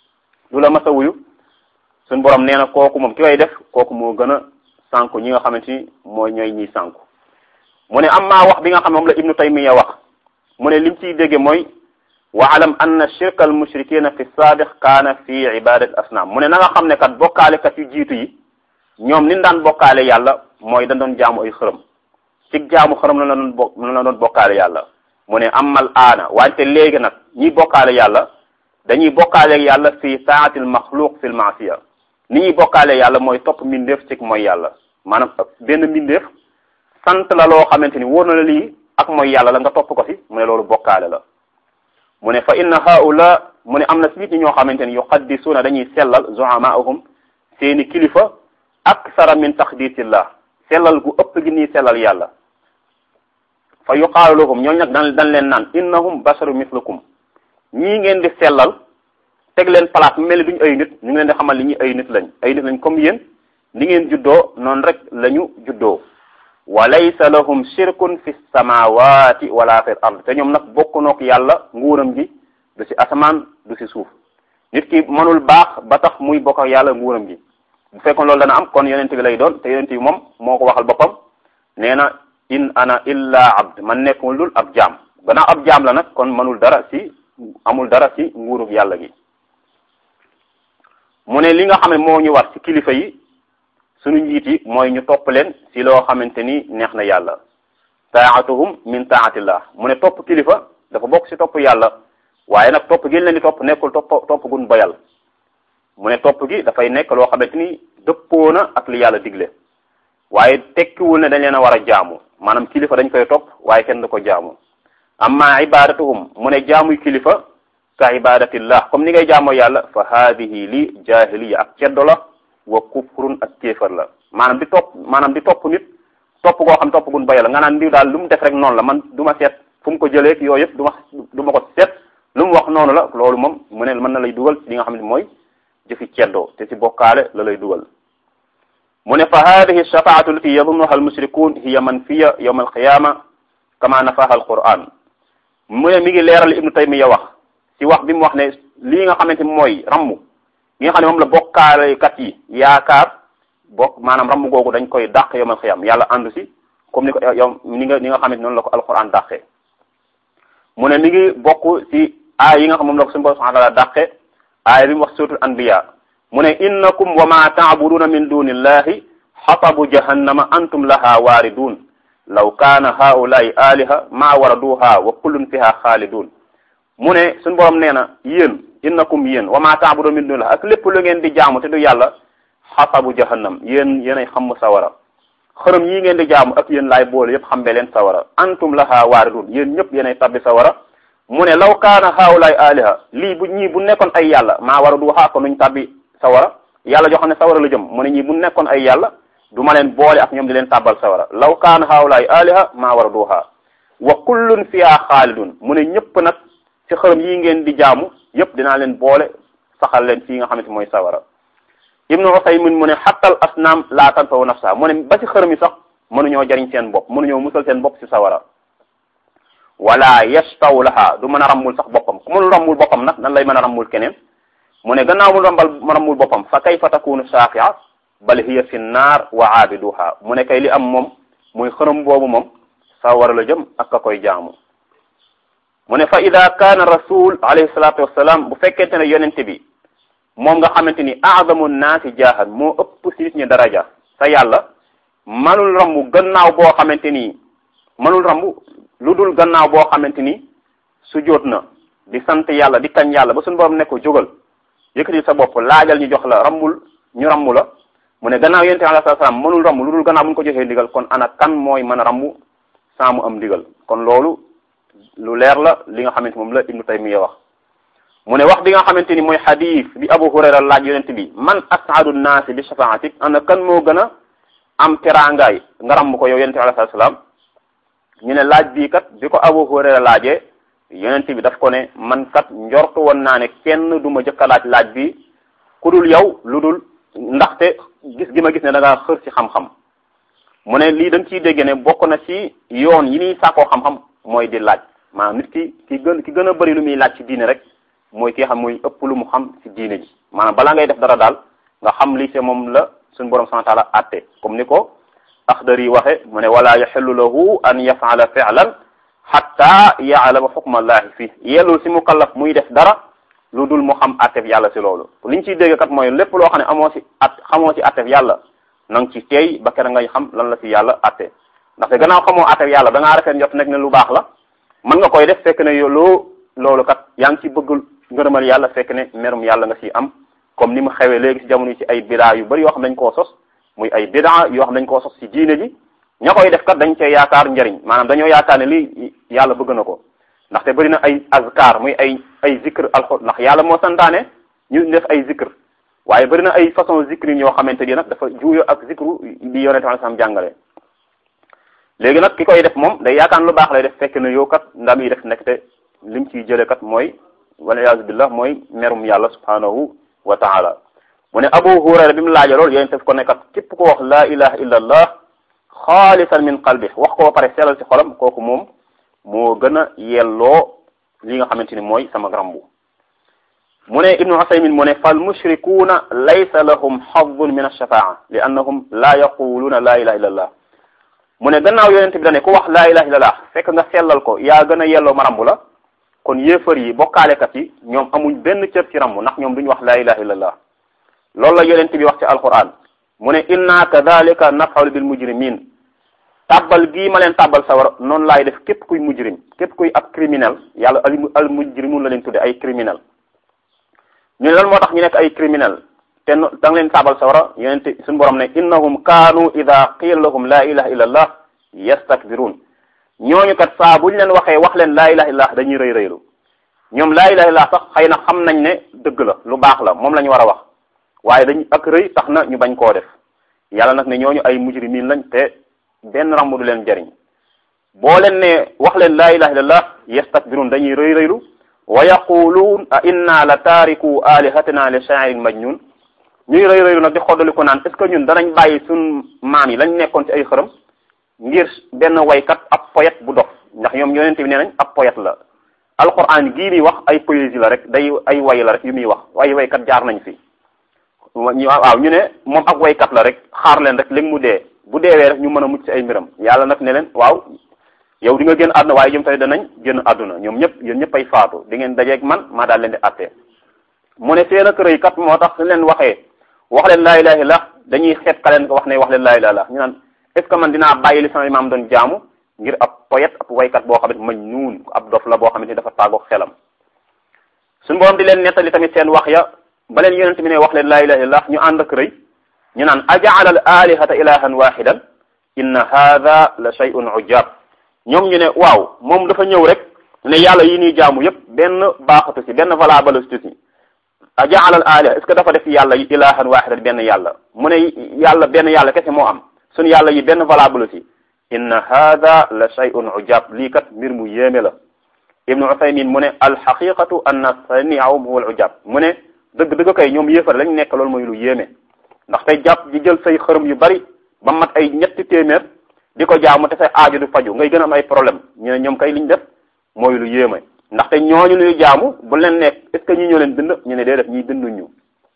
du la masa wuyu suñu boroom nee na kooku moom ki koy def kooku moo gën a sànku ñi nga xamante ni mooy ñooy ñiy sànku mu ne am maa wax bi nga xam ne moom la ibnu taymiya wax mu ne lim ciy dégge mooy wa alam anna shirka al mushrikina fi saabiq kaana fi ibadati asnaam mu ne na nga xam ne kat bokkaalekat yu jiitu yi ñoom ni daan bokkaale yàlla mooy dañ doon jaamu ay xërëm ci jaamu xërëm la doon bo la doon bokkaale yàlla mu ne amal aana wante léegi nag ñiy bokkaale yàlla dañuy bokkaale yàlla fi taatil maxluq fil maasiya ni ñuy bokkaale yàlla mooy topp mbindeef ci mooy yàlla maanaam benn mbindeef sant la loo xamante ni wóor na la lii ak mooy yàlla la nga topp ko si mu ne loolu bokkaale la mu ne fa inna haula mu ne am na si nit ñi ñoo xamante ni yuqaddisuuna dañuy sellal zuhamaahum seeni kilifa aksara min taqdisillah sellal gu ëpp gi nii sellal yàlla fa yuqaalu lahum ñooñu nag dan dañ leen naan innahum basharu mislukum ñii ngeen di sellal teg leen place mu mel ni duñu ay nit ñu ngi leen di xamal li ñuy ay nit lañ ay nit lañ comme yéen ni ngeen juddoo noonu rek la ñu juddoo wa laysa lahum shirkun fi samawati wala fil ard te ñoom nag bokk nook yàlla nguuram gi du ci asamaan du ci suuf nit ki mënul baax ba tax muy bokk ak yàlla nguuram gi bu fekkoon loolu dana am kon yonent bi lay doon te yonent bi moom moo ko waxal boppam nee na in ana illa abd man nekkul dul ab jaam gannaaw ab jaam la nag kon mënul dara ci amul dara ci nguurug yàlla gi mu ne li nga xam ne moo ñu war ci kilifa yi suñu njiit yi mooy ñu topp leen ci loo xamante ni neex na yàlla taatuhum min taatillah mu ne topp kilifa dafa bokk ci topp yàlla waaye nag topp gi leen di topp nekkul topp topp gun bayal mu ne topp gi dafay nekk loo xamante ni dëppoo na ak li yàlla digle waaye tekkiwul ne dañ leen a war a jaamu maanaam kilifa dañ koy topp waaye kenn du ko jaamu amma ibadatuhum mu ne jaamuy kilifa ka ibadatillah comme ni ngay jaamoo yàlla fa haadihi li jahiliya ak ceddo la wa kufrun ak kéefar la maanaam di topp maanaam di topp nit topp koo xam topp gun bayal nga naan ndiw daal lu mu def rek noonu la man du ma seet fu mu ko jëlee yooyu yëpp du ma du ma ko seet lu mu wax noonu la loolu moom mu ne mën na lay dugal li nga xam ne mooy jëfi ceddoo te ci bokkaale la lay dugal mu ne fa hadihi shafaatu lati yadunnuha almushrikun hiya manfiya yawma alqiyama kama nafaha alquran mu ne mi ngi leeral ibnu taymiya wax ci wax bi mu wax ne lii nga xamante mooy rammu li nga xam ne moom la bokkaalekat yi yaakaar bokk maanaam rammu googu dañ koy dàq yawmal qiyam yàlla àndu si comme ni ko yow ni nga ni nga xamante noonu la ko alquran dàqee mu ne mi ngi bokk ci aay yi nga xam moom la ko suñu borom subhanahu wa ta'ala dàqe aaya bi mu wax suratul anbiya mu ne innakum wa ma ta'buduna min dunillahi xatabu jahannama antum laha waaridun law kaana haulaai aliha ma waraduha wa kullun fiha xaalidun mu ne suñu borom nee na yéen innakum yéen wa ma ta'buduna min dunillahi ak lépp lu ngeen di jaamu te du yàlla xatabu jahannam yéen yéenay xam sawara xërëm yi ngeen di jaamu ak yéen laay boole yépp xambe leen sawara antum laha waaridun yéen ñëpp yéenay tabbi sawara mu ne law kaana haulaay aliha lii bu ñii bu nekkoon ay yàlla maa war a du waxaa ko nuñ tàbbi sawara yàlla joo xam ne sawara la jëm mu ne ñii bu nekkoon ay yàlla du ma leen boole ak ñoom di leen tàbbal sawara law kaana haulaay aliha maa war a du waxaa wa kullun fiha xaalidun mu ne ñëpp nag ci xërëm yi ngeen di jaamu yëpp dinaa leen boole saxal leen fii nga xamante mooy sawara ibnu usaymin mu ne xattal asnaam laa tanfawu nafsa mu ne ba ci xërëm yi sax mënuñoo jariñ seen bopp mënuñoo musal seen bopp ci sawara wala yashtaw laha du mën a rammul sax boppam ku mënul rammul boppam nag nan lay mën a rammul keneen mu ne gannaaw mu rambal ma rammul boppam fa kayfa takunu shafia bal hiya fi nnaar wa aabiduha mu ne kay li am moom muy xërëm boobu moom sawara la jëm ak ka koy jaamu mu ne fa ida kaana rasul alayhi salatu wassalam bu fekkente ne yonente bi moom nga xamante ni aadamu naasi jaahan moo ëpp si nit ñi daraja sa yàlla manul rambu gannaaw boo xamante ni manul rambu lu dul gannaaw boo xamante ni su jóot na di sant yàlla di kañ yàlla ba suñu borom ne ko jógal yëkkati sa bopp laajal ñu jox la rambul ñu rambu la mu ne gannaaw yonente alayhi salaam mënul rambu lu dul gannaaw bu ñu ko joxee ndigal kon ana kan mooy mën a rambu saa mu am ndigal kon loolu lu leer la li nga xamante moom la ibnu taymiya wax mu ne wax bi nga xamante ni mooy xadis bi abu hurayra laaj yonent bi man as'adu naasi bi shafaatik ana kan moo gën a am teraangaay nga ramm ko yow yonent bi alayhi salaam ñu ne laaj bii kat bi ko abu hurayra laajee yonent bi daf ko ne man kat njortu woon naa ne kenn du ma jëkk a laaj laaj bi ku dul yow lu dul ndaxte gis gi ma gis ne da ngaa xër ci xam-xam mu ne lii dañ ciy dégg ne bokk na ci yoon yi ñuy sàkkoo xam-xam mooy di laaj maanaam nit ki ki gën ki gën a bëri lu muy laaj ci diine rek mooy ki xam muy ëpp lu mu xam ci diine ji maanaam balaa ngay def dara daal nga xam li ci moom la suñu borom subhanahu wa ta'ala atte comme ni ko Axdari waxe mu ne wala yaxillu lahu an yaf'ala fi'lan xatta yaalama xukmallahi fii yellul si mukallaf muy def dara lu dul mu xam attef yàlla si loolu liñ ciy dégg kat mooy lépp loo xam ne amoo si at xamoo si attef yàlla na nga ci teey ba kera ngay xam lan la si yàlla atte ndaxte gannaaw xamoo attef yàlla da ngaa rafet njot nekk ne lu baax la mën nga koy def fekk ne yo loo loolu kat yaa ngi ci bëggul ngërëmal yàlla fekk ne merum yàlla nga si am comme ni mu xewee léegi si jamono yi ci ay bidaa yu bari yoo xam dañ koo sos muy ay bidaa yoo xam dañ koo sos si diine ji ña koy def kat dañ cee yaakaar njariñ maanaam dañoo yaakaar ne lii yàlla bëgg na ko ndaxte bëri na ay azkar muy ay ay zikr alxo ndax yàlla moo santaane ñu def ay zikr waaye bëri na ay façon zikr yi ñoo xamante ni nag dafa juuyo ak zikru bi yonente sallallahu alayhi wasallam jàngale léegi nag ki koy def moom day yaakaar lu baax lay def fekk ne yow kat ndam yi def nekk te lim ciy jële kat mooy waliyaasu billah mooy merum yàlla subhanahu wa taala mu ne abu hurayra bi mu laaja loolu yonente fi ko nekkat képp ko wax la ilaha illa allah xaalisan min qalbi wax ko ba pare sellal ci xolam kooku moom moo gën a yelloo li nga xamante ni mooy sama grambu mu ne ibnu usaymin mu ne fal mushrikuuna laysa lahum xadun min alshafaa li annahum la yaquluuna la ilaha illa allah mu ne gannaaw yonente bi dane ku wax la ilaha illa allah fekk nga sellal ko yaa gën a yelloo ma rambu la kon yéefar yi bokkaalekat yi ñoom amuñ benn cër ci rambu ndax ñoom duñu wax la ilaha illa allah loolu la yonente bi wax ci alquran mu ne inna kadalika nafalu bil mujrimin tàbbal gii ma leen tàbbal sawar noonu laay def képp kuy mujrim képp kuy ab criminel yàlla al al mujrimun la leen tudde ay criminel ñu ne lan moo tax ñu nekk ay criminel te da nga leen tàbbal sawara yonente suñu borom ne innahum kaanu ida qiila lahum la ilaha illa allah yastakbirun ñooñu kat saa buñ leen waxee wax leen la ilaha illallah dañuy rëy rëylu ñoom la ilaha illallah sax xëy na xam nañ ne dëgg la lu baax la moom la ñu war a wax waaye dañ ak rëy tax na ñu bañ koo def yàlla nag ne ñooñu ay mujrimin lañ te benn rambu du leen jariñ boo leen ne wax leen laa ilaha illallah yastakbirun dañuy rëy rëylu wa yaquluun a inna la taariku alihatina li sha'irin majnun ñuy rëy rëylu nag di xoddaliku naan est ce que ñun danañ bàyyi suñ maam yi lañ nekkoon ci ay xërëm ngir benn waykat ab poète bu dof ndax ñoom yonente bi nee nañ ab poète la alquran gii muy wax ay poésie la rek day ay way la rek yu muy wax ay waykat jaar nañ fi waaw ñu ne moom ak waykat la rek xaar leen rek léegi mu dee bu deewee rek ñu mën a mucc ci ay mbiram yàlla nag ne leen waaw yow di nga génn àdduna waaye jëm tamit danañ génn àdduna ñoom ñëpp yéen ñëpp ay faatu di ngeen dajeeg man maa daal leen di àttee mu ne seen ak rëy kat moo tax suñ leen waxee wax leen laa ilaha illallah dañuy xeet ka leen ko wax ne wax leen laa ilaha illallah ñu naan est ce que man dinaa bàyyi li sama imaam doon jaamu ngir ab poète ab waykat boo xamante mañ nuun ab dof la boo xamante ni dafa tàggoog xelam suñu borom di leen nettali tamit seen wax ya ba leen yonent bi ne wax leen laa ilaha illallah ñu ànd ak rëy ñu naan ajaala al alihata ilahan wahidan inna hadha la shay'un ujab ñoom ñu ne waaw moom dafa ñëw rek ne yàlla yi ñuy jaamu yépp benn baaxatu si benn valable si si ajaala al aliha est ce que dafa def yàlla yi ilahan wahidan benn yàlla mu ne yàlla benn yàlla kese moo am suñu yàlla yi benn valable si inna hadha la shay'un ujab lii kat mbir mu yéeme la ibnu usaymin mu ne alxaqiqatu anna saniahum huwa al ujab mu ne dëgg dëgg kay ñoom yéefar lañ nekk loolu mooy lu yéeme ndax tey jàpp di jël say xërëm yu bari ba mat ay ñetti téeméer di ko jaamu te say aaju du faju ngay gën a am ay problème ñu ne ñoom kay liñ def mooy lu yéeme ndaxte ñooñu ñuy jaamu bu leen nekk est ce que ñii ñoo leen bind ñu ne dee def ñii binduñu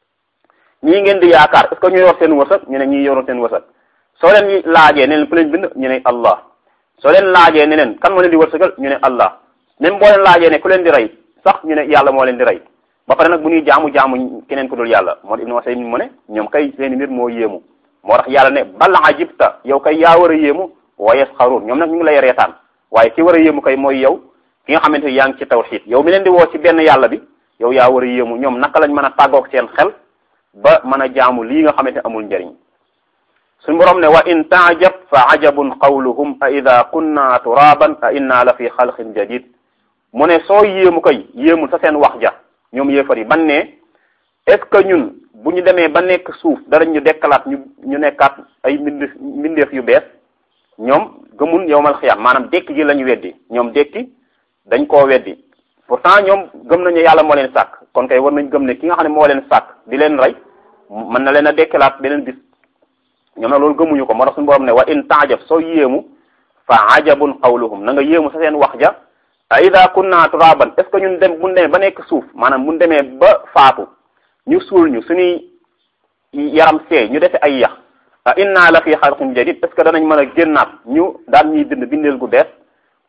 ñii ngeen di yaakaar est ce que ñu yor seen wërsëg ñu ne ñii yoroon seen wërsëg soo leen laajee ne leen ku leen bind ñu ne Allah soo leen laajee ne leen kan moo leen di wërsëgal ñu ne Allah même boo leen laajee ne ku leen di rey sax ñu ne yàlla moo leen di rey ba pare nag bu ñuy jaamu jaamu keneen ku dul yàlla moo Ibnu Usaymin mu ne ñoom kay seeni mbir moo yéemu moo tax yàlla ne bal ajibta yow kay yaa war a yéemu wa yasxaruun ñoom nag ñu ngi lay reetaan waaye ki war a yéemu kay mooy yow ki nga xamante ni yaa ngi ci tawxiid yow mi leen di woo ci benn yàlla bi yow yaa war a yéemu ñoom naka lañ mën a tàggoog seen xel ba mën a jaamu lii nga xamante amul njariñ suñu borom ne wa in taajab fa ajabun qawluhum a ida kunna turaban a inna la fi xalqin jadid mu ne soo yéemu kay yéemul sa seen wax ja ñoom yéefar yi ban ne est ce que ñun bu ñu demee ba nekk suuf dara ñu dekkalaat ñu ñu nekkaat ay mbind mbindeef yu bees ñoom gëmun yowmal xiyaam maanaam dekki gi la ñu weddi ñoom dekki dañ koo weddi pourtant ñoom gëm nañu yàlla moo leen sàkk kon kay war nañ gëm ne ki nga xam ne moo leen sàkk di leen rey mën na leen a dekkalaat beneen bis ñoom nag loolu gëmuñu ko moo tax suñu borom ne wa in taajab soo yéemu fa ajabun qawluhum na nga yéemu sa seen wax ja a ida kunna turaban est ce que ñun dem buñ demee ba nekk suuf maanaam buñ demee ba faatu ñu suul ñu suñuy yaram seey ñu defe ay yax a inna la fi xalqin jadid est ce que danañ mën a génnaat ñu daan ñuy bind bindeel gu bees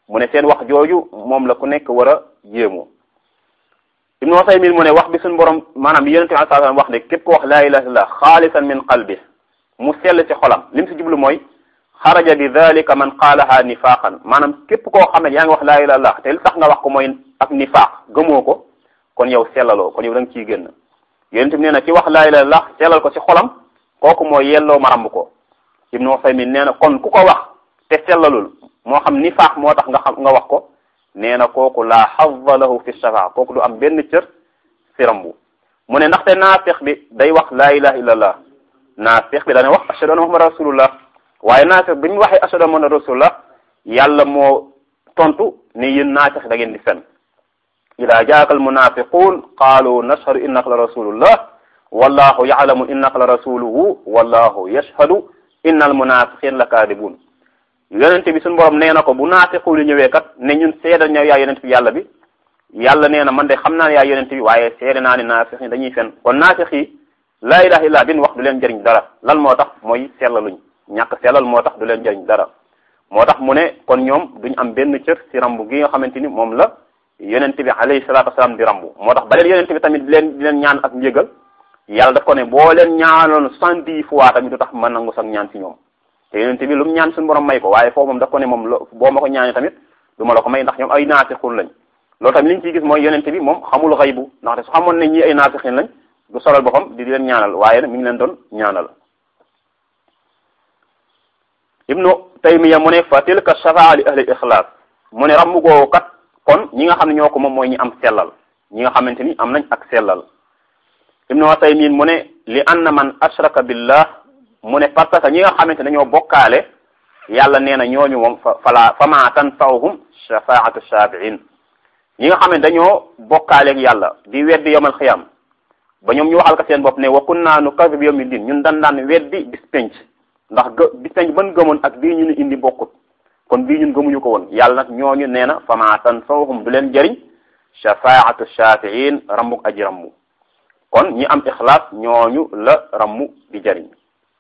mu ne seen wax jooju moom la ku nekk war a yéemu ibnu Usaymin mu ne wax bi suñu borom maanaam bi yonente bi sallallahu alayhi wasallam wax ne képp ko wax laa ilaha illallah xaalisan min qalbi mu sell ci xolam li mu si jublu mooy xaraja bi dalika man qaalaha nifaqan maanaam képp koo xam ne yaa ngi wax laa ilaha illallah te li tax nga wax ko mooy ak nifaq gëmoo ko kon yow sellaloo kon yow da nga ciy génn yonente bi nee na ci wax laa ilaha illallah sellal ko ci xolam kooku mooy yelloo ma ramb ko ibnu Usaymin nee na kon ku ko wax te sellalul moo xam nifaq moo tax nga xam nga wax ko nee na kooku laa xazza lahu fi shafaa kooku du am benn cër si rambu mu ne ndaxte naafiq bi day wax laa ilaha illallah naafiq bi dana wax ashhadu anna muhammad rasulullah waaye naafiq bi ñu waxee ashhadu anna muhammad rasulullah yàlla moo tontu ne yéen naafiq da ngeen di fen ida jaaka al munafiqun qaalu nashhadu innaka la rasulullah wallahu ya'lamu innaka la rasuluhu wallahu yashhadu inna al munafiqin la kaadibun yonente bi suñu borom nee na ko bu naafiqu li ñëwee kat ne ñun seedal ñëw yaa yonente bi yàlla bi yàlla nee na man de xam naa ne yaa yonente bi waaye seede naa ne naafiq yi dañuy fen kon naafiq yi laa ilaha illa bin wax du leen jëriñ dara lan moo tax mooy sellaluñ ñàkk sellal moo tax du leen jëriñ dara moo tax mu ne kon ñoom duñ am benn cër si rambu gi nga xamante ni moom la yonente bi alayhi salatu wasalaam di rambu moo tax ba leen yonente bi tamit di leen di leen ñaan ak njëgal yàlla daf ko ne boo leen ñaanoon soixante-dix fois tamit du tax ma nangu sax ñaan si ñoom te yonente bi lu mu ñaan suñu borom may ko waaye foofu moom daf ko ne moom lo boo ma ko ñaanee tamit du ma la ko may ndax ñoom ay naafixun lañ loolu tamit li ñu ciy gis mooy yonente bi moom xamul xaybu ndaxte su xamoon ne ñii ay naafixin lañ du solal boppam di leen ñaanal waaye nag mi ngi leen doon ñaanal ibnu taymiya mu ne fa tilka shafaa li ahli ixlaas mu ne rammu googu kat kon ñi nga xam ne ñoo ko moom mooy ñi am sellal ñi nga xamante ni am nañ ak sellal ibnu taymin mu ne li anna man ashraka billah mu ne parce que ñi nga xamante dañoo bokkaale yàlla nee na ñooñu moom fa fala fama tanfa'uhum shafaatu shafi'in ñi nga xam ne dañoo bokkaale ak yàlla di weddi yawmal xiyam ba ñoom ñu waxal ko seen bopp ne wa kunna nukazzibu yawmi din ñun dan daan weddi bis penc ndax gë bis penc ban gëmoon ak bii ñu ne indi bokkut kon bii ñun gëmuñu ko woon yàlla nag ñooñu nee na fama tanfa'uhum du leen jëriñ shafaatu shafi'in rambuk aji rammu kon ñi am ixlaas ñooñu la rammu di jëriñ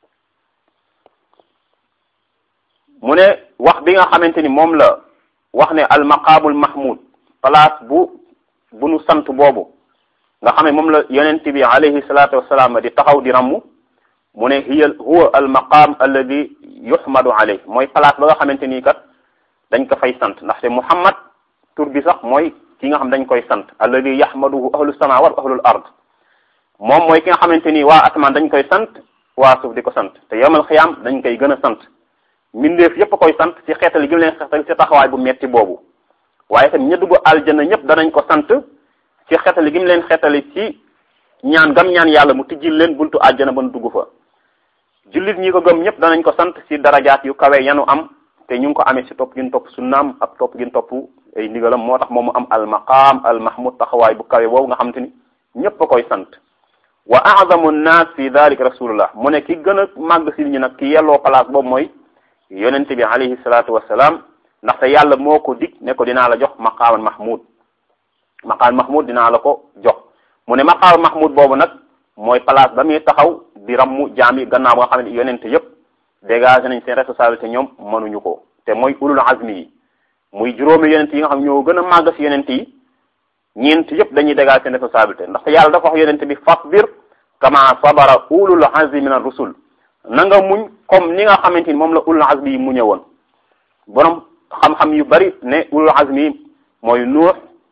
mu ne wax bi nga xamante ni moom la wax ne al maqaamul mahmud place bu bu nu sant boobu nga xam ne moom la yonent bi alayhi salaatu wasalaam di taxaw di rammu mu ne hiya huwa al maqaam alladi yuhmadu alayh mooy place ba nga xamante ni kat dañ ko fay sant ndaxte muhammad tur bi sax mooy ki nga xam dañ koy sant alladi yahmaduhu ahlu samawat wa ahlul ard moom mooy ki nga xamante ni waa asamaan dañ koy sant waa suuf di ko sant te yawmal xiyaam dañ koy gën a sant mbindeef yépp koy sant ci xeetali gi mu leen xeetal ci taxawaay bu metti boobu waaye tamit ña dugg aljana ñëpp danañ ko sant ci xeetali gi mu leen xeetali ci ñaan gam ñaan yàlla mu tijjil leen buntu aljana ba nu dugg fa jullit ñi ko gëm ñëpp danañ ko sant ci darajaat yu kawe yanu am te ñu ngi ko amee ci topp gin topp sunnaam ak topp gin topp ay ndigalam moo tax moom mu am al maqaam al mahmud taxawaay bu kawe boobu nga xam te ni ñëpp a koy sant wa a'zamu nnaas fi dalik rasulullah mu ne ki gën a màgg si ñi nag ki yelloo place boobu mooy yonente bi alayhi salaatu wasalaam ndaxte yàlla moo ko dig ne ko dinaa la jox maqaaman mahmud maqaam mahmud dinaa la ko jox mu ne maqaam mahmud boobu nag mooy place ba muy taxaw di rammu jaam yi gannaaw ba nga xam ne yonente yépp dégagé nañ seen responsabilité ñoom mënuñu ko te mooy ulul azmi yi muy juróomi yonente yi nga xam ñoo gën a màgg si yonente yi ñeent yépp dañuy dégagé seen responsabilité ndaxte yàlla dafa wax yonente bi fasbir kama sabara ulul azmi min ar-rusul na nga muñ comme ni nga xamante ni moom la ulul azmi yi muñe woon borom xam-xam yu bari ne ulul azmi yi mooy nuux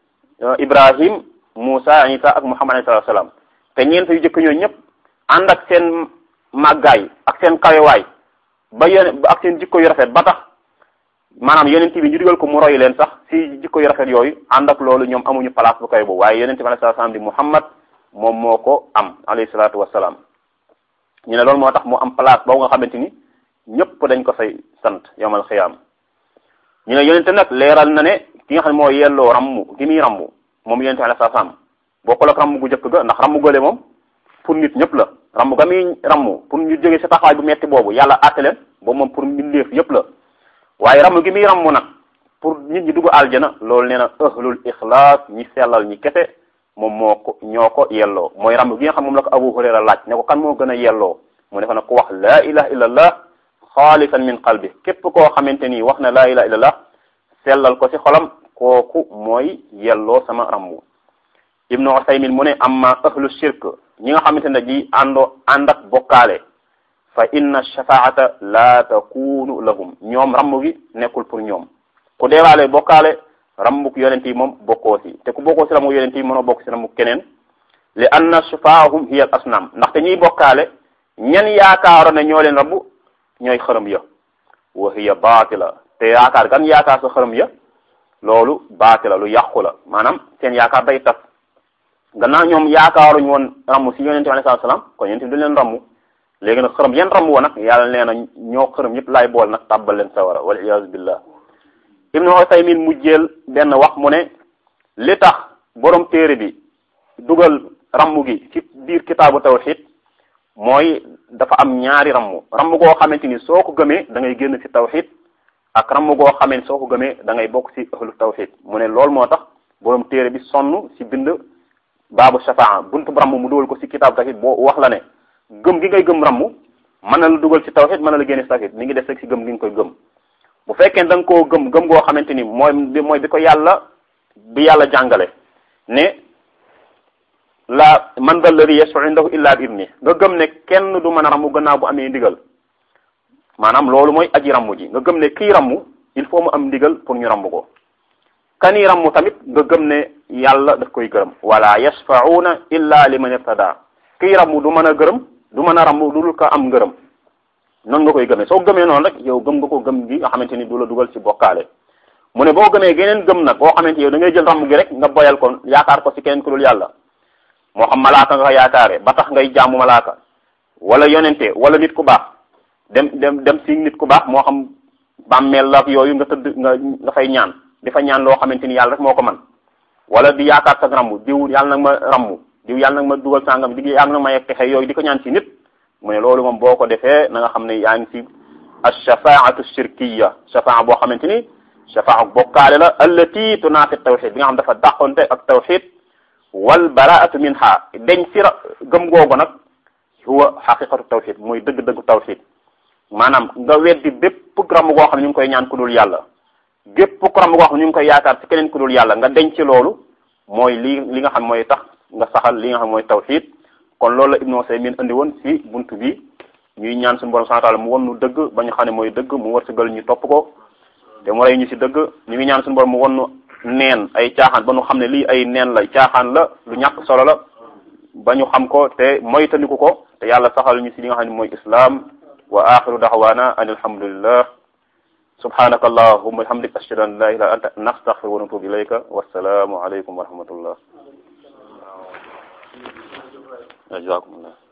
ibrahim Musa Isa ak Muhammad alayhi salaam te ñeent yu jëkk ñooñu ñëpp ànd ak seen màggaay ak seen kawewaay ba yone ak seen jikko yu rafet ba tax maanaam yonent bi ñu digal ko mu roy leen sax si jikko yu rafet yooyu ànd ak loolu ñoom amuñu place bu kawe boobu waaye yonent bi alayhi salaam di Muhammad moom moo ko am alayhi salaatu wasalaam ñu ne loolu moo tax mu am place boobu nga xamante ni ñëpp dañ ko fay sant yawmal xiyaam ñu ne yonente nag leeral na ne ki nga xam ne moo yelloo rammu gi muy rammu moom yonente alayhi salaam bokkul ak rammu gu njëkk ga ndax rammu gële moom pour nit ñëpp la rammu ga muy rammu pour ñu jógee sa taxawaay bu metti boobu yàlla àtte leen boobu moom pour mbindeef yëpp la waaye rammu gi muy rammu nag pour nit ñi dugg aljana loolu nee na ahlul ixlaas ñi sellal ñi kese moom moo ko ñoo ko yelloo mooy rammu gi nga xam moom la ko Abu Hurayra laaj ne ko kan moo gën a yelloo mu ne ko nag ku wax laa ilaha illallah xaalisan min qalbi képp koo xamante ni wax na laa ilaha illallah sellal ko ci xolam kooku mooy yelloo sama rammu ibnu usaymin mu ne amma ahlu shirk ñi nga xamante ne ji àndoo ànd ak bokkaale fa inna shafaata la takunu lahum ñoom rammu gi nekkul pour ñoom ku deewaale bokkaale rammuk yonent yi moom bokkoo si te ku bokkoo si rammuk yonent yi mënoo bokk si rammuk keneen li anna shafaahum hiya al asnam ndaxte ñuy bokkaale ñen yaakaaro ne ñoo leen rabbu ñooy xërëm ya wa hiya baatila te yaakaar gan yaakaar sa xërëm ya loolu baatila lu yàqu la maanaam seen yaakaar day tas gannaaw ñoom yaakaaruñu woon ramm si yonente bi alayhi salaam kon yonente bi du leen ramm léegi nag xërëm yan ramm woon nag yàlla nee na ñoo xërëm yëpp laay bool nag tàbbal leen sawara wal iyaazu billah ibnu Usaymin mu jël benn wax mu ne li tax borom téere bi dugal ramm gi ci biir kitaabu tawxid mooy dafa am ñaari ramm ramm goo xamante ni soo ko gëmee da ngay génn ci tawxid ak ramm goo xamee soo ko gëmee da ngay bokk ci ahlu tawxid mu ne loolu moo tax borom téere bi sonn ci bind baabu shafaa buntu ramm mu dugal ko ci kitaabu tawxid boo wax la ne gëm gi ngay gëm ramm mën na la dugal ci tawxid mën na la génne ci tawxid mi ngi def rek ci gëm gi nga koy gëm bu fekkee da nga koo gëm gëm goo xamante ni mooy mooy bi ko yàlla bi yàlla jàngale ne la man dal ladi yashfau indahu illa bi idni nga gëm ne kenn du mën a ramu gannaaw bu amee ndigal maanaam loolu mooy aji ramu ji nga gëm ne kii ramu il faut mu am ndigal pour ñu ramu ko kani ramu tamit nga gëm ne yàlla daf koy gërëm wala yashfauna illa liman irtada kii ramu du mën a gërëm du mën a ramu du dul ko am ngërëm noonu nga koy gëmee soo gëmee noonu rek yow gëm nga ko gëm gi nga xamante ni du la dugal ci bokkaale mu ne boo gëmee geneen gëm nag boo xamante yow da ngay jël ramm gi rek nga boyal ko yaakaar ko ci keneen ku dul yàlla moo xam malaaka nga yaakaare ba tax ngay jaamu malaaka wala yonente wala nit ku baax dem dem dem ci nit ku baax moo xam bàmmeel la yooyu nga tëdd nga nga fay ñaan di fa ñaan loo xamante ni yàlla rek moo ko man wala di yaakaar sa ramm diw yàlla nag ma ramm diw yàlla nag ma dugal sàngam di yàlla nag ma yegg texe yooyu di ko ñaan ci nit mu ne loolu moom boo ko defee na nga xam ne yaa ngi ci alshafaatu shirkiya shafaa boo xamante ni shafaa bokkaale la allati tunaafi tawxid bi nga xam dafa dàqonte ak tawxid wal baraatu minha deñ si gëm googu nag huwa xaqiqatu tawxid mooy dëgg-dëggu tawxid maanaam nga weddi bépp ramm goo xam ne ñu ngi koy ñaan ku dul yàlla gépp ramm goo xam ne ñu ngi koy yaakaar ci keneen ku dul yàlla nga deñ ci loolu mooy li li nga xam mooy tax nga saxal li nga xam mooy tawxid kon loolu la Ibnu Usaymin indi woon ci buntu bi ñuy ñaan suñu borom subhanahu wa ta'ala mu won nu dëgg ba ñu xam ne mooy dëgg mu wërsëgal ñu topp ko te mu rey ñu ci dëgg ñu ngi ñaan suñu borom mu won nu neen ay caaxaan ba ñu xam ne lii ay neen la caaxaan la lu ñàkk solo la ba ñu xam ko te moytandiku ko te yàlla saxal ñu ci li nga xam ne mooy islam wa axiru daxwaana an alhamdulillah subhanaka allahumma bihamdik ashhadu an la ilaha illa anta nastaghfiruka wa natubu ilayka wassalaamu alaykum wa rahmatullah jazakumullah